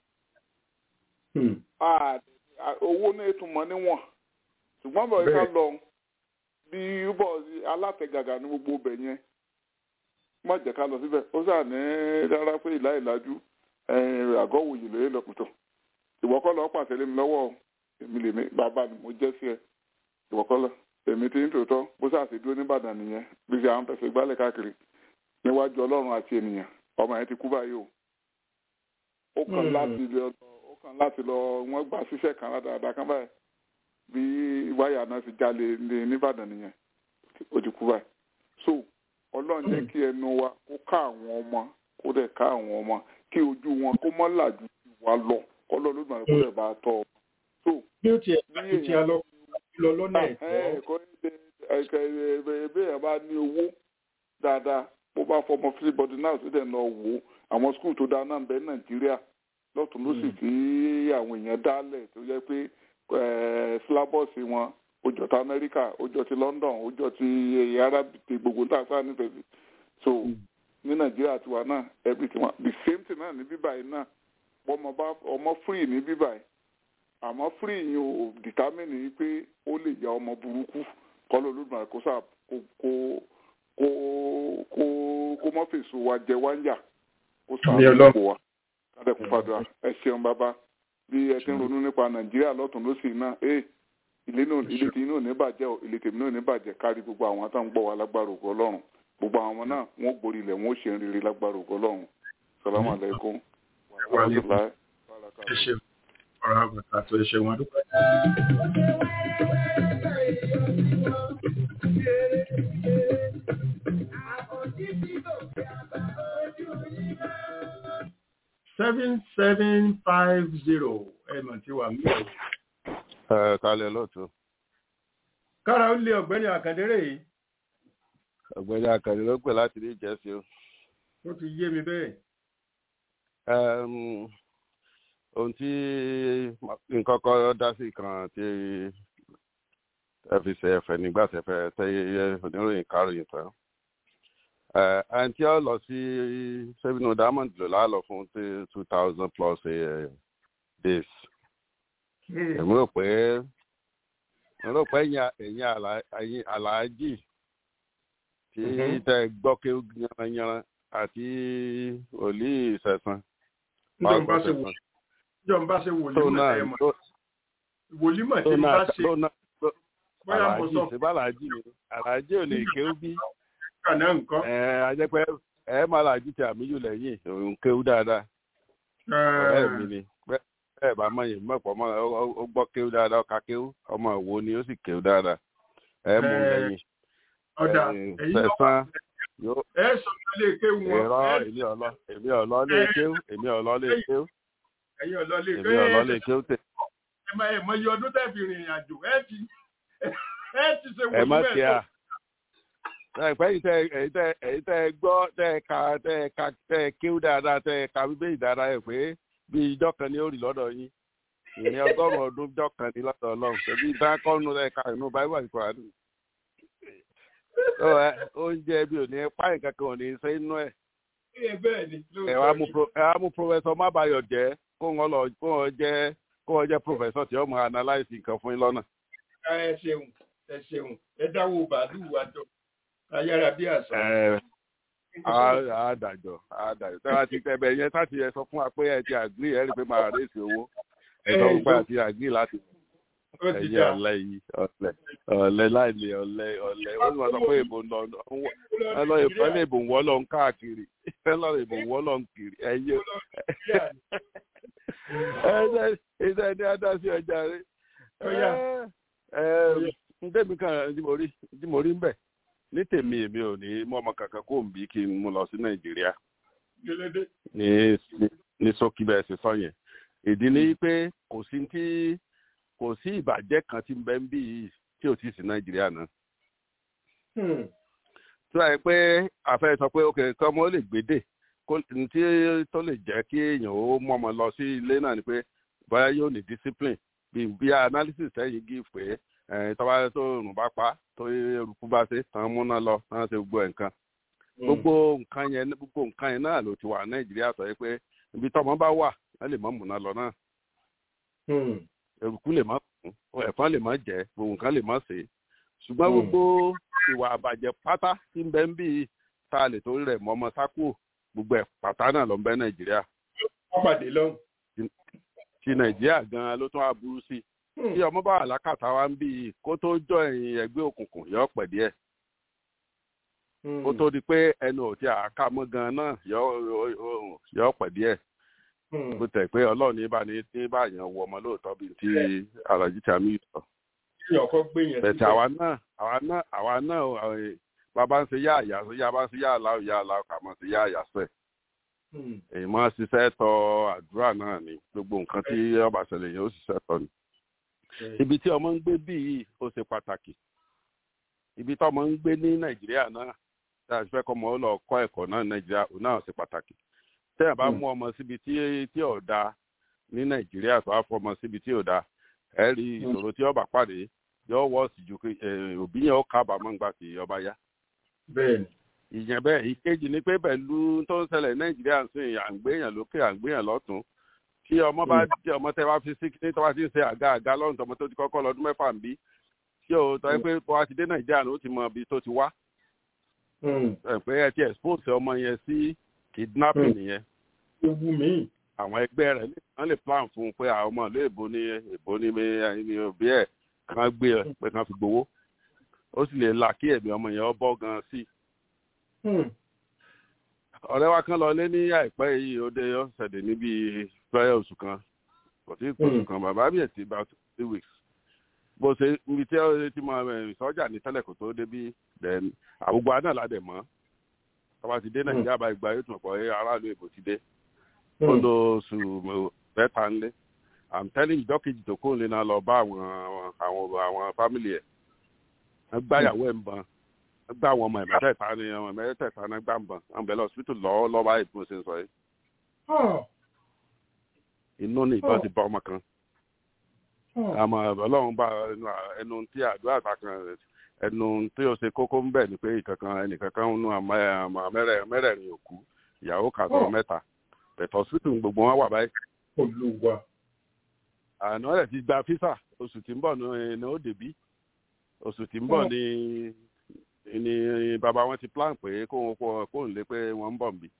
[SPEAKER 7] owó náà tún mọ níwọ̀n ṣùgbọ́n bọ̀ ká lọ bí bọ̀ alátẹ̀gàgà ní gbogbo ibẹ̀ yẹn má jẹ́ ká lọ síbẹ̀ ó sà ní rárá pé ìlà ìlàjú àgọ́ òwòye lóye lọ́pùtọ̀ ìwọ́kọ́ lọ pàṣẹ lé mi lọ́wọ́ èmi lè mi bàbá ni mo jẹ́ sí ẹ ìwọ́kọ́ lọ èmi ti ń tòótọ́ bó sàṣì dúró nìbàdàn nìyẹn bí ṣe àwọn fẹsẹ̀ gbálẹ̀ káàkiri níwájú ọlọ́run àti ènìyàn ọmọ yẹn ti kú báyìí o ó kàn láti lọ ó kàn láti lọ wọ́n gbà síṣẹ́ kan dáadáa kan báyìí bí wáyà náà ti jalè ní nìbàdàn nìyẹn ó ti kú báyìí so ọlọ́run jẹ́ kí ẹnu wa kó ká àwọn ọmọ kó dẹ̀ ká àwọn ọmọ kí ojú wọn kó mọ́ làjú wa lọ kọ́lọ́ ló gbà kó dẹ̀ bá tọ́ ọ. so
[SPEAKER 3] bí ó tiẹ̀ bá ti tiẹ̀ lọ lọ lọ́nà ẹ̀tọ́.
[SPEAKER 7] kọ́ ẹ̀ẹ́dẹ̀ ẹ̀ bá ní owó dáadáa bó bá fọmọ fílíbọdì náà sí dẹ̀ lọ wò ó àwọn skul tó dáa náà ń bẹ nàìjíríà lọ́tún ló sì tí àwọn èèyàn dálẹ̀ tó jẹ́ pé sílábọ̀sì wọn ó jọ ti amẹ́ríkà ó jọ ti london ó jọ ti arab ti gbogbo tá a sáà nífẹ̀ẹ́ sí so ní nàìjíríà tiwa náà everything one the same thing náà ní bíbáyìí náà ọmọ bá ọmọ free ní bíbáyìí àmọ́ free yìí ò determine yìí pé ó lè ya ọmọ burúkú kọ́ ló lóògùn àkóso kó kó kó kó kó mọ́ fèsò wa jẹ wá ń yà kó sàánú ipò wa kádẹ kó fàdúrà ẹ ṣeun bàbá bí ẹ ti ń ronú nípa nàìjíríà lọ́tún lọ́sì náà ẹ ilé náà ilé tí inú ò ní bàjẹ́ o ilé tèmi náà ò ní bàjẹ́ kárí gbogbo àwọn tó ń gbọ́ wa lágbára ògo ọlọ́run gbogbo àwọn ọmọ náà wọ́n gborí ilẹ̀ wọ́n ó ṣe ń rere lágbára ògo ọlọ́run salamu alaykum wa rahmatulahi
[SPEAKER 3] ẹ ṣeun ọ̀rọ̀ àgùntàn àti ẹ ṣeun adúpẹ́. seven seven five zero ẹ mọ̀ tí wà mí.
[SPEAKER 5] ẹ kalẹ̀ lọ́tún.
[SPEAKER 3] kára ó lé ọ̀gbẹ́ni àkàndéré yìí.
[SPEAKER 5] ọ̀gbẹ́ni àkàndéré ló pè láti ní ìjẹ́sí o.
[SPEAKER 3] ó ti yé mi bẹ́ẹ̀.
[SPEAKER 5] ohun tí nǹkan kan dá sí kan tí ẹ fi ṣe ẹ̀fẹ̀ nígbà tẹ́fẹ́ tẹ́yẹ oníròyìn káròyìn tán ẹn tí ó lọ sí seven diamond lò lálọ fún two thousand plus days èmi rò pé èmi rò pé ẹ̀yin aláàjì tí tẹ gbọ́ kí yanranyanran àti òlì ìṣẹ̀sán.
[SPEAKER 3] jọ̀ǹba ṣe wòlímọ̀ ẹ̀ mọ̀ wòlímọ̀ tí n bá ṣe
[SPEAKER 5] bóyá mo sọ. àlàájì ṣe bá àlàájì ni àlàájì ò lè kéwú bí
[SPEAKER 3] kàná nǹkan.
[SPEAKER 5] ẹ ajẹpẹ ẹ máa la jíjẹ àmìjù lẹ́yìn òun kéwú dáadáa. ọ̀rẹ́ mi ni bẹ́ẹ̀ bá mọ̀ yìí mọ̀pọ̀ mọ́ ó gbọ́ kéwú dáadáa ọ̀ka kéwú ọmọ ìwo ni ó sì kéwú dáadáa. ẹ mú lẹ́yìn.
[SPEAKER 3] ọ̀dà èyí
[SPEAKER 5] sẹ̀sán
[SPEAKER 3] ẹ sọ ilé kéwú wọn.
[SPEAKER 5] ẹ̀rọ èmi ọ̀lọ́ èmi ọ̀lọ́ lé kéwú èmi ọ̀lọ́ lé kéwú.
[SPEAKER 3] ẹ̀yin ọ̀lọ́ lé kéwú.
[SPEAKER 5] èmi ọ̀lọ́ lé kéwú tẹ̀.
[SPEAKER 3] ẹ máa ẹ mọ iye ọdún tẹ́ fi rìnrìn àjò ẹ ti ẹ ti ṣe
[SPEAKER 8] ẹ má
[SPEAKER 3] wòlíì
[SPEAKER 8] ṣe à ẹ̀pẹ́ yìí tẹ èyí tẹ èyí tẹ gbọ́ tẹ ka tẹ ka tẹ kíw dáadáa tẹ ka bíbélì dáadáa ẹ̀ pé bí ìjọ kan ní ó rí lọ́dọ̀ yín ìní ọgọ́rùn-ún ọdún ìjọ kan ní lọ́dọ̀ ọlọ́run ṣẹbi ìdákọ́nù rẹ̀ ka inú báíbù àti kòránù. Ó, ẹ, oúnjẹ bí ò ní páyì kankan ò ní ṣe inú ẹ̀
[SPEAKER 3] ẹ bẹ́ẹ̀ ni
[SPEAKER 8] ẹ wá mú pro- ẹ wá mú pọfẹsọ mábàyọ jẹ kó wọn lọ kó wọn jẹ kó wọn jẹ pọfẹsọ tí ó mọ analyse nǹkan fún yín lọ́nà.
[SPEAKER 3] ẹ ṣeun ẹ ṣeun ẹ dáwọ́ bàálù wa jọ ayára bí àṣà.
[SPEAKER 8] ẹ á dàjọ á dàjọ tí wọn ti tẹbẹ yẹn láti ẹ sọ fún wa pé ẹ ti agree ẹ rí i pé máa rèéṣì owó ẹ sọ fún pé àti agree láti
[SPEAKER 3] ó ti
[SPEAKER 8] ẹyẹ
[SPEAKER 3] dà
[SPEAKER 8] ọ̀lẹ yìí ọ̀lẹ ọ̀lẹ láìlè ọ̀lẹ ọ̀lẹ ó sì máa sọ pé èbò ń lọ ẹ lọ èbò ẹ lè bò ń wọ́ lọ ń káàkiri ẹ lọ èbò ń wọ́ lọ ń kiri ẹyẹ ẹ ẹ ẹ ní adásí ọjà rẹ
[SPEAKER 3] Ó yá.
[SPEAKER 8] ẹ ẹ ntẹ́mi kan tí mo rí tí mo rí ń bẹ̀ ní tèmi èmi ò ní mú ọmọ kankan kó ń bí kí n mú lọ sí nàìjíríà
[SPEAKER 3] gẹlẹdẹ.
[SPEAKER 8] ní ní sókí bẹ́ẹ̀ ṣe sọ yẹn ìdí ni pé kò sí tí kò sí ìbàjẹ́ kan tí ń bẹ ń bí yìí tí ò tí ì sí nàìjíríà náà tí wàá yẹ pé àfẹ́ sọ pé ok kí ọmọ ó lè gbédè kó n tí tó lè jẹ́ kí èèyàn ó mú ọmọ lọ sí ilé náà ni pé bóyá yóò ní discipline bí bí analysis tẹ́yìn give pé ẹ̀ tọ́ba tó rùn bá pa tó eruku bá ṣe tán múná lọ tán ṣe gbogbo ẹ̀ nǹkan gbogbo nǹkan yẹn gbogbo nǹkan yẹn náà ló ti wà nàìjíríà sọ yẹ pé ibi tọ́mọ bá wà wọ́n lè mọ́ múná lọ náà eruku lè má kún ẹ̀fọn lè má jẹ́ gbogbo nǹkan lè má ṣe ṣùgbọ́n
[SPEAKER 3] Mm.
[SPEAKER 8] gbogbo ìwà àbàjẹ́ pátá tí ń bẹ ń bí tá a lè torí rẹ̀ mọ́ ọmọ sákò gbogbo ẹ̀ pátá náà ló ń bẹ nàìjíríà
[SPEAKER 3] wọ́n pàdé lọ́hùn.
[SPEAKER 8] ti nàìjíríà gan-an ló tún á burú sí i tí ọmọ bá wà lákàtà wa ń bí i kó tó jọ ẹ̀yìn ẹgbẹ́ òkùnkùn yọ pẹ̀ díẹ̀ kó tó di pé ẹnu ò ti àká mọ́ gan-an náà yọ yọ pẹ̀ díẹ̀ bó tẹ̀ pé ọlọ́run ní bá ní ní bá yàn wọ ọmọ lóòótọ́ bíi ti alájí tàmí sọ
[SPEAKER 3] èèyàn kan gbé yẹn
[SPEAKER 8] bẹ̀tẹ̀ àwa náà àwa náà àwa náà ọ̀, bàbá ń ṣe yá àyà yá bá ń ṣe yá àlá yá àlá kà mọ́ sí yá àyà sẹ̀ èyí máa ṣiṣẹ́ tọ àdúrà náà ni gbogbo nǹkan tí ọba ṣẹlẹ̀ yẹn ó ṣiṣẹ́ tọ ni ibi tí ọmọ ń gbé bí yìí ó ṣe pàtàkì ibi tí ọmọ ń gbé ní nàìjíríà náà tá a fẹ́ kọ́ ọmọ ó lọ kọ́ ẹ̀kọ́ náà ní nàìjíríà ó náà ṣe pàtàkì tẹ́yà bá
[SPEAKER 3] Mm.
[SPEAKER 8] mú ọmọ síbi tí tí ò da ní nàìjíríà tó á fọ ọmọ síbi tí ò da ẹ rí ìṣòro tí ọba pàdé yóò wọ́ sí ju kí- eh, òbí yẹn ó kábàámọ̀ ńgbà tí ọba yá
[SPEAKER 3] bẹ́ẹ̀ni.
[SPEAKER 8] ìyẹn bẹ́ẹ̀ ìkejì ni pé pẹ̀lú tó ń ṣẹlẹ̀ nàìjíríà ń sìn à ń gbéyàn lókè à ń gbéyàn lọ́tún kí ọmọ bá jẹ́ ọmọ tẹ́ bá fi sí ní tọ́wá ti ń ṣe àga àga lọ́run tọmọ tó ti kọ́kọ́ lọ́dún mẹ́fà ń bí kí o tọ́ ẹ pé bó wá ti dé nàìjíríà ló ti mọ ibi tó ti wá ẹ pé ẹ ti expose ọmọ yẹn sí kidnapping nìyẹn
[SPEAKER 3] ewu mi.
[SPEAKER 8] àwọn ẹgbẹ́ rẹ̀ lè- wọ́n lè plan fún un pé àwọn ọmọ ìlú èbó ní èbó ní mi- ní òbí ẹ̀ kàn gbé ẹ pé kàn fi gbowó ó sì lè là kí ẹ̀mí ọmọ yẹn ọ bọ́ gan sí i ọ̀rẹ́ wa kan lọ lé ní àìpẹ́ yìí ó dé ọ̀sẹ̀dẹ̀ níbi fẹ́rẹ́ oṣù kan kò sí oṣù
[SPEAKER 3] Mm.
[SPEAKER 8] kan bàbá mi ẹ̀ ti about three weeks bó ṣe ibi tí ó ti mọ ẹ̀ sọ́jà ní tẹ́lẹ̀ kò tó débi then àwùgbọ náà ládẹ̀ mọ́ tọ́ba ti dé nàìjíríà bá ìgbà yóò tún pọ̀ ẹ́ aráàlú èbò ti dé ó lo oṣù mẹ́ta ńlé i'm telling you dọ́kìjì tó kóun lé náà lọ bá àwọn àwọn àwọn family ẹ̀ wọ́n gbáyàwó ẹ̀ ń bọn wọ́n gbá àwọn ọmọ ẹ̀ mẹ́tẹ̀ẹ̀ta ní ọmọ ẹ̀ mẹ́tẹ̀ẹ̀ta náà gbà ń bọn àwọn bẹ̀rẹ̀ hospital lọ́wọ́ lọ́wọ́ báyìí bí mo ṣe ń sọ yìí inú ní ìbọn ti bá ọmọ kan àmọ́ ọlọ́run bá ẹnu ẹnu tí àdúrà ta kan ẹnu tí ó ṣe kókó ń bẹ̀ ni pé ìkankan ẹnìkankan ń nu àmọ́ àmọ́ mẹ́rẹ̀- mẹ́rẹ̀ẹ̀rin òkú ìyàwó kàtọ́
[SPEAKER 3] Oh.
[SPEAKER 8] mẹ́ta bẹ̀tọ̀ hospital gbogbo wọn wà báyìí
[SPEAKER 3] olùwà.
[SPEAKER 8] àná rẹ̀ ti gba físà oṣù tí ń bọ̀ ní ní ó débí oṣù tí ń bọ̀
[SPEAKER 3] Oh.
[SPEAKER 8] ní ní bàbá wọn ti plan pé kóun kó kóun lé pé wọ́n ń bọ̀ nbí.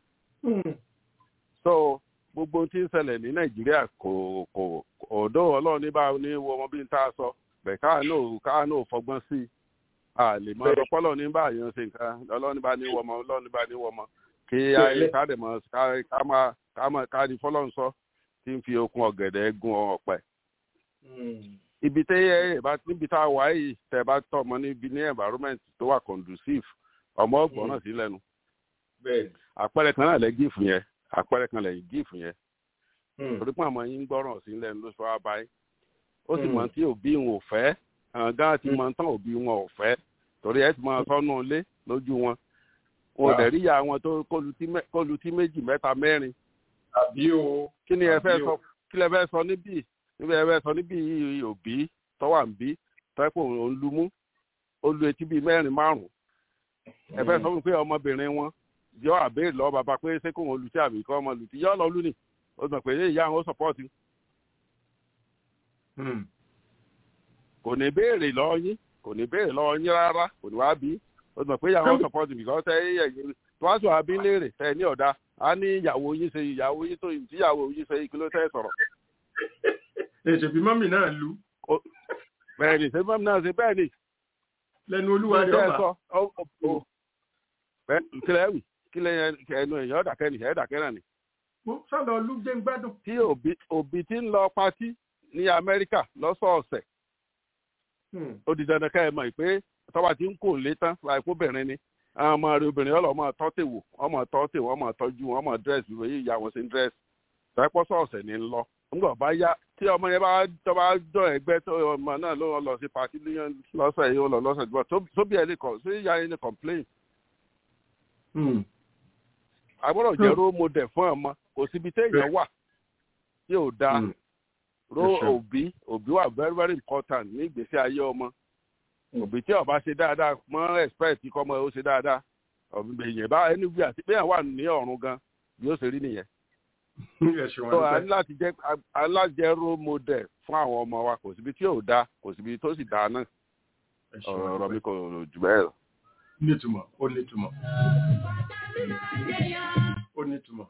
[SPEAKER 8] so gbogbo ohun tí ń ṣẹlẹ̀ ní nàìjíríà kò kò ọ̀dọ́ ọlọ́run ní bá ní wo ọmọ bí n tá a sọ bẹ̀ káà náà káà náà fọgbọ́n sí i a lè mọ
[SPEAKER 3] Bẹ́ẹ̀.
[SPEAKER 8] ọpọlọ ní bá yẹn ṣe nǹkan ọlọ́run ní bá ní wọ ọmọ ọlọ́run ní bá ní wọ ọmọ kí
[SPEAKER 3] Bẹ́ẹ̀.
[SPEAKER 8] ayé ká dẹ̀ mọ ká ká máa ká máa ká ní fọlọ́run sọ tí ń fi okun ọ̀gẹ̀dẹ̀ gun ọ̀pẹ ibi tẹ ẹ bá níbi tá a wà yìí tẹ bá tọ ọmọ níbi ní environment tó wà conducive ọmọ ọgbọ́n náà sí lẹ́nu
[SPEAKER 3] bẹ́ẹ̀ni.
[SPEAKER 8] àpẹẹrẹ kan náà lẹ gífù yẹn àpẹẹrẹ kan lẹ gífù yẹn torí pé àmọ́ yín gbọ́ràn sí lẹ́nu ló sọ wá báyìí ó sì
[SPEAKER 3] Mm.
[SPEAKER 8] mọ̀ tí òbí òun ò fẹ́ gan ti mọ tán òbí wọn ò fẹ́ torí ẹ ti máa tọ́nú ilé lójú wọn wọn ò dẹ̀ rí ìyá wọn tó kólutí méjì mẹ́ta mẹ́rin.
[SPEAKER 3] àbí o.
[SPEAKER 8] kí ni ẹ fẹ́ sọ kí lẹ fẹ́ sọ níbí níbi ẹ fẹ́ sọ níbí òbí tọ́wà ń bí tọ́pọ̀ òun lu mú ó lu etí bíi mẹ́rin márùn-ún ẹ fẹ́ sọ fún pé ọmọbìnrin wọn yọ àbẹ́rẹ́ lọ bàbá pé ṣé kò wọn lu sí àbí kọ́ ọmọ lu sí yọ lọ lù ní ó sọ pé ìyá àwọn ó sọpọ́ọ̀tì. kò ní béèrè lọ́ọ́ yín kò ní béèrè lọ́wọ́ yín rárá kò ní wá bí ó sọ pé ìyàwó support because ẹ ẹ̀yìn tó wá sọ àbí léèrè tẹ ní ọ̀dà á ní ìyàwó yín ṣe ìyàwó yín tó ìyàwó yín ṣe kí ló tẹ́ sọ̀rọ̀.
[SPEAKER 3] èsì bí mọ́mì náà lu.
[SPEAKER 8] bẹ́ẹ̀ ni ṣé mọ́mì náà ṣe bẹ́ẹ̀ ni.
[SPEAKER 3] lẹ́nu olúwa rẹ̀ ọba.
[SPEAKER 8] kílẹ̀ wì kílẹ̀ ẹnu èèyàn ọ̀dàkẹ́ ni ẹ̀ẹ́dàkẹ́ náà ni.
[SPEAKER 3] sọ̀rọ̀ olú jẹ́ ń gbádùn.
[SPEAKER 8] tí òbí ti ń lọ patí ní Amẹ́ríkà lọ́sọ̀ọ̀sẹ̀ ó di dandan ká ẹ mọ̀ pé tọ́ba ti ń kó lé tán láìpẹ́ obìnrin ni àwọn ọmọ rẹ obìnrin ọlọ́ ọmọ tọ́tẹ̀wò ọmọ tọ́tẹ̀wò ọmọ tọ́jú ọmọ dírẹ́sì ìwé yìí ìyá wọn sí dírẹ́sì tọ́pọ̀ sọ̀ọ̀sẹ̀ ní lọ nígbà bá yá tí ọmọ yẹn bá tọ́ba jọ ẹgbẹ́ tó ọmọ náà ló lọ sí pàtí lọ́sẹ̀ yìí ó lọ lọ́sẹ̀ jùlọ tóbi ẹ̀ lè kọ̀ sí ìyá yẹn ní complain. agbọ́dọ̀ jẹ́ role model fún ọmọ kò síbi téèyàn wà tí ò dáa ro òbí òbí wà very very important ní ìgbésí ayé ọmọ òbí tí ọba ṣe dáadáa mọ expect kọ́ ọmọ ó ṣe dáadáa èèyàn bá ẹni wí àti bẹ́ẹ̀ wà ní ọ̀run gan bí ó ṣe rí nìyẹn. so a ní láti jẹ́ a ní láti jẹ́ role model fún àwọn ọmọ wa kò síbi tí ò dáa kò síbi tó sì dáa náà ọ̀rọ̀ mi kò jù bẹ́ẹ̀ lọ.
[SPEAKER 3] nítumọ̀ ó nítumọ̀ ó nítumọ̀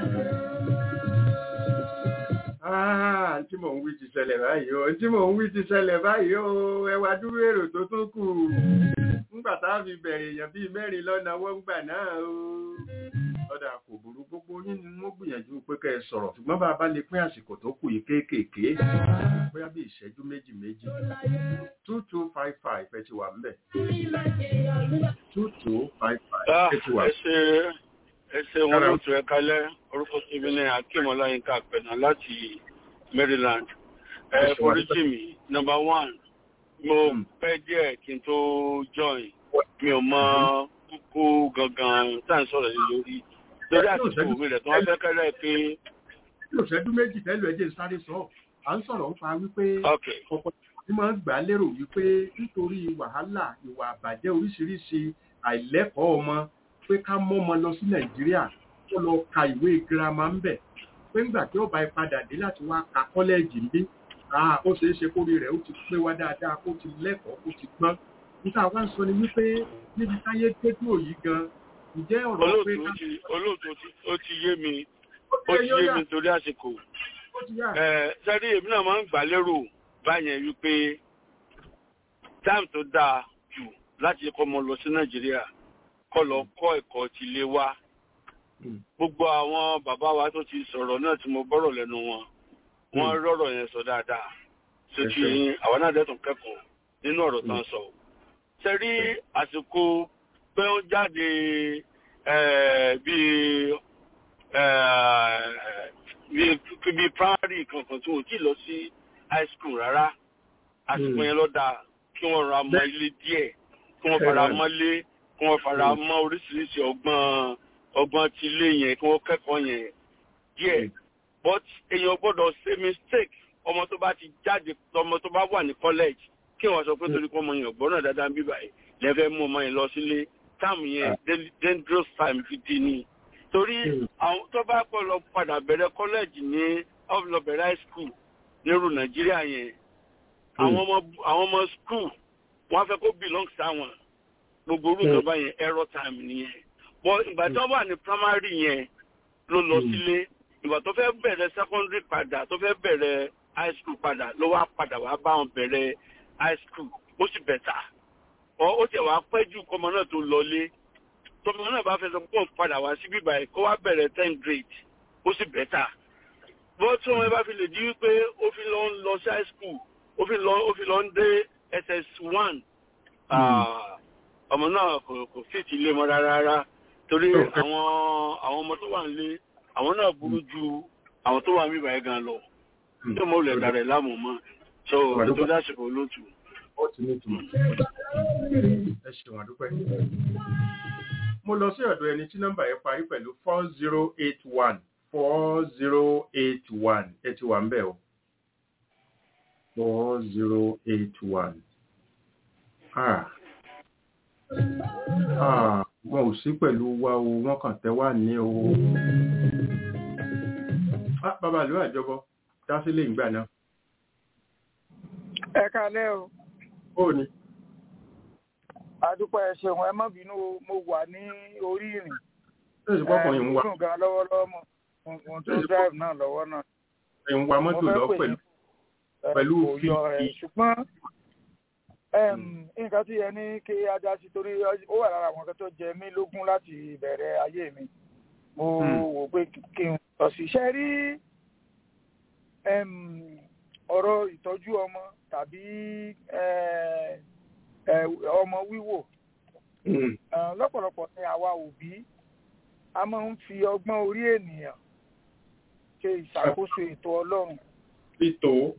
[SPEAKER 3] tí mò ń wí ti ṣẹlẹ̀ báyìí o tí mò ń wí ti ṣẹlẹ̀ báyìí o ẹ wá dúró èrò tó tún kù ńgbà tá a fi bẹ̀rẹ̀ èèyàn bíi mẹ́rin lọ́nà wọ́n gbà náà o ọ̀dà kò burú gbogbo yín ni wọ́n gbìyànjú pé kẹ́ ẹ sọ̀rọ̀ ṣùgbọ́n bá a bá lè pín àsìkò tó kù yìí kéékèèké bóyá bí ìṣẹ́jú méjì méjì two two five five ẹ ti wà ń bẹ̀ two two five five ẹ ti wà.
[SPEAKER 9] ẹ ṣe wọn ló tún ẹ kálẹ̀ orúkọ tèmi ní akeem ọláyínká pẹ̀nà láti maryland ẹ foríjì mi number one mo pẹ́ díẹ̀ kí n tó join mi ò mọ kúkú gangan tá à ń sọ̀rọ̀ yìí lórí lórí àtìkù mi rẹ̀ tí wọ́n fẹ́ kẹ́rẹ́ pé.
[SPEAKER 3] bí òṣèlú méjì tẹ́lẹ̀ ẹ̀jẹ̀ sáré sọ à ń sọ̀rọ̀ ń fa wípé ọ̀pọ̀ tí máa ń gbà lérò wípé nítorí wàhálà ìwà àbàjẹ́ oríṣiríṣi àìlẹ́kọ̀ọ́ ọmọ pé ká mọ́ ọmọ lọ sí nàìjíríà kó lọ ka ìwé girama ń bẹ̀ pé ńgbà tí ó bá padà dé láti wá ka kọ́lẹ́ẹ̀jì ń bí ó ṣeé ṣe kórè rẹ̀ ó ti pé wá dáadáa kó ti lẹ́kọ̀ọ́ kó ti gbọ́n níta wá ń sọ ni wípé níbi táyé dédú òyì gan ǹjẹ́ ọ̀rọ̀ pé.
[SPEAKER 9] olóòtú ó ti yé mi ó ti yé mi torí àsìkò sẹ́rí èmi náà máa ń gbà lérò báyẹn wípé táìmù tó dáa jù láti kọ́ ọmọ lọ sí nàìjíríà kọ́ lọ kọ́ ẹ̀kọ́ ti lé wa gbogbo àwọn bàbá wa tó ti sọ̀rọ̀ náà tí mo gbọ́rọ̀ lẹ́nu wọn wọ́n rọ̀rọ̀ yẹn sọ dáadáa ṣe ti àwọn náà dẹ́tun kẹ́kọ̀ọ́ nínú ọ̀rọ̀ tán sọ. ṣe rí àsìkò pé ó jáde bíi bíi primary kankan tí wọ́n ti lọ sí high school rárá àsìkò yẹn ló dáa kí wọ́n ra mọ́ ilé díẹ̀ kí wọ́n fara mọ́lé kí wọ́n fara mọ́ oríṣiríṣi ọgbọ́n ọgbọ́n ti ilé yẹn kí wọ́n kẹ́kọ̀ọ́ yẹn díẹ̀ but èèyàn gbọ́dọ̀ ṣe mistake ọmọ tó bá ti jáde ọmọ tó bá wà ní college kí wọ́n sọ pé torí pé ọmọ yẹn gbọ́dọ̀ dáadáa ń bí báyìí lẹ́fẹ̀ẹ́ mú ọmọ yẹn lọ sílé táàmù yẹn dangerous time fi di ni torí àwọn tó bá pọ̀ lọ padà bẹ̀rẹ̀ college ní lọ bẹ̀rẹ̀ high school nírú nàìjíríà yẹn àwọn ọmọ àwọn ọmọ school wọ́n fẹ́ kó belong sáwọn gbogbo orúkọ báyẹn error time nìyẹn but ìgbà tí wọ́n wà ní primary yẹn ló lọ sílé ìgbà tó fẹ́ bẹ̀rẹ̀ secondary padà tó fẹ́ bẹ̀rẹ̀ high school padà ló wá padà wá bá wọn bẹ̀rẹ̀ high school ó sì bẹ̀tà ọ ó tẹ̀ wá pẹ́ jù kọ́mọ náà tó lọlé tọmọ náà bá fẹ́ sọ pé òun padà wá sí bíbá ẹ̀ kó wá bẹ̀rẹ̀ ten grade ó sì bẹ̀tà bó tí wọn bá fi lè di wípé ó fi lọ ń lọ sí high school ó fi lọ ó fi lọ ń dé ss one ọmọ náà kò kò fìtì ilé mọ́ rárá torí àwọn àwọn ọmọ tó wà nílé àwọn náà burú ju àwọn tó wà níbàá gan lọ tó mọ olè dàrẹ láàmú mọ so tó dásìkò lótú.
[SPEAKER 3] ó ti ní ìtumọ̀ ẹ ṣeun àdúpẹ́. mo lọ sí ọ̀dọ̀ ẹni tí nọ́mbà yẹn parí pẹ̀lú four zero eight one four zero eight one ẹ ti wà ń bẹ̀ o four zero eight one. Ah. Ah, wọn ò sí pẹ̀lú wa o wọ́n kàn tẹ́ wà ní o. Ah, bàbá ìlú àjọbọ dá sílé ìgbà náà.
[SPEAKER 10] ẹ kalẹ́ o
[SPEAKER 3] Ó ní.
[SPEAKER 10] àdúpẹ́ ẹ ṣeun ẹ má bínú o, mo wà ní orí ìrìn
[SPEAKER 3] Ṣé ìsìnkú ọkùnrin ń wa
[SPEAKER 10] dùn gan lọ́wọ́lọ́wọ́ mọ̀ mo tó drive náà lọ́wọ́ náà
[SPEAKER 3] ń wa mọ́tò lọ
[SPEAKER 10] pè
[SPEAKER 3] pẹ̀lú
[SPEAKER 10] yín, ẹ,
[SPEAKER 3] pẹ̀lú
[SPEAKER 10] kò yọ ẹ
[SPEAKER 3] fífi.
[SPEAKER 10] ṣùgbọ́n em, nǹkan tí ẹ ní kí ajá sí torí ó wà lára àwọn kan tó jẹ mí lógún láti ìbẹ̀rẹ̀ ayé mi mo
[SPEAKER 3] Hmm.
[SPEAKER 10] wò pé kí n lọ sí iṣẹ́ rí em, ọ̀rọ̀ ìtọ́jú ọmọ tàbí eh, eh, ọmọ wíwò
[SPEAKER 3] Mm.
[SPEAKER 10] Eh, lọ́pọ̀lọpọ̀ ni àwa òbí a máa ń fi ọgbọ́n orí ènìyàn ṣe ìṣàkóso ètò ọlọ́run
[SPEAKER 3] Títò.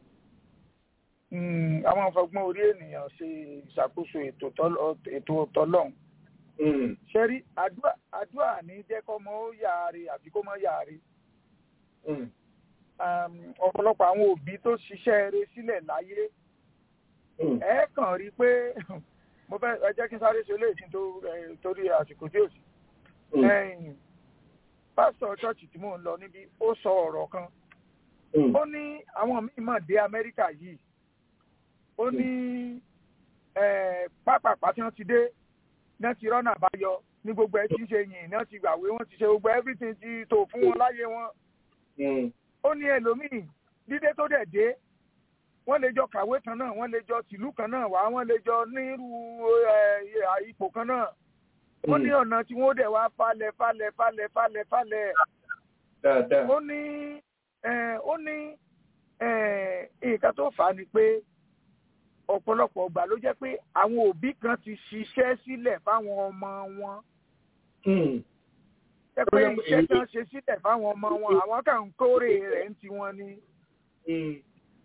[SPEAKER 10] Mm, a máa ń fọgbọ́n orí ènìyàn ṣe ìṣàkóso ètò tọ́lọ́- ètò tọlọ́run
[SPEAKER 3] Mm.
[SPEAKER 10] ṣe rí àdúrà àdúrà ní jẹ́ kọ́mọ ó yàre àbí kó mọ́ yàre
[SPEAKER 3] Mm.
[SPEAKER 10] Um, ọ̀pọ̀lọpọ̀ àwọn òbí tó ṣiṣẹ́ eré sílẹ̀ láyé
[SPEAKER 3] Mm.
[SPEAKER 10] ẹ kàn rí i pé mo fẹ́ ẹ jẹ́ kí n sáré ṣe léèkì tó eh, torí àsìkò tí ò sí
[SPEAKER 3] Mm.
[SPEAKER 10] ẹ̀yìn pásítọ̀ ṣọ́ọ̀ṣì tí mò ń lọ níbí ó sọ ọ̀rọ̀ kan
[SPEAKER 3] Mm.
[SPEAKER 10] ó ní àwọn míì mà dé amẹ́ríkà yìí ó ní eh, pápápá tí wọ́n ti dé náà ti rọ́nà àbáyọ ní gbogbo ẹ ti ń ṣe yìn náà ti gbàwé wọ́n ti ṣe gbogbo everything ti tò fún wọn láyé wọn
[SPEAKER 3] Mm.
[SPEAKER 10] ó ní ẹlòmíì dídé tó dẹ̀ dé wọ́n lè jọ kàwé kan náà wọ́n lè jọ tìlú kan náà wá wọ́n lè jọ nírú eh, ipò kan náà ó ní ọ̀nà tí wọ́n dẹ̀ wá falẹ̀ falẹ̀ falẹ̀ falẹ̀ falẹ̀
[SPEAKER 3] Dáadáa.
[SPEAKER 10] ó ní eh, ó ní eh, nǹkan tó fà á ni pé ọ̀pọ̀lọpọ̀ ọgbà ló jẹ́ pé àwọn òbí kan ti ṣiṣẹ́ sílẹ̀ fáwọn ọmọ wọn
[SPEAKER 3] Mm.
[SPEAKER 10] jẹ́ pé iṣẹ́ tí wọ́n ṣe sílẹ̀ fáwọn ọmọ wọn àwọn kan ń kórè rẹ̀ ń tiwọn ni
[SPEAKER 3] Mm.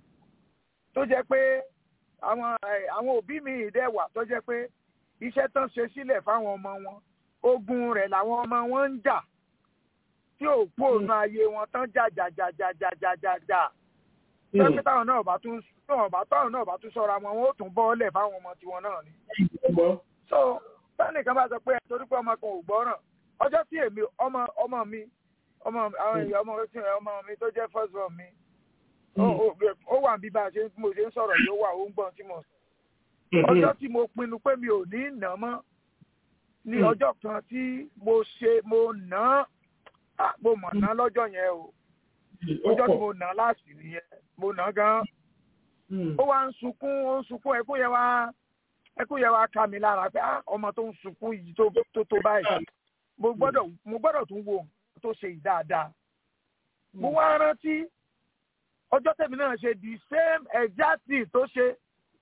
[SPEAKER 10] tó jẹ́ pé àwọn eh, àwọn òbí mi dẹ̀ wà tó jẹ́ pé iṣẹ́ tán ṣe sílẹ̀ fáwọn ọmọ wọn ogun rẹ̀ làwọn ọmọ wọn ń jà tí ò kú òun ayé wọn tán jà jà jà jà jà jà jà jà pẹ́pẹ́ táwọn náà bá tún táwọn bá táwọn náà bá tún sọ́ra wọn wọn ó tún bọ́ọ̀lẹ̀ fáwọn ọmọ tiwọn náà ni.
[SPEAKER 3] Gbọ́.
[SPEAKER 10] so sẹ́nìkan bá sọ pé ẹ torí pé ọmọ kan ò gbọ́ràn ọjọ́ tí èmi ọmọ ọmọ mi ọmọ àwọn èèyàn ọmọ tí ọmọ mi tó jẹ́ first born mi ó- ó- ó wà bí bá a ṣe mo ṣe ń sọ̀rọ̀ yóò wà ó ń gbọ́n tí mo sọ ọjọ́ tí mo pinnu pé mi ò ní nà mọ́ ní
[SPEAKER 3] Mm.
[SPEAKER 10] ọjọ́ kan tí mo ṣe mo nà á mo mọ̀ ná lọ́jọ́ yẹn o ọjọ́ tí mo nà á láàsì nìyẹn mo nà á gan
[SPEAKER 3] Mm.
[SPEAKER 10] ó wá ń sunkún ó ń sunkún ẹkún yẹn wá ẹkún yẹn wá ká mi lára pé ah ọmọ tó ń sunkún yìí tó tó tó báyìí mo gbọ́dọ̀ mo gbọ́dọ̀ tún wo nǹkan tó ṣe yìí dáadáa mo wá rántí ọjọ́ tẹ̀mí náà ṣe the same exact thing tó ṣe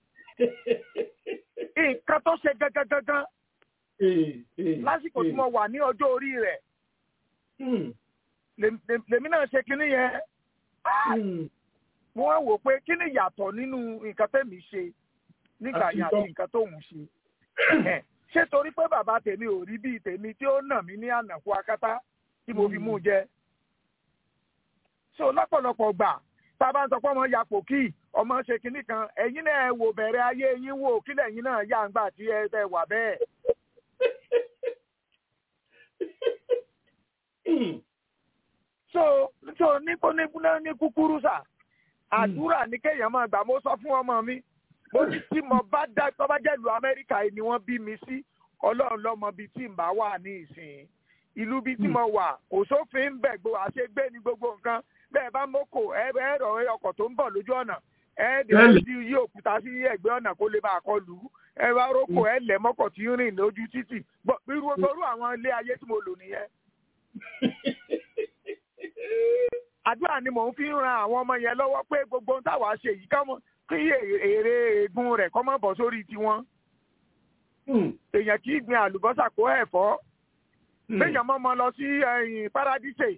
[SPEAKER 10] nǹkan tó ṣe gangan gangan
[SPEAKER 3] Eh, eh,
[SPEAKER 10] lásìkò tí
[SPEAKER 3] eh.
[SPEAKER 10] mo wà ní ọjọ́ orí rẹ̀
[SPEAKER 3] Mm.
[SPEAKER 10] lèm- lèm- lèmi náà ṣe kinní yẹn
[SPEAKER 3] Mm.
[SPEAKER 10] mo wá wò pé kí ni ìyàtọ̀ nínú nǹkan tẹ̀mí ṣe nígbà
[SPEAKER 3] Àti
[SPEAKER 10] yẹn àti
[SPEAKER 3] tọ́.
[SPEAKER 10] nǹkan tóun ṣe Ẹ̀hẹ̀. ṣé torí pé bàbá tèmi ò rí bíi tèmi tí ó nà mí ní ànàkú akátá tí mo fi mú un jẹ so lọ́pọ̀lọpọ̀ gbà tá a bá ń sọ pé ọmọ yapò kí ọmọ ṣe kinní kan ẹ̀yin náà ẹ wò bẹ̀rẹ̀ ayé yín wò kílẹ̀ yín náà yá ń gbà tí ẹ tẹ wà bẹ́ẹ̀
[SPEAKER 3] Mm.
[SPEAKER 10] so so ní kó ní ní kúkúrú sà àdúrà ní kéèyàn máa gbà mo sọ fún ọmọ mi mo ní tí mo bá dá tó bá jẹ́ ìlú amẹ́ríkà yìí ni wọ́n bí mi sí ọlọ́run lọ́mọ bíi tí n bá wà ní ìsìn ìlú bíi tí mo wà kò sófin ń bẹ̀ gbó àṣegbé ní gbogbo nǹkan bẹ́ẹ̀ bá mọ́kò ẹ ẹ rọ̀ ọkọ̀ tó ń bọ̀ lójú ọ̀nà ẹ dẹ̀ sí yí òkúta sí ẹ̀gbẹ́ ọ̀nà kó lè bá a kọ lù ú ẹ bá rókò ẹ lẹ̀ mọ́kọ̀ tí ń rìn lójú títì Gbọ́- irú irú àwọn ilé ayé tí mo lò nìyẹn àdúrà ni mò ń fi ń ran àwọn ọmọ yẹn lọ́wọ́ pé gbogbo ohun táwa ṣe yìí ká mọ̀ kí èrè ègún rẹ̀ kọ́ mọ́ bọ̀ sórí tiwọn.
[SPEAKER 3] Mm.
[SPEAKER 10] èèyàn kì í gbin àlùbọ́sà kó ẹ̀fọ́.
[SPEAKER 3] Mm.
[SPEAKER 10] béèyàn mọ́ mọ́ lọ sí ẹ̀yìn paradíṣe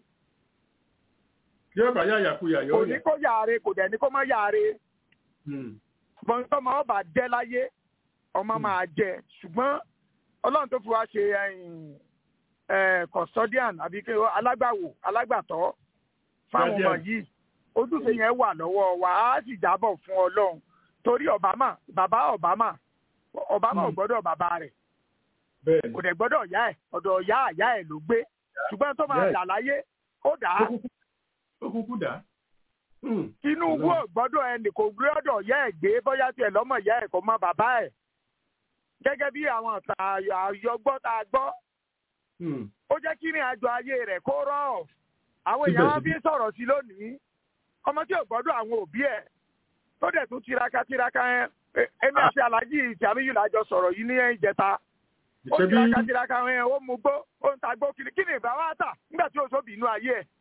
[SPEAKER 3] Yóò bá yàyà kuyà
[SPEAKER 10] kò
[SPEAKER 3] yóò
[SPEAKER 10] ní
[SPEAKER 3] yà.
[SPEAKER 10] kó yàre kò dẹ̀ ní kó má yàre.
[SPEAKER 3] Mm.
[SPEAKER 10] ṣùgbọ́n tọ́mọ ọba jẹ́ láyé ọmọ máa jẹ ṣùgbọ́n ọlọ́run tó fi wá ṣe custodian àbí kí alágbàwò alágbàtọ́ fáwọn ọmọ yìí ojúṣe yẹn wà lọ́wọ́ wa á sì jábọ̀ fún ọlọ́run torí obama bàbá obama obama ò gbọ́dọ̀ bàbá rẹ̀ kò dẹ̀ gbọ́dọ̀ ìyá ẹ̀ ọ̀dọ̀ ìyá àyá ẹ̀ ló gbé ṣùgbọ́n tó máa dà láyé ó dà á.
[SPEAKER 3] ó kúkú dà á.
[SPEAKER 10] tinubu ò gbọ́dọ̀ ẹnì kò gbọ́dọ̀ ìyá ẹ̀ gbé bóyá tiẹ̀ lọ́mọ ìyá ẹ̀ kò mọ bàbá ẹ̀ gẹ́gẹ́ bí àwọn àyọgbọ́ tá a gbọ́ ó jẹ́ kí ní àjọ ayé rẹ̀ kó rọ̀ àwọn èèyàn wọn fi ń sọ̀rọ̀ sí lónìí ọmọ tí ò gbọ́dọ̀ àwọn òbí ẹ̀ tó dẹ̀ tún tiraka tiraka ẹ̀ ẹ̀mí àti alájí ìsàmìyù làjọ sọ̀rọ̀ yìí ní ìjẹta ó tiraka tiraka ẹ̀ ó mu gbó ó ń ta gbó kiri kí ni ìbá wa tà nígbà tí oṣù bínú ayé ẹ̀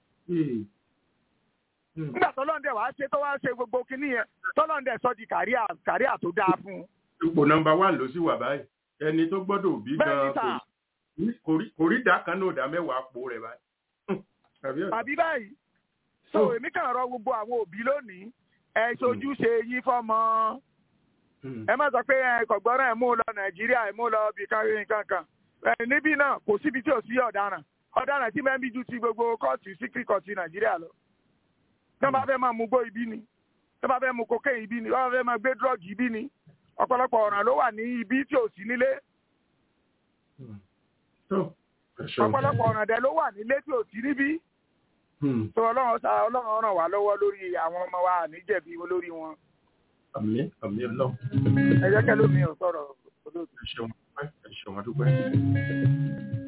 [SPEAKER 10] nígbà tọ́lọ́ndẹ̀ wàá ṣe tó wàá ṣe gbogbo kinní yẹn tọ́lọ́ndẹ̀ sọ di kàríà kàríà tó dáa fún un.
[SPEAKER 3] ipò nọ́mbà wà ló sì wà báyìí ẹni tó gbọ́dọ̀ òbí gan kò rí ìdá kan náà ìdá mẹ́wàá po rẹ̀ báyìí.
[SPEAKER 10] àbí báyìí so èmi kàn rọ gbogbo àwọn òbí lónìí ẹ ṣojúṣe yín fọmọ ẹ má sọ pé ẹ kọ̀gbọ́ràn ẹ mú lọ nàìjíríà ẹ mú lọ bí kankan kan níbí náà kò síbi tí ò sí ọ̀daràn ọ̀daràn tí mẹ́bí ju ti gbogbo kóòtù síkírì kóòtù nàìjíríà lọ tí wọ́n bá fẹ́ máa mú gbó ibi ni tí wọ́n bá fẹ́ mú cocaine ibi ni wọ́n bá fẹ́ máa gbé drug ibi ni ọ̀pọ̀lọpọ̀ ọ̀ràn ló wà ní ibi tí ò sí nílé ọ̀pọ̀lọpọ̀ ọ̀ràn dẹ̀ ló wà nílé tí ò sí níbí tó ọlọ́run sa ọlọ́run ràn wá lọ́wọ́ lórí àwọn ọmọ wa níjẹ̀bi lórí wọn.
[SPEAKER 3] àmín àmín ọlọ́run.
[SPEAKER 10] ẹ jẹ́ kẹ́ló mi ò sọ̀rọ̀ olóòtú.
[SPEAKER 3] ẹ ṣeun dúpẹ́ ẹ ṣeun dúpẹ́.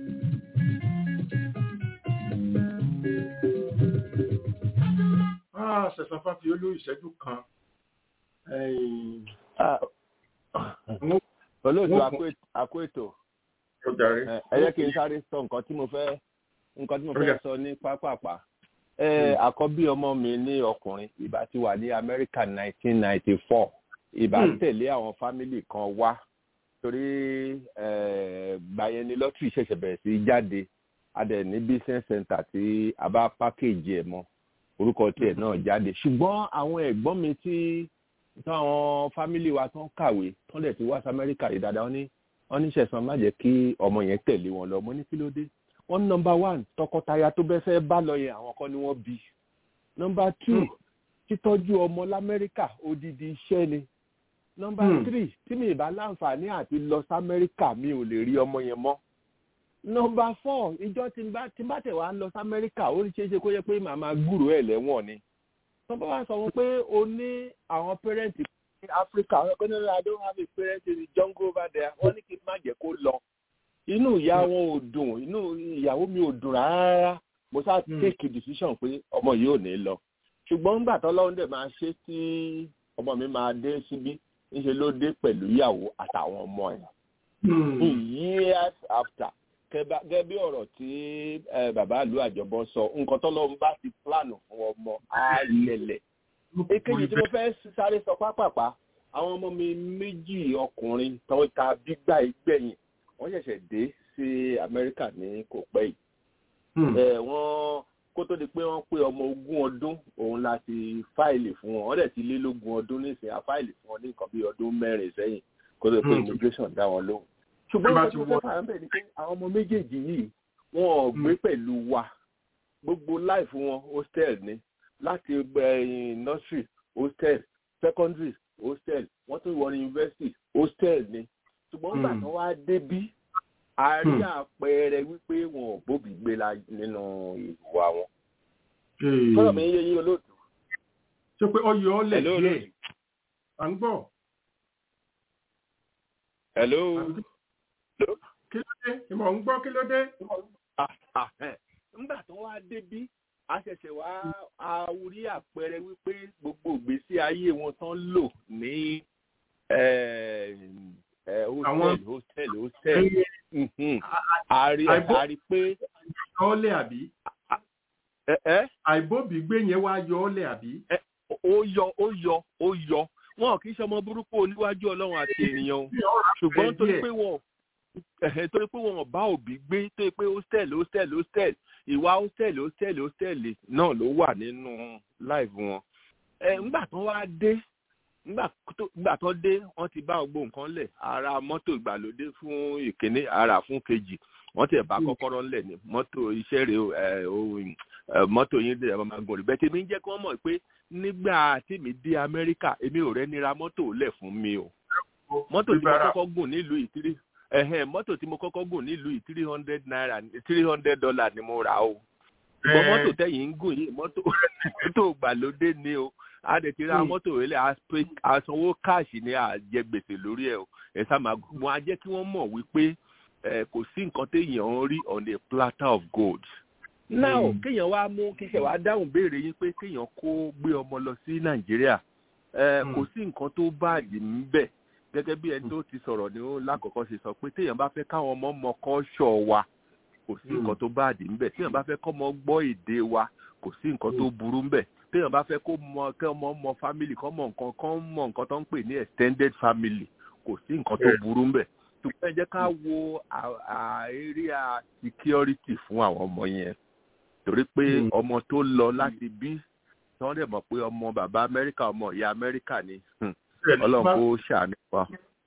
[SPEAKER 3] sẹ̀sán fáfi olú ìṣẹ́jú kan.
[SPEAKER 5] olóòtú àkó ètò ẹ jẹ́ kí n sáré sọ nǹkan tí mo fẹ́ nǹkan tí mo fẹ́ sọ ní pápápá àkọ́bí ọmọ mi ní ọkùnrin ìbá ti wà ní amẹ́ríkà nineteen ninety four ìbá tẹ̀lé àwọn fámìlì kan wá torí gbàyẹn ni lọ́tìrì ṣẹ̀ṣẹ̀ bẹ̀rẹ̀ sí jáde adẹ̀ ní business center tí a bá pákéjì ẹ̀ mọ́ orúkọ tiẹ̀ náà jáde ṣùgbọ́n àwọn ẹ̀gbọ́n mi tí táwọn fámìlì wa tán kàwé tán dẹ̀ ti wá sí amẹ́ríkà yìí dáadáa wọ́n ní wọ́n ní sẹ̀sán má jẹ́ kí ọmọ yẹn tẹ̀lé wọn lọ mo ní kí ló dé wọ́n ní nọmba one tọkọtaya tó bẹ́ fẹ́ bá lọ yẹn àwọn kan ni wọ́n bí nọmba two títọ́jú ọmọ lamẹ́ríkà odidi iṣẹ́ ni nọmba three tí mi ìbá láǹfààní àti lọ sí amẹ́ríkà mi ò lè rí ọmọ yẹn mọ́ nọmba four ìjọ tí n bá tí n bá tẹ̀ wá lọ sí amẹ́ríkà ó ní ṣeéṣe kó yẹ pé màmá gbúrò ẹ̀ lẹ́wọ̀n ni tọ́ba wa sọ wọn pé o ní àwọn pẹ́rẹ́ǹtì ní áfíríkà wọn pé nílò i don't have a parent in the jungle over there wọ́n ní kí n má jẹ́ kó lọ inú ìyá wọn ò dùn inú ìyàwó mi ò dùn rárá mo sá take decision pé ọmọ yìí ò ní lọ ṣùgbọ́n nígbà tó lọ́wọ́ dẹ̀ máa ṣe tí ọmọ mi máa dé síbí ńṣe ló dé pẹ̀lú ìyàwó àtàwọn ọmọ ẹ̀ years after gẹ́gẹ́ bí ọ̀rọ̀ tí bàbá ìlú àjọbọ sọ nǹkan tó lọ́wọ́ bá ti plan fún ọmọ á lẹ̀lẹ̀ èkejì tí mo fẹ́ sáré sọ pápápá àwọn ọmọ mi méjì ọkùnrin tó ta gbígbà ìgbẹ̀yìn wọ́n ṣẹ̀ṣẹ̀ dé sí amẹ́ríkà ní kò pẹ́ yìí wọ́n kó tó di pé wọ́n pé ọmọ ogún ọdún òun la ti fáìlì fún wọn wọ́n dẹ̀ ti lé lógún ọdún nísìnyí a fáìlì fún wọn ní nǹkan bí ọdún mẹ́rin sẹ́yìn kó tó di pé immigration dá wọn lóhùn ṣùgbọ́n nǹkan tí mo fẹ́ fà ń bẹ̀ ni pé àwọn ọmọ méjèèjì yìí wọn ò gbé pẹ̀lú wa gbogbo láìfù wọn hostel ni láti nursery hostel secondary hostel wọ́n tún wọ university hostel ni ṣùgbọ́n nígbà tí wọ́n wá débí a rí àpẹẹrẹ wípé wọn ò bóbi gbé la nínú ìwà wọn. fọlọ mi yé yín olóòtú.
[SPEAKER 3] ṣé pé ọyọ ọlẹ díẹ̀ à ń gbọ́.
[SPEAKER 5] hello.
[SPEAKER 3] kí ló dé ìmọ̀ ń gbọ́ kí ló dé.
[SPEAKER 5] nígbà tó wá débí a ṣẹ̀ṣẹ̀ wá a rí àpẹẹrẹ wípé gbogbo ìgbésí ayé wọn tán lò ní hostel hostel hostel àrí àrí pé.
[SPEAKER 3] ọlẹ àbí. àìbóbi gbé yẹn wá yọ ọlẹ àbí.
[SPEAKER 5] ó yọ ó yọ ó yọ wọn kì í ṣe ọmọ burúkú oníwájú ọlọ́run àti ènìyàn ṣùgbọ́n torí pé wọn torí pé wọn bá òbí gbé torí pé hostel hostel hostel ìwà hostel hostel hostel náà ló wà nínú live wọn. ẹ ńgbà tó wá dé nígbà tó dé wọ́n ti bá gbogbo nǹkan lẹ̀ ara mọ́tò ìgbàlódé fún ìkíní ara fún kejì wọ́n ti bá kọ́kọ́rọ́ ńlẹ̀ ní mọ́tò iṣẹ́ rẹ̀ mọ́tò yín dẹ̀ máa gùn rí bẹ́ẹ̀ tèmi ń jẹ́ kí wọ́n mọ̀ pé nígbà tí mi dé amẹ́ríkà èmi ò rẹ́ nira mọ́tò lẹ̀ fún mi o mọ́tò tí mo kọ́kọ́ gùn nílùú ìtírí ẹ̀hẹ́n mọ́tò tí mo kọ́kọ́ gùn nílùú yìí three hundred naira three hundred dollar ni mo rà o ṣùgbọ́n mọ́tò tẹ̀yìn ń gùn yìí mọ́tò mọ́tò gbàlódé ni o a dẹ̀ ti ra mọ́tò rẹ̀ lẹ̀ àsanwó káàṣì ni àjẹ gbèsè lórí ẹ̀ o ẹ̀ sá máa gùn wọn á jẹ́ kí wọ́n mọ̀ wípé kò sí nǹkan téèyàn ń rí on a platter of gold. now kéèyàn wá mú kíkẹ́ wá dáhùn béèrè yín pé kéèyàn kó gbé ọmọ lọ sí nàìjíríà kò sí nǹkan tó báàdì ń bẹ̀ gẹ́gẹ́ bí ẹni tó ti sọ̀rọ̀ ní lákọ̀ọ́kọ́ ṣe sọ pé téèyàn bá fẹ́ káwọn ọmọ mọ kọ́ṣọ̀ wa kò sí nǹkan tó báàdì ńbẹ̀ téèyàn bá fẹ́ kọ́mọ gbọ́ èdè wa kò sí nǹkan tó burú ńbẹ̀ téèyàn bá fẹ́ kó mọ kẹ́ ọmọ mọ family kọ́ mọ nǹkan kọ́ mọ nǹkan tó ń pè ní extended family kò sí nǹkan tó burú ńbẹ̀ ṣùgbọ́n ẹ jẹ́ ká wo area security fún àwọn ọmọ yẹn torí pé ọmọ tó lọ láti bí tí wọ́n dẹ̀ mọ̀ pé ọmọ bàbá amẹ́ríkà ọmọ ìyá amẹ́ríkà ni ọlọ́run kó ṣàánú wa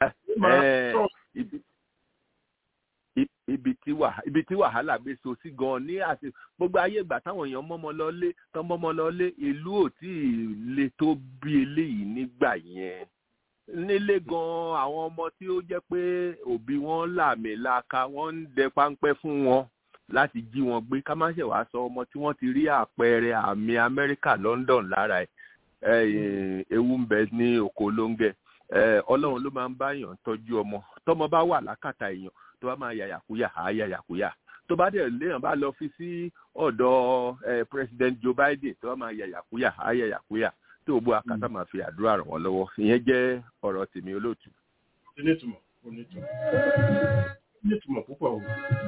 [SPEAKER 5] ibi tí ibi tí wàhálà gbé so sí gan ní àti gbogbo ayé ìgbà táwọn èèyàn mọ́mọ́ lọ́lé tán mọ́mọ́ lọ́lé ìlú ò tí ì le tó bí eléyìí nígbà yẹn nílé gan àwọn ọmọ tí ó jẹ́ pé òbí wọn làmì laka wọ́n ń dẹ páńpẹ́ fún wọn láti jí wọn gbé ká má ṣe wàá sọ ọmọ tí wọ́n ti rí àpẹẹrẹ àmì amẹ́ríkà london lára ẹ̀ ewu ń bẹ ní oko lóńgẹ ọlọ́run ló máa ń báyàn tọ́jú ọmọ tọmọ bá wà lákàtà èèyàn tó bá máa yàyàkúyà á yàyàkúyà tó bá dẹ̀ léèyàn bá lọ fi sí ọ̀dọ̀ president joe biden tó bá máa yàyàkúyà á yàyàkúyà tó o bó akásá máa fi àdúrà ràn wọ́n lọ́wọ́ ìyẹn jẹ́ ọ̀rọ̀ tèmi olóòtú.
[SPEAKER 3] onítùmọ̀ onítùmọ̀ onítùmọ̀ púpọ̀ o.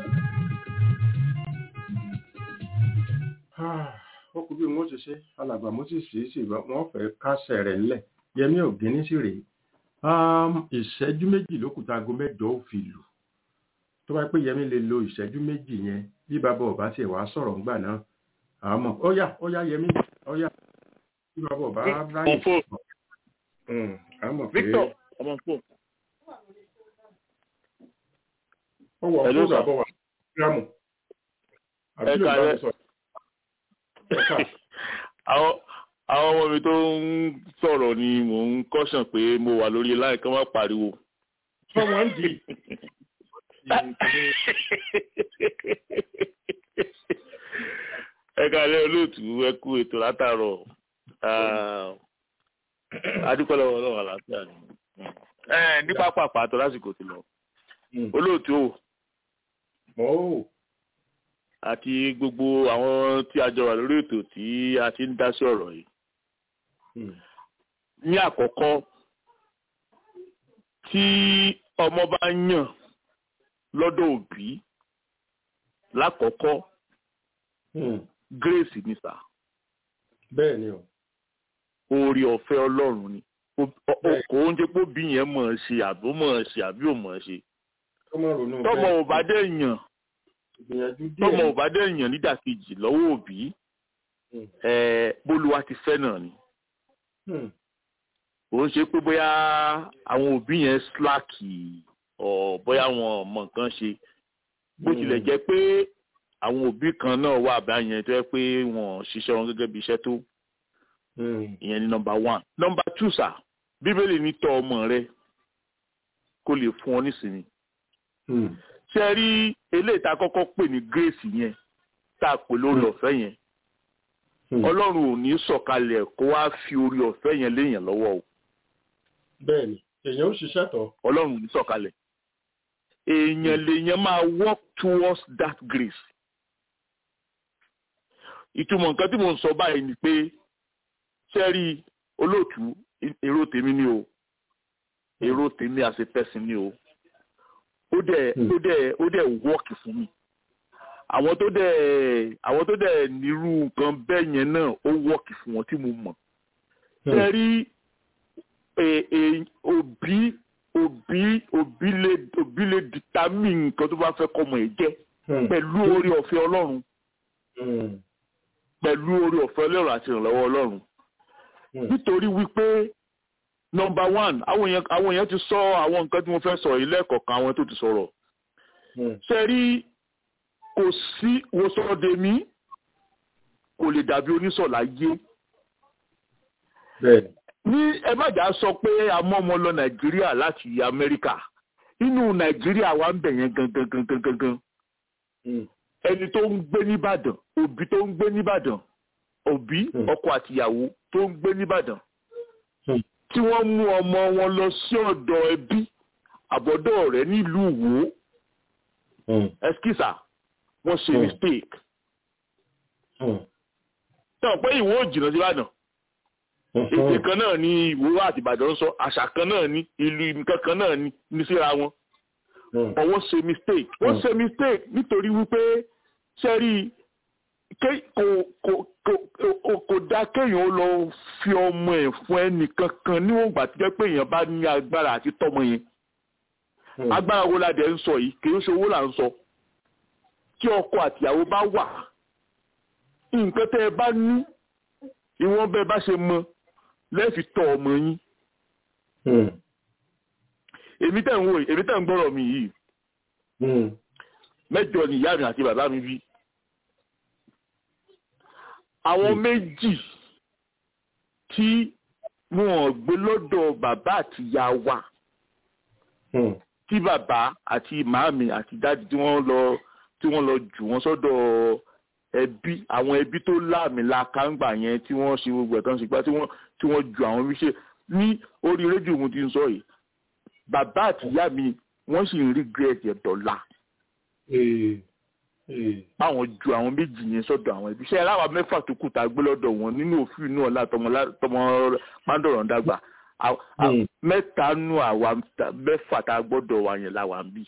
[SPEAKER 3] ó kú bí wọ́n ṣe ṣe alàgbà moses sì sì wọ́n fẹ́ kásẹ̀ rẹ̀ ńlẹ̀ yẹmí ògínní sì rèé ìṣẹ́jú méjì ló kù táago mẹ́jọ ó fi lù tó bá pé yẹmí lè lo ìṣẹ́jú méjì yẹn bí bàbá ọba ṣe wàá sọ̀rọ̀ ńgbà náà àmọ́ ó yá ó yá yẹmí ó yá bí bàbá ọba ráyè sọ̀rọ̀ àmọ́ pé
[SPEAKER 11] ọmọ fò.
[SPEAKER 3] ó wọ fún bàbá wa gírámù àbí ló bá sọ
[SPEAKER 11] àwọn àwọn ọmọ mi tó ń sọ̀rọ̀ ni mò ń kọ́sàn pé mo wà lórí láì kán má pariwo.
[SPEAKER 3] ọmọ ń di.
[SPEAKER 11] ẹ kálẹ́ olóòtú ẹ kú ètò látàárọ̀ adúpẹ́lẹ́ ọlọ́run àlàáfíà ni. ní pápá pàtó lásìkò ti lọ olóòtú
[SPEAKER 3] o
[SPEAKER 11] àti gbogbo àwọn tí a jọ wà lórí ètò tí a ti ń dá sí ọ̀rọ̀ yìí. ní àkọ́kọ́ tí ọmọ bá yàn lọ́dọ̀ òbí lákọ̀ọ́kọ́ grace ni sà.
[SPEAKER 3] bẹ́ẹ̀ ni o.
[SPEAKER 11] oore ọ̀fẹ́ ọlọ́run ni kò ń jẹ́ pé bí yẹn mọ̀ ọ́ ṣe àbí ó mọ̀ ọ́ ṣe àbí ò mọ̀ ọ́ ṣe. tọmọ ò bá dé yàn tọmọ ò bá dé yàn nídàkejì lọ́wọ́ òbí bólúwa ti fẹ́ náà ni ó ń ṣe pé bóyá àwọn òbí yẹn síláàkì ọ̀ bóyá wọn mọ nǹkan ṣe bó tilẹ̀ jẹ́ pé àwọn òbí kan náà wà báyẹn tó yẹ pé wọn ṣiṣẹ́ wọn gẹ́gẹ́ bí iṣẹ́ tó ìyẹn ni nọmba one nọmba two sà bíbélì ní tọ́ ọmọ rẹ kó lè fún ọ nísìnyí ṣe rí eléyìí tá a kọ́kọ́ pè ní grace yẹn tá a pè lórí ọ̀fẹ́ yẹn ọlọ́run ò ní sọ̀kalẹ̀ kó wá fi orí ọ̀fẹ́ yẹn léèyàn lọ́wọ́ o.
[SPEAKER 3] bẹ́ẹ̀ni èèyàn ó ṣiṣẹ́ tọ̀.
[SPEAKER 11] ọlọ́run ò ní sọ̀kalẹ̀ èèyàn lèèyàn máa work towards that grace. ìtumọ̀ nǹkan tí mo ń sọ báyìí ni pé sẹ́rí olóòtú èrò tèmi ni o èrò tèmi as a person ni o ó dẹ̀ ó dẹ̀ ó dẹ̀ work fún mi àwọn tó dẹ̀ àwọn tó dẹ̀ nírú nǹkan bẹ́ẹ̀ yẹn náà ó wọ́ọ̀kì fún wọn tí mo mọ̀. ṣe rí òbí òbí òbí lè òbí lè determine nǹkan tó bá fẹ́ kọ́mọ ẹ̀ jẹ́ pẹ̀lú orí ọ̀fẹ́ ọlọ́run pẹ̀lú orí ọ̀fẹ́ ọlọ́run àti ìrànlọ́wọ́ ọlọ́run nítorí wípé number one àwọn èèyàn àwọn èèyàn ti sọ àwọn nǹkan tí mo fẹ́ sọ yìí lẹ́ẹ̀kọ̀ọ̀kan àwọn tó ti sọ̀rọ̀ ṣe rí kò sí wosọdẹmí kò lè dàbí onísọ̀lá yé ní ẹ má jà sọ pé a mọ́ ọmọ lọ nàìjíríà láti amẹ́ríkà inú nàìjíríà wa ń bẹ̀ yẹn gangan gangan gangan ẹni tó ń gbé nìbàdàn òbí tó ń gbé nìbàdàn òbí ọkọ àtìyàwó tó ń gbé nìbàdàn tí wọ́n mú ọmọ wọn lọ sí ọ̀dọ̀ ẹbí àbọ̀dọ̀ rẹ̀ nílùú Ìwó ẹskísà wọ́n ṣe mistake tán pé Ìwó ò jìnnà sí Ìbàdàn èdè kan náà ni Ìwó àti Ìbàdàn ń sọ àṣà kan náà ni ìlú nǹkan kan náà ni ní síra wọn but wọ́n ṣe mistake wọ́n ṣe mistake nítorí wípé sẹ́rí kò dá kéèyàn lọ fi ọmọ ẹ̀ fún ẹnì kankan níwọ̀n ìgbà tí jẹ́ pé èèyàn bá ní agbára àti tọ́mọ yẹn agbára wo la dẹ̀ ń sọ yìí kì í ṣe owó là ń sọ tí ọkọ àtìyàwó bá wà nǹkan tẹ́ ẹ bá ní ìwọ̀n bẹ́ẹ̀ bá ṣe mọ lẹ́ẹ̀fi tọ́ ọmọ yín èmi tẹ̀ ń wò èmi tẹ̀ ń gbọ́rọ̀ mi yìí mẹ́jọ ni ìyá mi àti bàbá mi bí àwọn méjì tí wọn gbé lọ́dọ̀ bàbá àti ìyá wa tí bàbá àti màámi àti dáàdì tí wọ́n lọ tí wọ́n lọ jù wọ́n sọ́dọ̀ ẹbí àwọn ẹbí tó láàmì làkàǹgbà yẹn tí wọ́n ṣe gbogbo ẹ̀kan ṣùgbọ́n tí wọ́n tí wọ́n ju àwọn wíṣẹ́ ní orí rédíò mo ti ń sọ yìí bàbá àti ìyá mi wọ́n sì ń regret ẹ̀ dọ́là báwọn ju àwọn méjì yẹn sọ́dọ̀ àwọn ẹbí iṣẹ́ aláwa mẹ́fà tó kù tá a gbé lọ́dọ̀ wọn nínú òfin inú ọ̀la tọmọ mándọ̀rọ̀ dàgbà mẹ́ta nù àwa mẹ́fà tá a gbọ́dọ̀ wà yẹn láwa ń bì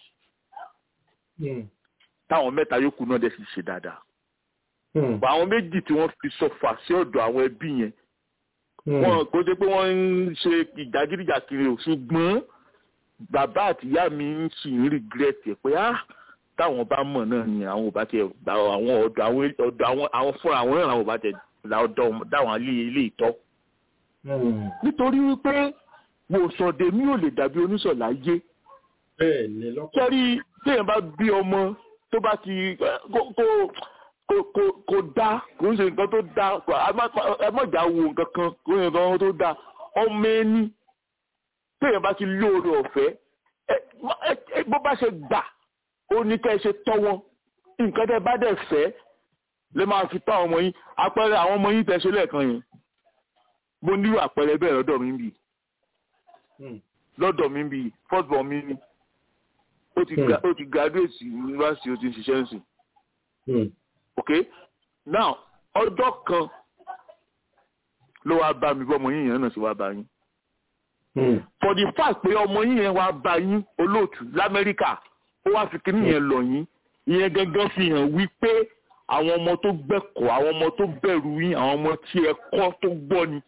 [SPEAKER 11] táwọn mẹ́ta yòókù náà dẹ̀ sì ṣe dáadáa àwọn méjì tí wọ́n fi sọfà sí ọ̀dọ̀ àwọn ẹbí yẹn wọn kò dé pé wọ́n ń ṣe ìdágídíjà kiri ò ṣùgbọ́n bàbá àti ìyá mi ń sì ń regret ẹ̀ pé ah táwọn bá mọ̀ náà ni àwọn ò bá tẹ àwọn ọ̀dọ̀ àwọn ọ̀dọ̀ àwọn àwọn fúnra àwọn náà làwọn ò bá tẹ ọ̀dọ̀ dáwọn ilé ilé ìtọ́. nítorí wípé wòsàndé mi ò lè dàbí oníṣọ̀lá yé. kẹ́rí téèyàn bá bí ọmọ tó bá ti kó kó kó kó dá kò ń ṣe nǹkan tó dá ẹ mọ̀jà wo nǹkan kan kò ń ṣe nǹkan tó dá ọmọ ẹni téèyàn bá ti lóore ọ̀fẹ́ bó bá ṣe gbà ó ní kẹ́ ẹ ṣe tọ́ wọn nǹkan tẹ́ bá dẹ̀ fẹ́ lè máa fi tọ́ ọmọ yín àpẹẹrẹ àwọn ọmọ yín tẹ́ ṣe lẹ́ẹ̀kan yẹn mo nílò àpẹẹrẹ bẹ́ẹ̀ lọ́dọ̀ mi bì lọ́dọ̀ mi bì first born mi ni ó ti ó ti graduate university ó ti ń ṣiṣẹ́ ń sìn ok now ọjọ́ kan ló wá bá mi bí ọmọ yín yẹn náà ṣe wá bá yín for the fact pé ọmọ yín yẹn wá bá yín olóòtú lamẹ́ríkà ó wá fi kíní yẹn lọ yín ìyẹn gangan fi hàn wípé àwọn ọmọ tó gbẹ̀kọ́ àwọn ọmọ tó bẹ̀rù yín àwọn ọmọ tí ẹ kọ́ tó gbọ́ ni.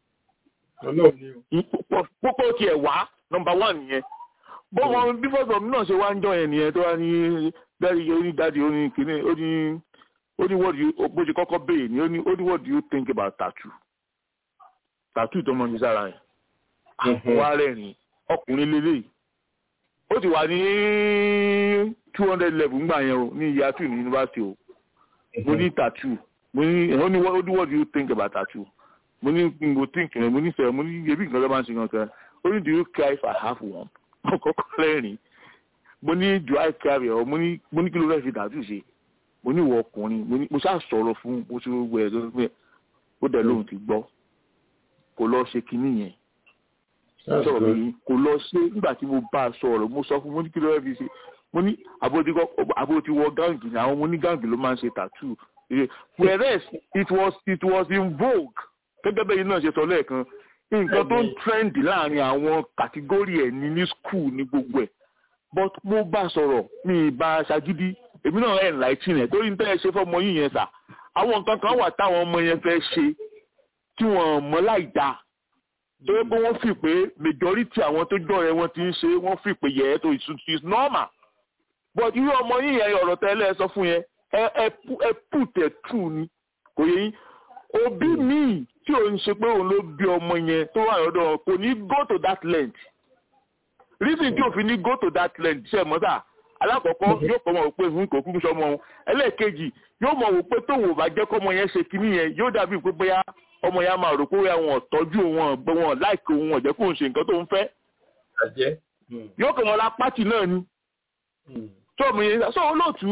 [SPEAKER 11] púpọ̀ tiẹ̀ wá nọmba one nìyẹn bọ́mọ bí fọ́sọ̀ mi náà ṣe wá ń jọ yẹn nìyẹn tó wá ní dáàdi oní dáàdi oní kíní ó ní ó ní what do you bó ṣe kọ́kọ́ béèrè ni ó ní ó ní what do you think about tattoo tattoo tó mọ̀ ní sára yẹn wá rẹ́rìn ọkùnrin lélẹ́yìí ó ti wà ní two hundred level ńgbà yẹn o ní year two ní university o mo ní tattoo mo ní ó ní what do you think about tattoo mo ní mo think rẹ mo ní fẹ mo ní ebi nǹkan tó bá ń ṣe kankan ó ní do you care if I have one ọkọ̀ọ̀kọ̀ lẹ́rìn mo ní do I care ọ mo ní mo ní kí ló fẹ́ fi tattoo ṣe mo ní ìwọ ọkùnrin mo ní mo ṣáà sọ̀rọ̀ fún mo ṣe gbogbo ẹ̀ lórí pé ó dẹ̀ lóhùn ti gbọ́ kò lọ ṣe kinní yẹn sọ̀rọ̀ mi kò lọ ṣe nígbà tí mo bá a sọ̀rọ̀ mo sọ fún mo ní kí ló fẹ́ fi ṣe mo ní àbótí wọ gáǹgì ni àwọn ọmọ ní gáǹgì ló máa ń ṣe tattoo whereas it was it was in vogue gẹ́gẹ́ bẹ́ẹ̀ yìí náà ṣe sọ lẹ́ẹ̀kan nǹkan tó ń trend láàrin àwọn kàtígórì ẹ̀ ní ní school ní gbogbo ẹ̀ but mo bá a sọ̀rọ̀ mi bá a ṣagídí èmi náà ẹ̀ láìtì rẹ̀ torí ní tẹ́lẹ̀ ṣe fọ́mọ yìí yẹn sà àwọn nǹkan kan wà táwọn ọmọ yẹn fẹ́ ṣe tí wọ́n mọ̀ láì dáa torí pé wọ́n fi pé majority àwọn tó jọ̀rẹ́ wọn ti ń ṣe wọ́n fi pé yẹ tó is normal but irú ọmọ yìí yẹn ọ̀rọ̀ tẹ́lẹ̀ sọ fún yẹn ẹ ẹ put ẹ true ni kò yẹ yín òbí míì tí ò ń ṣe pé òun ló bí ọmọ yẹn tó wà lọ́dọ̀ kò ní go to that length reason tí òfin ní go to that length ṣe mọ́ sáà alákọ̀ọ́kọ́ yóò kọ́ mọ̀ wò pé òun kò kúkú sọmọ òun ẹlẹ́ẹ̀kejì yóò mọ̀ wò pé tóun ò bá jẹ́ kọ́mọ yẹn ṣe kinní yẹn yóò dàbí pé bóyá ọmọ yẹn á máa rò pé wọn tọ́jú wọn gbé wọn láìkè òun ọ̀jẹ́ kó ń ṣe nǹkan tó ń fẹ́. yóò kọ́ wọn la pátì náà ni. tó mi yẹn sọ olóòtú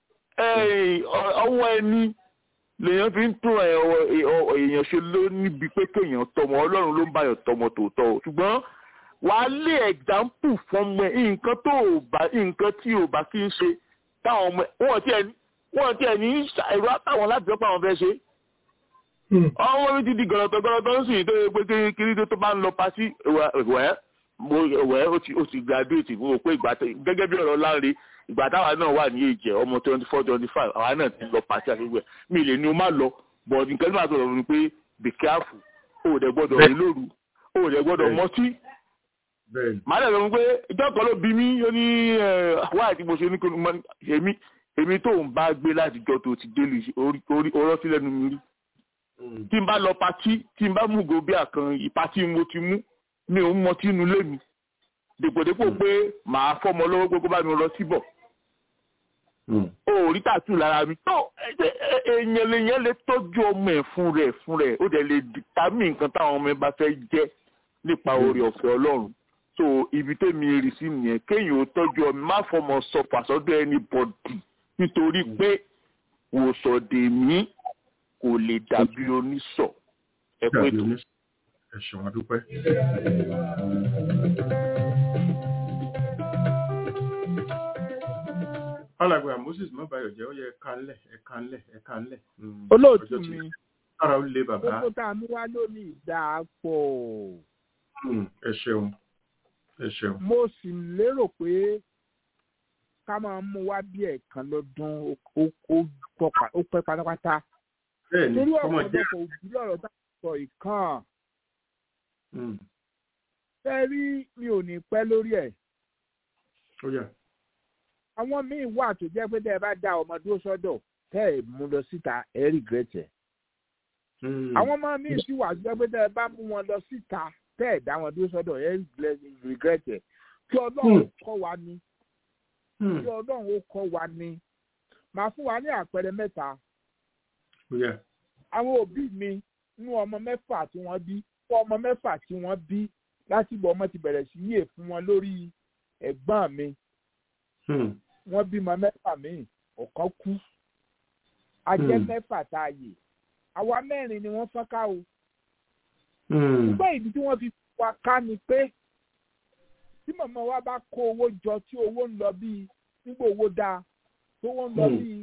[SPEAKER 11] ọwọ́ ẹni lèèyàn fi ń tún èèyàn ṣe ló níbi pé kéèyàn tọmọ ọlọ́run ló ń báyọ̀ tọmọ tòótọ́ ṣùgbọ́n wàá lé example fún ọmọ ẹ nǹkan tó o bá nǹkan tí o bá kí ń ṣe táwọn ọmọ wọn tiẹ̀ wọn tiẹ̀ ní ẹ̀rọ àtàwọn láti sọ pé àwọn fẹ́ ṣe. ọmọ mi ti di gọlọtọ gọlọtọ ń sìn tó yẹ pé kiri tó bá ń lọ pàṣí wẹ́ wẹ́ ó ti graduate fún o pé ìgbà gẹ́gẹ́ bí ọ̀rọ̀ láre ìgbà táwa náà wà ní èjẹ ọmọ twenty four twenty five àwa náà ti lọ pàṣẹ àti ìwẹ̀ mi lè ní o má lọ but nǹkan tí màá sọ̀rọ̀ ni pé be careful o ò dẹ̀ gbọ́dọ̀ rí lóru o ò dẹ̀ gbọ́dọ̀ mọtí màá dẹ̀ sọ pé ìjọ kan ló bí mi ó ní wáyà tí mo ṣe ní kí èmi èmi tó ń bá gbé láti jọ tó ti délé orí ọ̀rọ̀ sílẹ̀ nu mi rí tí n bá lọ patí tí n bá mú gobi àkàn ìpatí mo ti mú mi ò ń mọtí inú lé mi dèpòdépò pé màá fọmọ lọ́wọ́ pé kó bá mi lọ síbọ̀ o ò rí tàtú lára mi tó èèyàn lèèyàn lè tọ́jú ọmọ ẹ̀ fún rẹ̀ fún rẹ̀ ó dẹ̀ lè dìtámì nǹkan táwọn ọmọ ẹ bá fẹ́ jẹ́ nípa oore ọ̀fẹ́ ọlọ́run so ibi tẹ́mi rí sí nìyẹn kéèyàn ó tọ́jú ọmọ má fọmọ sọ pàṣọdọ̀ ẹni bọ̀dì nítorí pé wòsàndè mí kò lè dàbí oníṣọ ẹ pé tó.
[SPEAKER 3] ẹ ṣeun adúpẹ́. alàgbà moses mọ́bàyọ̀ jẹ́ ó yẹ ẹ̀ka ńlẹ̀ ẹ̀ka ńlẹ̀ ẹ̀ka ńlẹ̀.
[SPEAKER 1] olóòtú mi
[SPEAKER 3] kára ó lé bàbá.
[SPEAKER 1] gbogbo tá a mú wá lónìí dáa pọ̀.
[SPEAKER 3] ẹ ṣeun ẹ ṣeun.
[SPEAKER 1] mo sì lérò pé ká máa mú wá bí ẹ̀ẹ̀kan lọ́dún ó pẹ́ pátápátá.
[SPEAKER 3] bẹ́ẹ̀ni
[SPEAKER 1] torí
[SPEAKER 3] ọmọ jẹ́
[SPEAKER 1] ọ̀pọ̀lọpọ̀ òbí lọ́rọ̀ tá a sọ ìkan. fẹ́ rí mi ò ní pẹ́ lórí ẹ̀.
[SPEAKER 3] ó yà
[SPEAKER 1] àwọn míì wà tó jẹ́ pé tẹ́ ẹ bá dá ọmọ dúró sọ́dọ̀ tẹ́ ẹ mú lọ síta ẹ regret ẹ̀. àwọn ọmọ míì sì wà tó jẹ́ pé tẹ́ ẹ bá mú wọn lọ síta tẹ́ ẹ dá wọn dúró sọ́dọ̀ ẹ regret ẹ̀. kí ọlọ́run kọ́ wa ni kí ọlọ́run ó kọ́ wa ni màá fún wa ní àpẹẹrẹ mẹ́ta. àwọn òbí mi nú ọmọ mẹ́fà tí wọ́n bí fún ọmọ mẹ́fà tí wọ́n bí láti bọ̀ ọmọ ti bẹ̀rẹ̀ sí yè fún wọn lórí ẹ̀gbọ́n mi wọ́n bímọ mẹ́fà míì ọ̀kan kú ajẹ́ mẹ́fà tá a yè àwa mẹ́rin ni wọ́n fọ́n ká o. ṣùgbọ́n ìdí tí wọ́n fi wá ká ni pé tí màmá wa bá kó owó jọ tí owó ń lọ bíi nígbà owó dáa tó wọ́n ń lọ bíi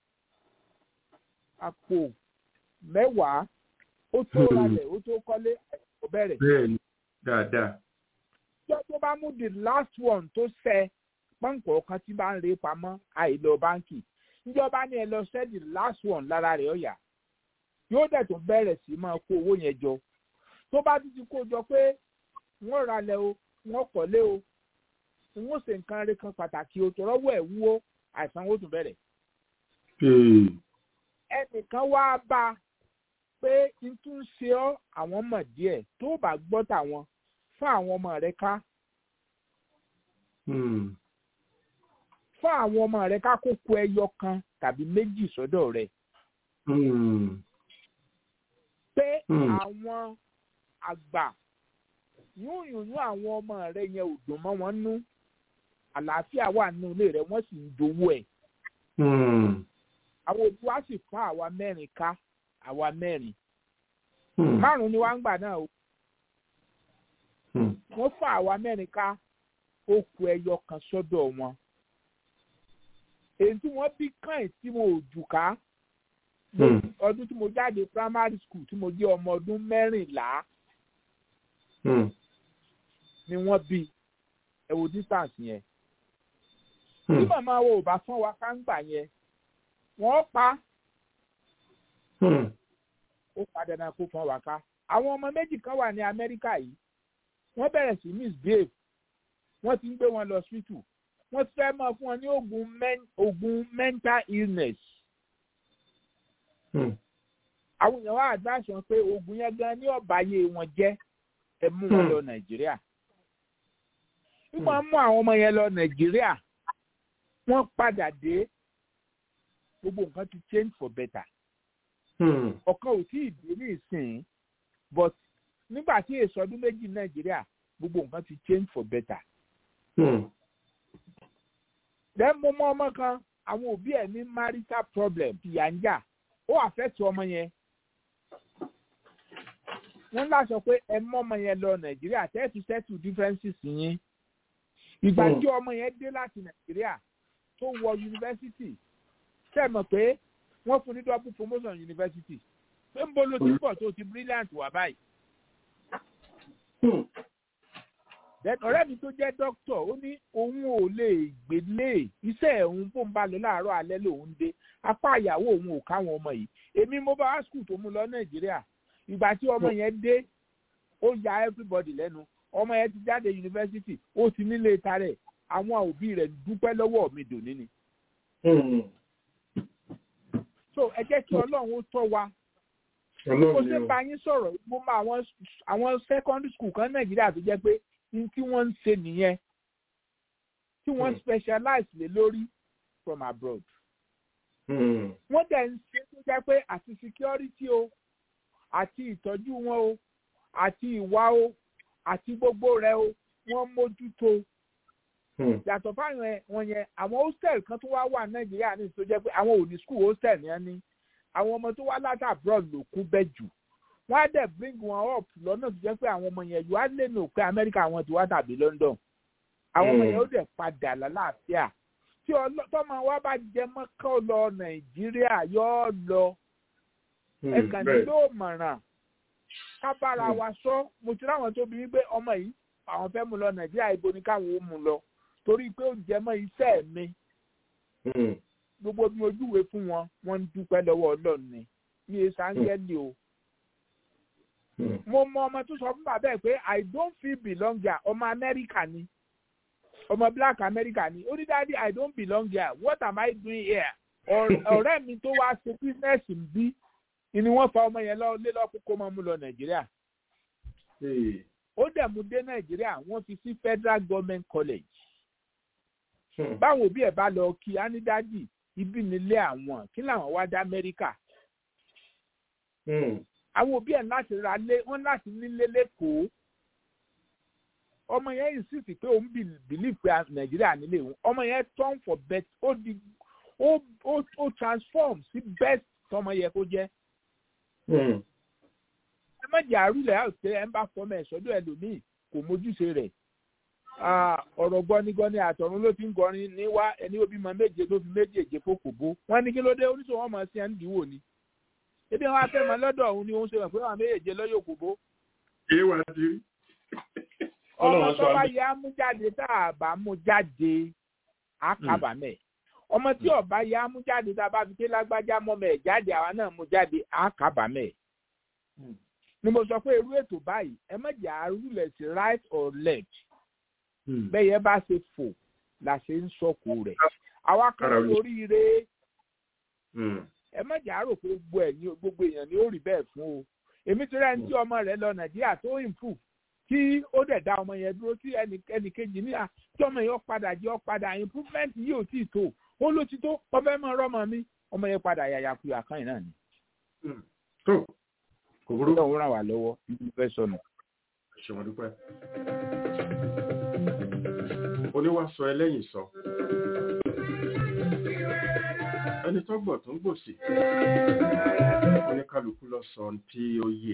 [SPEAKER 1] àpò mẹ́wàá ó tó ralẹ̀ ó tó kọ́lé àìsàn bẹ̀rẹ̀.
[SPEAKER 3] bẹ́ẹ̀ni dáadáa.
[SPEAKER 1] ìjọ tó bá mú the last one tó ṣẹ pọ́ǹpọ̀ kan tí bá ń re pamọ́ àìlọ báńkì ìjọba ní ẹ lọ sẹ́ the last one lára rẹ̀ ọ̀yà yóò dẹ̀ tó bẹ̀rẹ̀ sí máa kó owó yẹn jọ tó bá ti ti kó jọ pé wọ́n ralẹ̀ o wọ́n kọ́lé o wọ́n ṣe nǹkan rẹ̀ kan pàtàkì o tọrọ́wọ́ ẹ̀ wúwo àìsàn ó tún bẹ̀rẹ̀. ẹnìkan wá bá a pé n tún ṣe ọ́ àwọn mọ̀ díẹ̀ tó bá gbọ́ tàwọn fún àwọn ọmọ rẹ̀ ká fún àwọn ọmọ rẹ ká kókó ẹyọ kan tàbí méjì sọ́dọ̀ rẹ. pé àwọn àgbà yún yùnú àwọn ọmọ rẹ yẹn ò dùn mọ́ wọn nú àlàáfíà wà nínú ilé rẹ wọ́n sì ń dowó ẹ̀. àwọn òbí wa sì fún àwa mẹ́rin ká àwa mẹ́rin. márùn-ún ni wá ń gbà náà o. wọ́n fún àwa mẹ́rin ká ó kó ẹyọ kan sọ́dọ̀ wọn èyí tí wọ́n bí kàn tí mo jù ká ọdún tí mo jáde primary school tí mo jẹ́ ọmọ ọdún mẹ́rìnlá ni wọ́n bí ẹ wo distance yẹn tí màmá wo ò bá fún wa ká ń gbà yẹn wọ́n pa ó padà náà kó fún wa ká àwọn ọmọ méjì kan wà ní Amẹ́ríkà yìí wọ́n bẹ̀rẹ̀ sí misbehave wọ́n ti ń gbé wọn lọ hospital wọ́n fẹ́ máa fún wọn ní oògùn men oògùn mental illness. àwọn èèyàn wá advice wọn pé oògùn yẹn gan ní ọ̀bàyé wọn jẹ́ ẹ mú wọn lọ nàìjíríà wọ́n mú àwọn ọmọ yẹn lọ nàìjíríà wọ́n padà dé gbogbo nǹkan ti change for better ọ̀kan ò tí ì dé ní ìsìn but nígbà tí èso ọdún méjì nàìjíríà gbogbo nǹkan ti change for better. then mo mọ ọmọ kan àwọn òbí ẹ̀ ní marital problem ìyà ń jà ó àfẹ́tù ọmọ yẹn wọ́n láṣọ pé ẹ mọ́ ọmọ yẹn lọ nàìjíríà tẹ́ẹ̀tù settle differences yín ìgbà tí ọmọ yẹn dé láti nàìjíríà tó wọ yunifásitì ṣe mọ̀ pé wọ́n fún ní double promotion yunifásitì pé ń bolo tí bọ̀ tó ti brilliant wà báyìí. ọ̀rẹ́ mi tó jẹ́ dókítà ó ní òun ò lè gbélé iṣẹ́ òun tó ń bá lọ láàárọ̀ alẹ́ lòun dé apá ìyàwó òun ò káwọn ọmọ yìí èmi mo bá wá skul tó mú lọ nàìjíríà ìgbà tí ọmọ yẹn dé ó ya everybody lẹ́nu ọmọ yẹn ti jáde yunifásitì ó ti nílé tarẹ̀ àwọn òbí rẹ̀ dúpẹ́ lọ́wọ́ mi dòní ni. so ẹ jẹ́ kí ọlọ́run ó tọ́ wa mo ṣe bá yín sọ̀rọ̀ mo mọ àwọn àwọn secondary school kan nàìjíríà tó jẹ́ pé ní tí wọ́n ń ṣe nìyẹn tí wọ́n specialize lé lórí from abroad. wọ́n dẹ̀ ń ṣe tó jẹ́ pé àti security o àti ìtọ́jú wọn o àti ìwà o àti gbogbo rẹ̀ o wọ́n mójútó. yàtọ̀ fáwọn wọn yẹn àwọn hostel kan tó wá wà nàìjíríà ní tó jẹ́ pé àwọn ò ní school hostel yẹn ní àwọn ọmọ tó wá láti abroad ló kún bẹ́ẹ̀ jù wọ́n á dẹ̀ bring wọn up lọ́nà tó jẹ́ pé àwọn ọmọ yẹn yóò á lè nù pé amẹ́ríkà wọn ti wá tàbí london àwọn ọmọ yẹn ó dẹ̀ padà lálàáfíà tí tọ́mọ wa bá jẹ mọ́kàn lọ nàìjíríà yóò lọ ẹ̀kàn nílò mọ̀ràn ká bára wa sọ mo ti ráwọn tó bí wípé ọmọ yìí àwọn fẹ́ mú lọ nàìjíríà ibo ni káwọn ó mú lọ torí pé ó jẹ mọ́ iṣẹ́ mi gbogbo bí ojúwe fún wọn wọ́n ń dúpẹ́ lọ́wọ́ ọlọ́run ni ní èsì áńgẹ́lì o mo mọ ọmọ tó sọ fún bàbá ẹ pé i don't feel belong here ọmọ amẹ́ríkà ni ọmọ black amẹ́ríkà ni ó ní dáadé i don't belong here what am i doing here ọ̀rẹ́ mi tó wá ṣe business ń bí ni wọ́n fa ọmọ yẹn lọ lé lọ́kùn kó máa mú lọ nàìjíríà ó dẹ̀ mú dé nàìjíríà wọ́n fi sí federal government college báwo bí ẹ bá lọ kí á ní dádì ibi nílé àwọn kí làwọn wá dá amẹ́ríkà àwọn òbí ẹ̀ láti ra lé wọ́n láti nílé lẹ́kọ̀ọ́ ọmọ yẹn yìí sì sì pé òun believe pé nàìjíríà nílé òun ọmọ yẹn turn for best ó di ó ó ó transform sí best tọmọ yẹ kó jẹ́. ẹ má jẹ́ àrùlẹ̀ àwòṣe ẹ̀ ń bá fọmọ ẹ̀ sọ́dọ̀ ẹlòmíì kò mójúṣe rẹ̀ ọ̀rọ̀ gbọ́nigbọ́ni àtọ̀run ló fi ń gọrin níwá ẹni ó bímọ méje ló fi méjèèjì fòkòbó wọ́n ní kí ló dé oníṣòwò ọmọ sí ẹ̀ ń dìwò ni ebi wọn afẹ́ mọ lọ́dọ̀ òun ni òun ṣe wọ̀ pé wọn méjèèjì lọ́yọ̀ òkòbó.
[SPEAKER 3] èyí wà á ti rí.
[SPEAKER 1] ọmọ tó bá yẹ amújáde tá a bá mú jáde á kábàámẹ̀ ọmọ tí ọba yẹ amújáde tá a bá fi ké lágbájá mọ́mọ́ ẹ̀ jáde àwa náà mú jáde á kábàámẹ̀. ni mo sọ pé irú ètò báyìí ẹ má jẹ́ àrùlẹ̀ sí right or left bẹ́ẹ̀ yẹn bá ṣe fò la ṣe ń sọ̀kò rẹ̀ àwa kan lóríire ẹ má jà rò pé gbogbo ẹ ní gbogbo èèyàn ni ó rí bẹ́ẹ̀ fún o èmi ti rẹ́ni tí ọmọ rẹ̀ lọ nàìjíríà tó improve tí ó dẹ̀ dá ọmọ yẹn dúró tí ẹnì kejì ní à tí ọmọ yẹn padà jẹ́ padà improvement yìí ò tí ì tó ó ló ti tó ọbẹ̀ mọ́ rọ́mọ mi ọmọ yẹn padà yàyàkuyà kan náà ni.
[SPEAKER 3] tó kò burú.
[SPEAKER 1] ọlọ́run ràn wá lọ́wọ́ ibi fẹ́ sọnù.
[SPEAKER 3] ṣe wọn dúpẹ́. oníwàsọ ẹlẹ́yìn sọ ẹni tó gbọ̀ tó ń gbòsì oníkálukú lọ sọ tí ó yé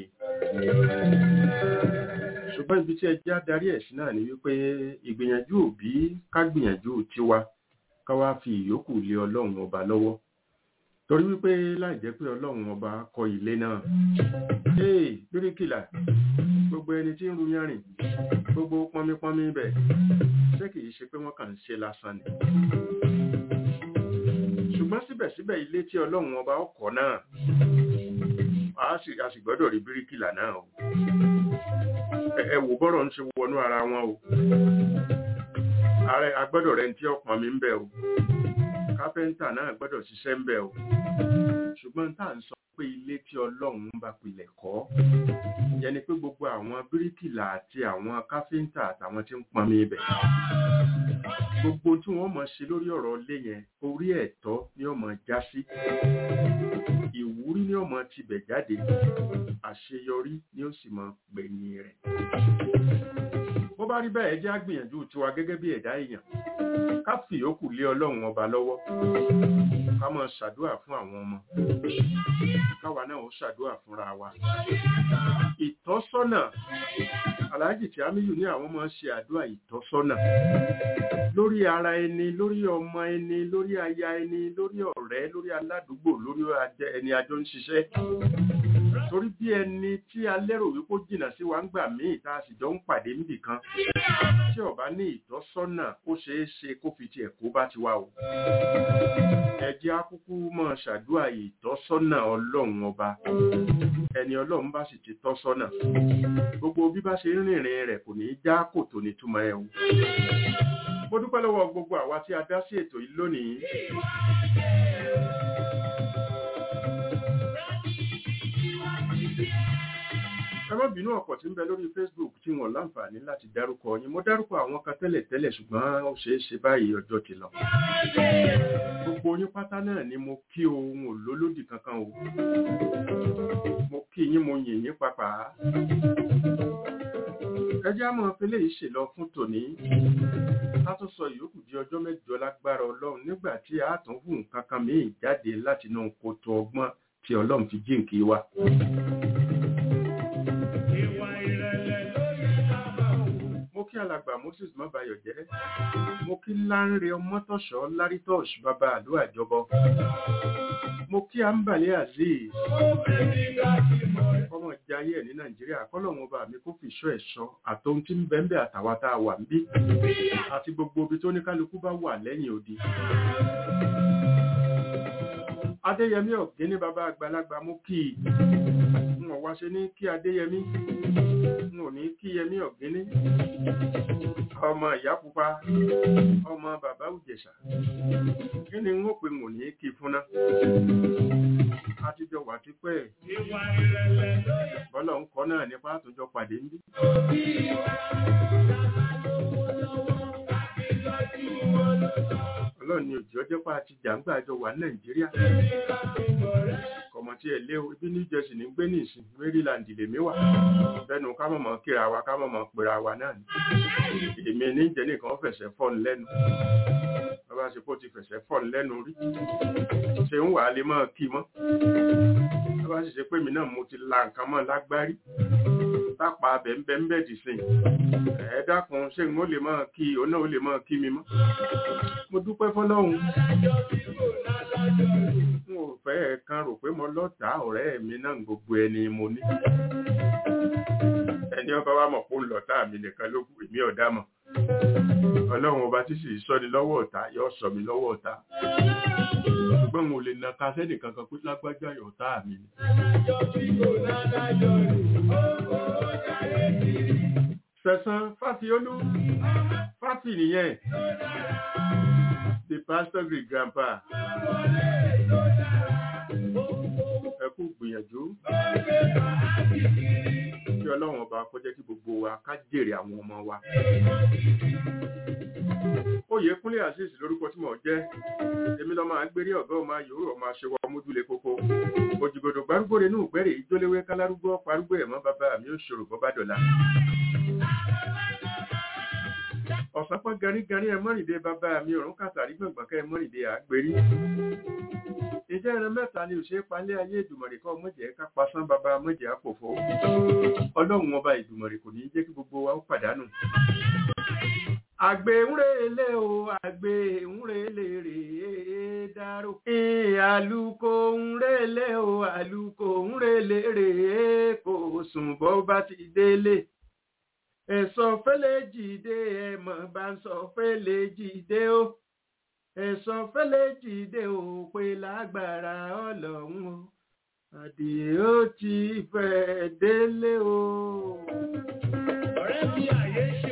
[SPEAKER 3] ṣùgbọ́n ibi tí ẹjẹ́ adarí ẹ̀ sí náà ni wípé ìgbìyànjú òbí ká gbìyànjú tiwa ká wá fi ìyókù lé ọlọ́run ọba lọ́wọ́ torí wípé láì jẹ́ pé ọlọ́run ọba kọ ilé náà ee bíríkìlà gbogbo ẹni tí ń ru yanrìn gbogbo pọnmípọnmí bẹ̀ ṣé kìí ṣe pé wọ́n kàn ń ṣe lásán ni ṣùgbọ́n síbẹ̀síbẹ̀ ilé tí ọlọ́run ọba ọkọ̀ náà a sì gbọ́dọ̀ rí bíríkìlà náà o ẹ wò bọ́rọ̀ ń ṣe wọnú ara wọn o ààrẹ agbọ́dọ̀ rẹ̀ ń tí ọ̀pọ̀n mi ń bẹ̀ o kápẹ́ńtà náà gbọ́dọ̀ ṣiṣẹ́ ń bẹ̀ o ṣùgbọ́n tá à ń sọ pé ilé tí ọlọ́run bá pilẹ̀ kọ́ ìyẹn ni pé gbogbo àwọn bíríkìlà àti àwọn káfíńtà àtàwọn tí ń pọnmi ibẹ̀ gbogbo tí wọ́n mọ̀ ṣe lórí ọ̀rọ̀ ilé yẹn orí ẹ̀tọ́ ni ó mọ̀ já sí ìwúrí ni ó mọ̀ tibẹ̀ jáde àṣeyọrí ni ó sì mọ̀ gbẹ̀yìn rẹ̀ bó bá rí bẹ́ẹ̀ jẹ́ àgbìyànjú tiwa gẹ́gẹ́ bí ẹ̀dá èèyàn ká fi yòókù lé ọlọ́run ọba lọ́wọ́ ká máa ṣàdúrà fún àwọn ọmọ káwa náà ó ṣàdúrà fúnra wa ìtọ́sọ́nà aláàjì tí amíyù ní àwọn máa ń ṣe àdúrà ìtọ́sọ́nà lórí ara ẹni lórí ọmọ ẹni lórí aya ẹni lórí ọ̀rẹ́ lórí aládùúgbò lórí ẹni àjọ ń ṣiṣẹ́ torí bí ẹni tí a lérò wípé ó jìnnà sí wa ń gbà míì tá a sì jọ ń pàdé níbì kan tí ó bá ní ìtọ́sọ́nà ó ṣeé ṣe kó fi tiẹ̀ kó bá ti wá o ẹ jẹ́ á kúkú máa ṣàdúrà ìtọ́sọ́nà ọlọ́run ọba ẹni ọlọ́run bá sì ti tọ́ sọ́nà gbogbo bí bá ṣe ń rìnrìn rẹ̀ kò ní í já kòtò nítumọ̀ ẹ̀ o mo dúpẹ́ lọ́wọ́ gbogbo àwa tí a dá sí ètò yìí lónìí ẹ má bínú ọ̀pọ̀ tí ń bẹ lórí facebook tí wọ́n láǹfààní láti dárúkọ yín mo dárúkọ àwọn kan tẹ́lẹ̀ tẹ́lẹ̀ ṣùgbọ́n ó ṣeé ṣe báyìí ọjọ́ ti lọ gbogbo yín pátá náà ni mo kí ohun òlólódì kankan o mo kí yín mo yìn yín pàpà ẹ jẹ́ àmọ́ fẹlẹ́ yìí ṣèlọ fún tòní ká tó sọ ìyókù di ọjọ́ mẹ́jọ lágbára ọlọ́run nígbà tí a tún hù nǹkan kan míì jáde látinú kòtò ọgbọ́n tí ọlọ́run fi jíǹkí wa. mo kí alàgbà moses mọ́bayọ̀ jẹ́ mo kí láńre ọmọtọ̀ṣọ́ lárítọ́ṣ bàbá àdúrà jọbọ mo kí àǹbàlẹ̀ azeez ọmọ jayé ẹ̀ ní nàìjíríà kọ́lọ́hún ọba mi kó fi ṣọ́ ẹ̀ṣọ́ àtòhun tí ń bẹ́ńbẹ́ àtàwa tá a wà ń bí àti gbogbo ibi tó ní kálukú bá wà lẹ́yìn odi adéyẹmí ọ̀gẹ́ni bàbá àgbàlagbà mú kí i n ò wá ṣe ní kí adéyẹmí n ò ní kí yẹmí ọ̀gẹ́ni ọmọ ìyá pupa ọmọ bàbá òjẹ̀ṣà kí ni n ó pe n ò ní kí fúnná àtijọ́ wà ti pẹ́ bọ́lá ń kọ́ náà nípa àtúnjọ pàdé ń bí. ọlọ́run ni òjò jẹ́pá àti jàǹgbà jọ wà nàìjíríà kọ̀mọ̀ tí ẹ lé o ibi new jersey ní gbé ní ìsìn maryland lèmi wà bẹ́nu ká mọ̀mọ́ kíra wa ká mọ̀mọ́ pera wa náà ni èmi ní jẹ́ nìkan fẹ̀sẹ̀ fọ́n lẹ́nu bàbá ṣe kó ti fẹ̀sẹ̀ fọ́n lẹ́nu rí ṣe ń wà á lè mọ́ kí mọ́ bàbá ṣe ṣe pé mi náà mo ti la nǹkan mọ́ lágbárí tápa bẹ́ẹ̀nbẹ́ẹ̀ dì sí ẹ dákun ṣé n ó lè máa kí òun náà ó lè máa kí mi mọ́ mo dúpẹ́ fọlọ́hún n ò fẹ́ kan rò pé mo lọ́tà ọ̀rẹ́ mi náà gbogbo ẹni mo ní ẹni ọba wa mọ̀ pé ó ń lọ́tà mi nìkan ló kù èmi ọ̀dà mọ̀ ọlọ́run ọba tí sì sọ ni lọ́wọ́ ọ̀tá yóò sọ mi lọ́wọ́ ọ̀tá ṣùgbọ́n mo lè na ká sẹ́nì kankan pé lágbájá ọ̀tá mi ni. Sẹ̀sán Fáfiolú Fáfi nìyẹn the pastor great grandpa ẹ kú gbìyànjú kí ọlọ́run ọba kó jẹ́ kí gbogbo wa ká jèrè àwọn ọmọ wa. Oyèkúnlé Azeez lórúkọ tí mò ń jẹ́ èmi lọ́ máa ń gbérí ọ̀gá ọmọ yòówù ọmọ aṣèwọ́ ọmọdúlé kókó òjìgòdò gbárùgbò nínú ìgbẹ́rẹ̀ ìjóléwé kálárúgbó parúgbó ẹ̀mọ́ bàbá mi ò ṣòro bọ́ bá dọ̀la. ọ̀sánpọ̀ garígarí ẹ mọ́rìndé bàbá mi òrùn kàtàrí gbọ̀ngbọ̀n kẹ́ ẹ mọ́rìndé àgbérí. ìjẹ́ ẹran mẹ́ta ni òṣèré palẹ́ ayé ìdùmọ̀rì kọ́ mọ̀jẹ̀ ká pasán bàbá mọ̀jẹ̀ àpòfó. ọlọ́run ọba ìdùmọ̀rì kò ní jẹ́ kí gbogbo wa ó pàdánù. àgbè ńrèlé o àgbè ńrèlé rèé dárò. àlùkò ńrèlé o àlùkò ńrèlé rèé kò sùn bọ́ bá ti délé ẹ̀sọ́ fẹ́lẹ́ jìde ẹ̀mọ̀ bá ń sọ fẹ́lẹ́ jìde ó ẹ̀sọ́ fẹ́lẹ́ jìde ó pé lágbára ọlọ́run o àdìẹ ó ti fẹ́ délé o.
[SPEAKER 4] ọ̀rẹ́ mi àyè ṣe.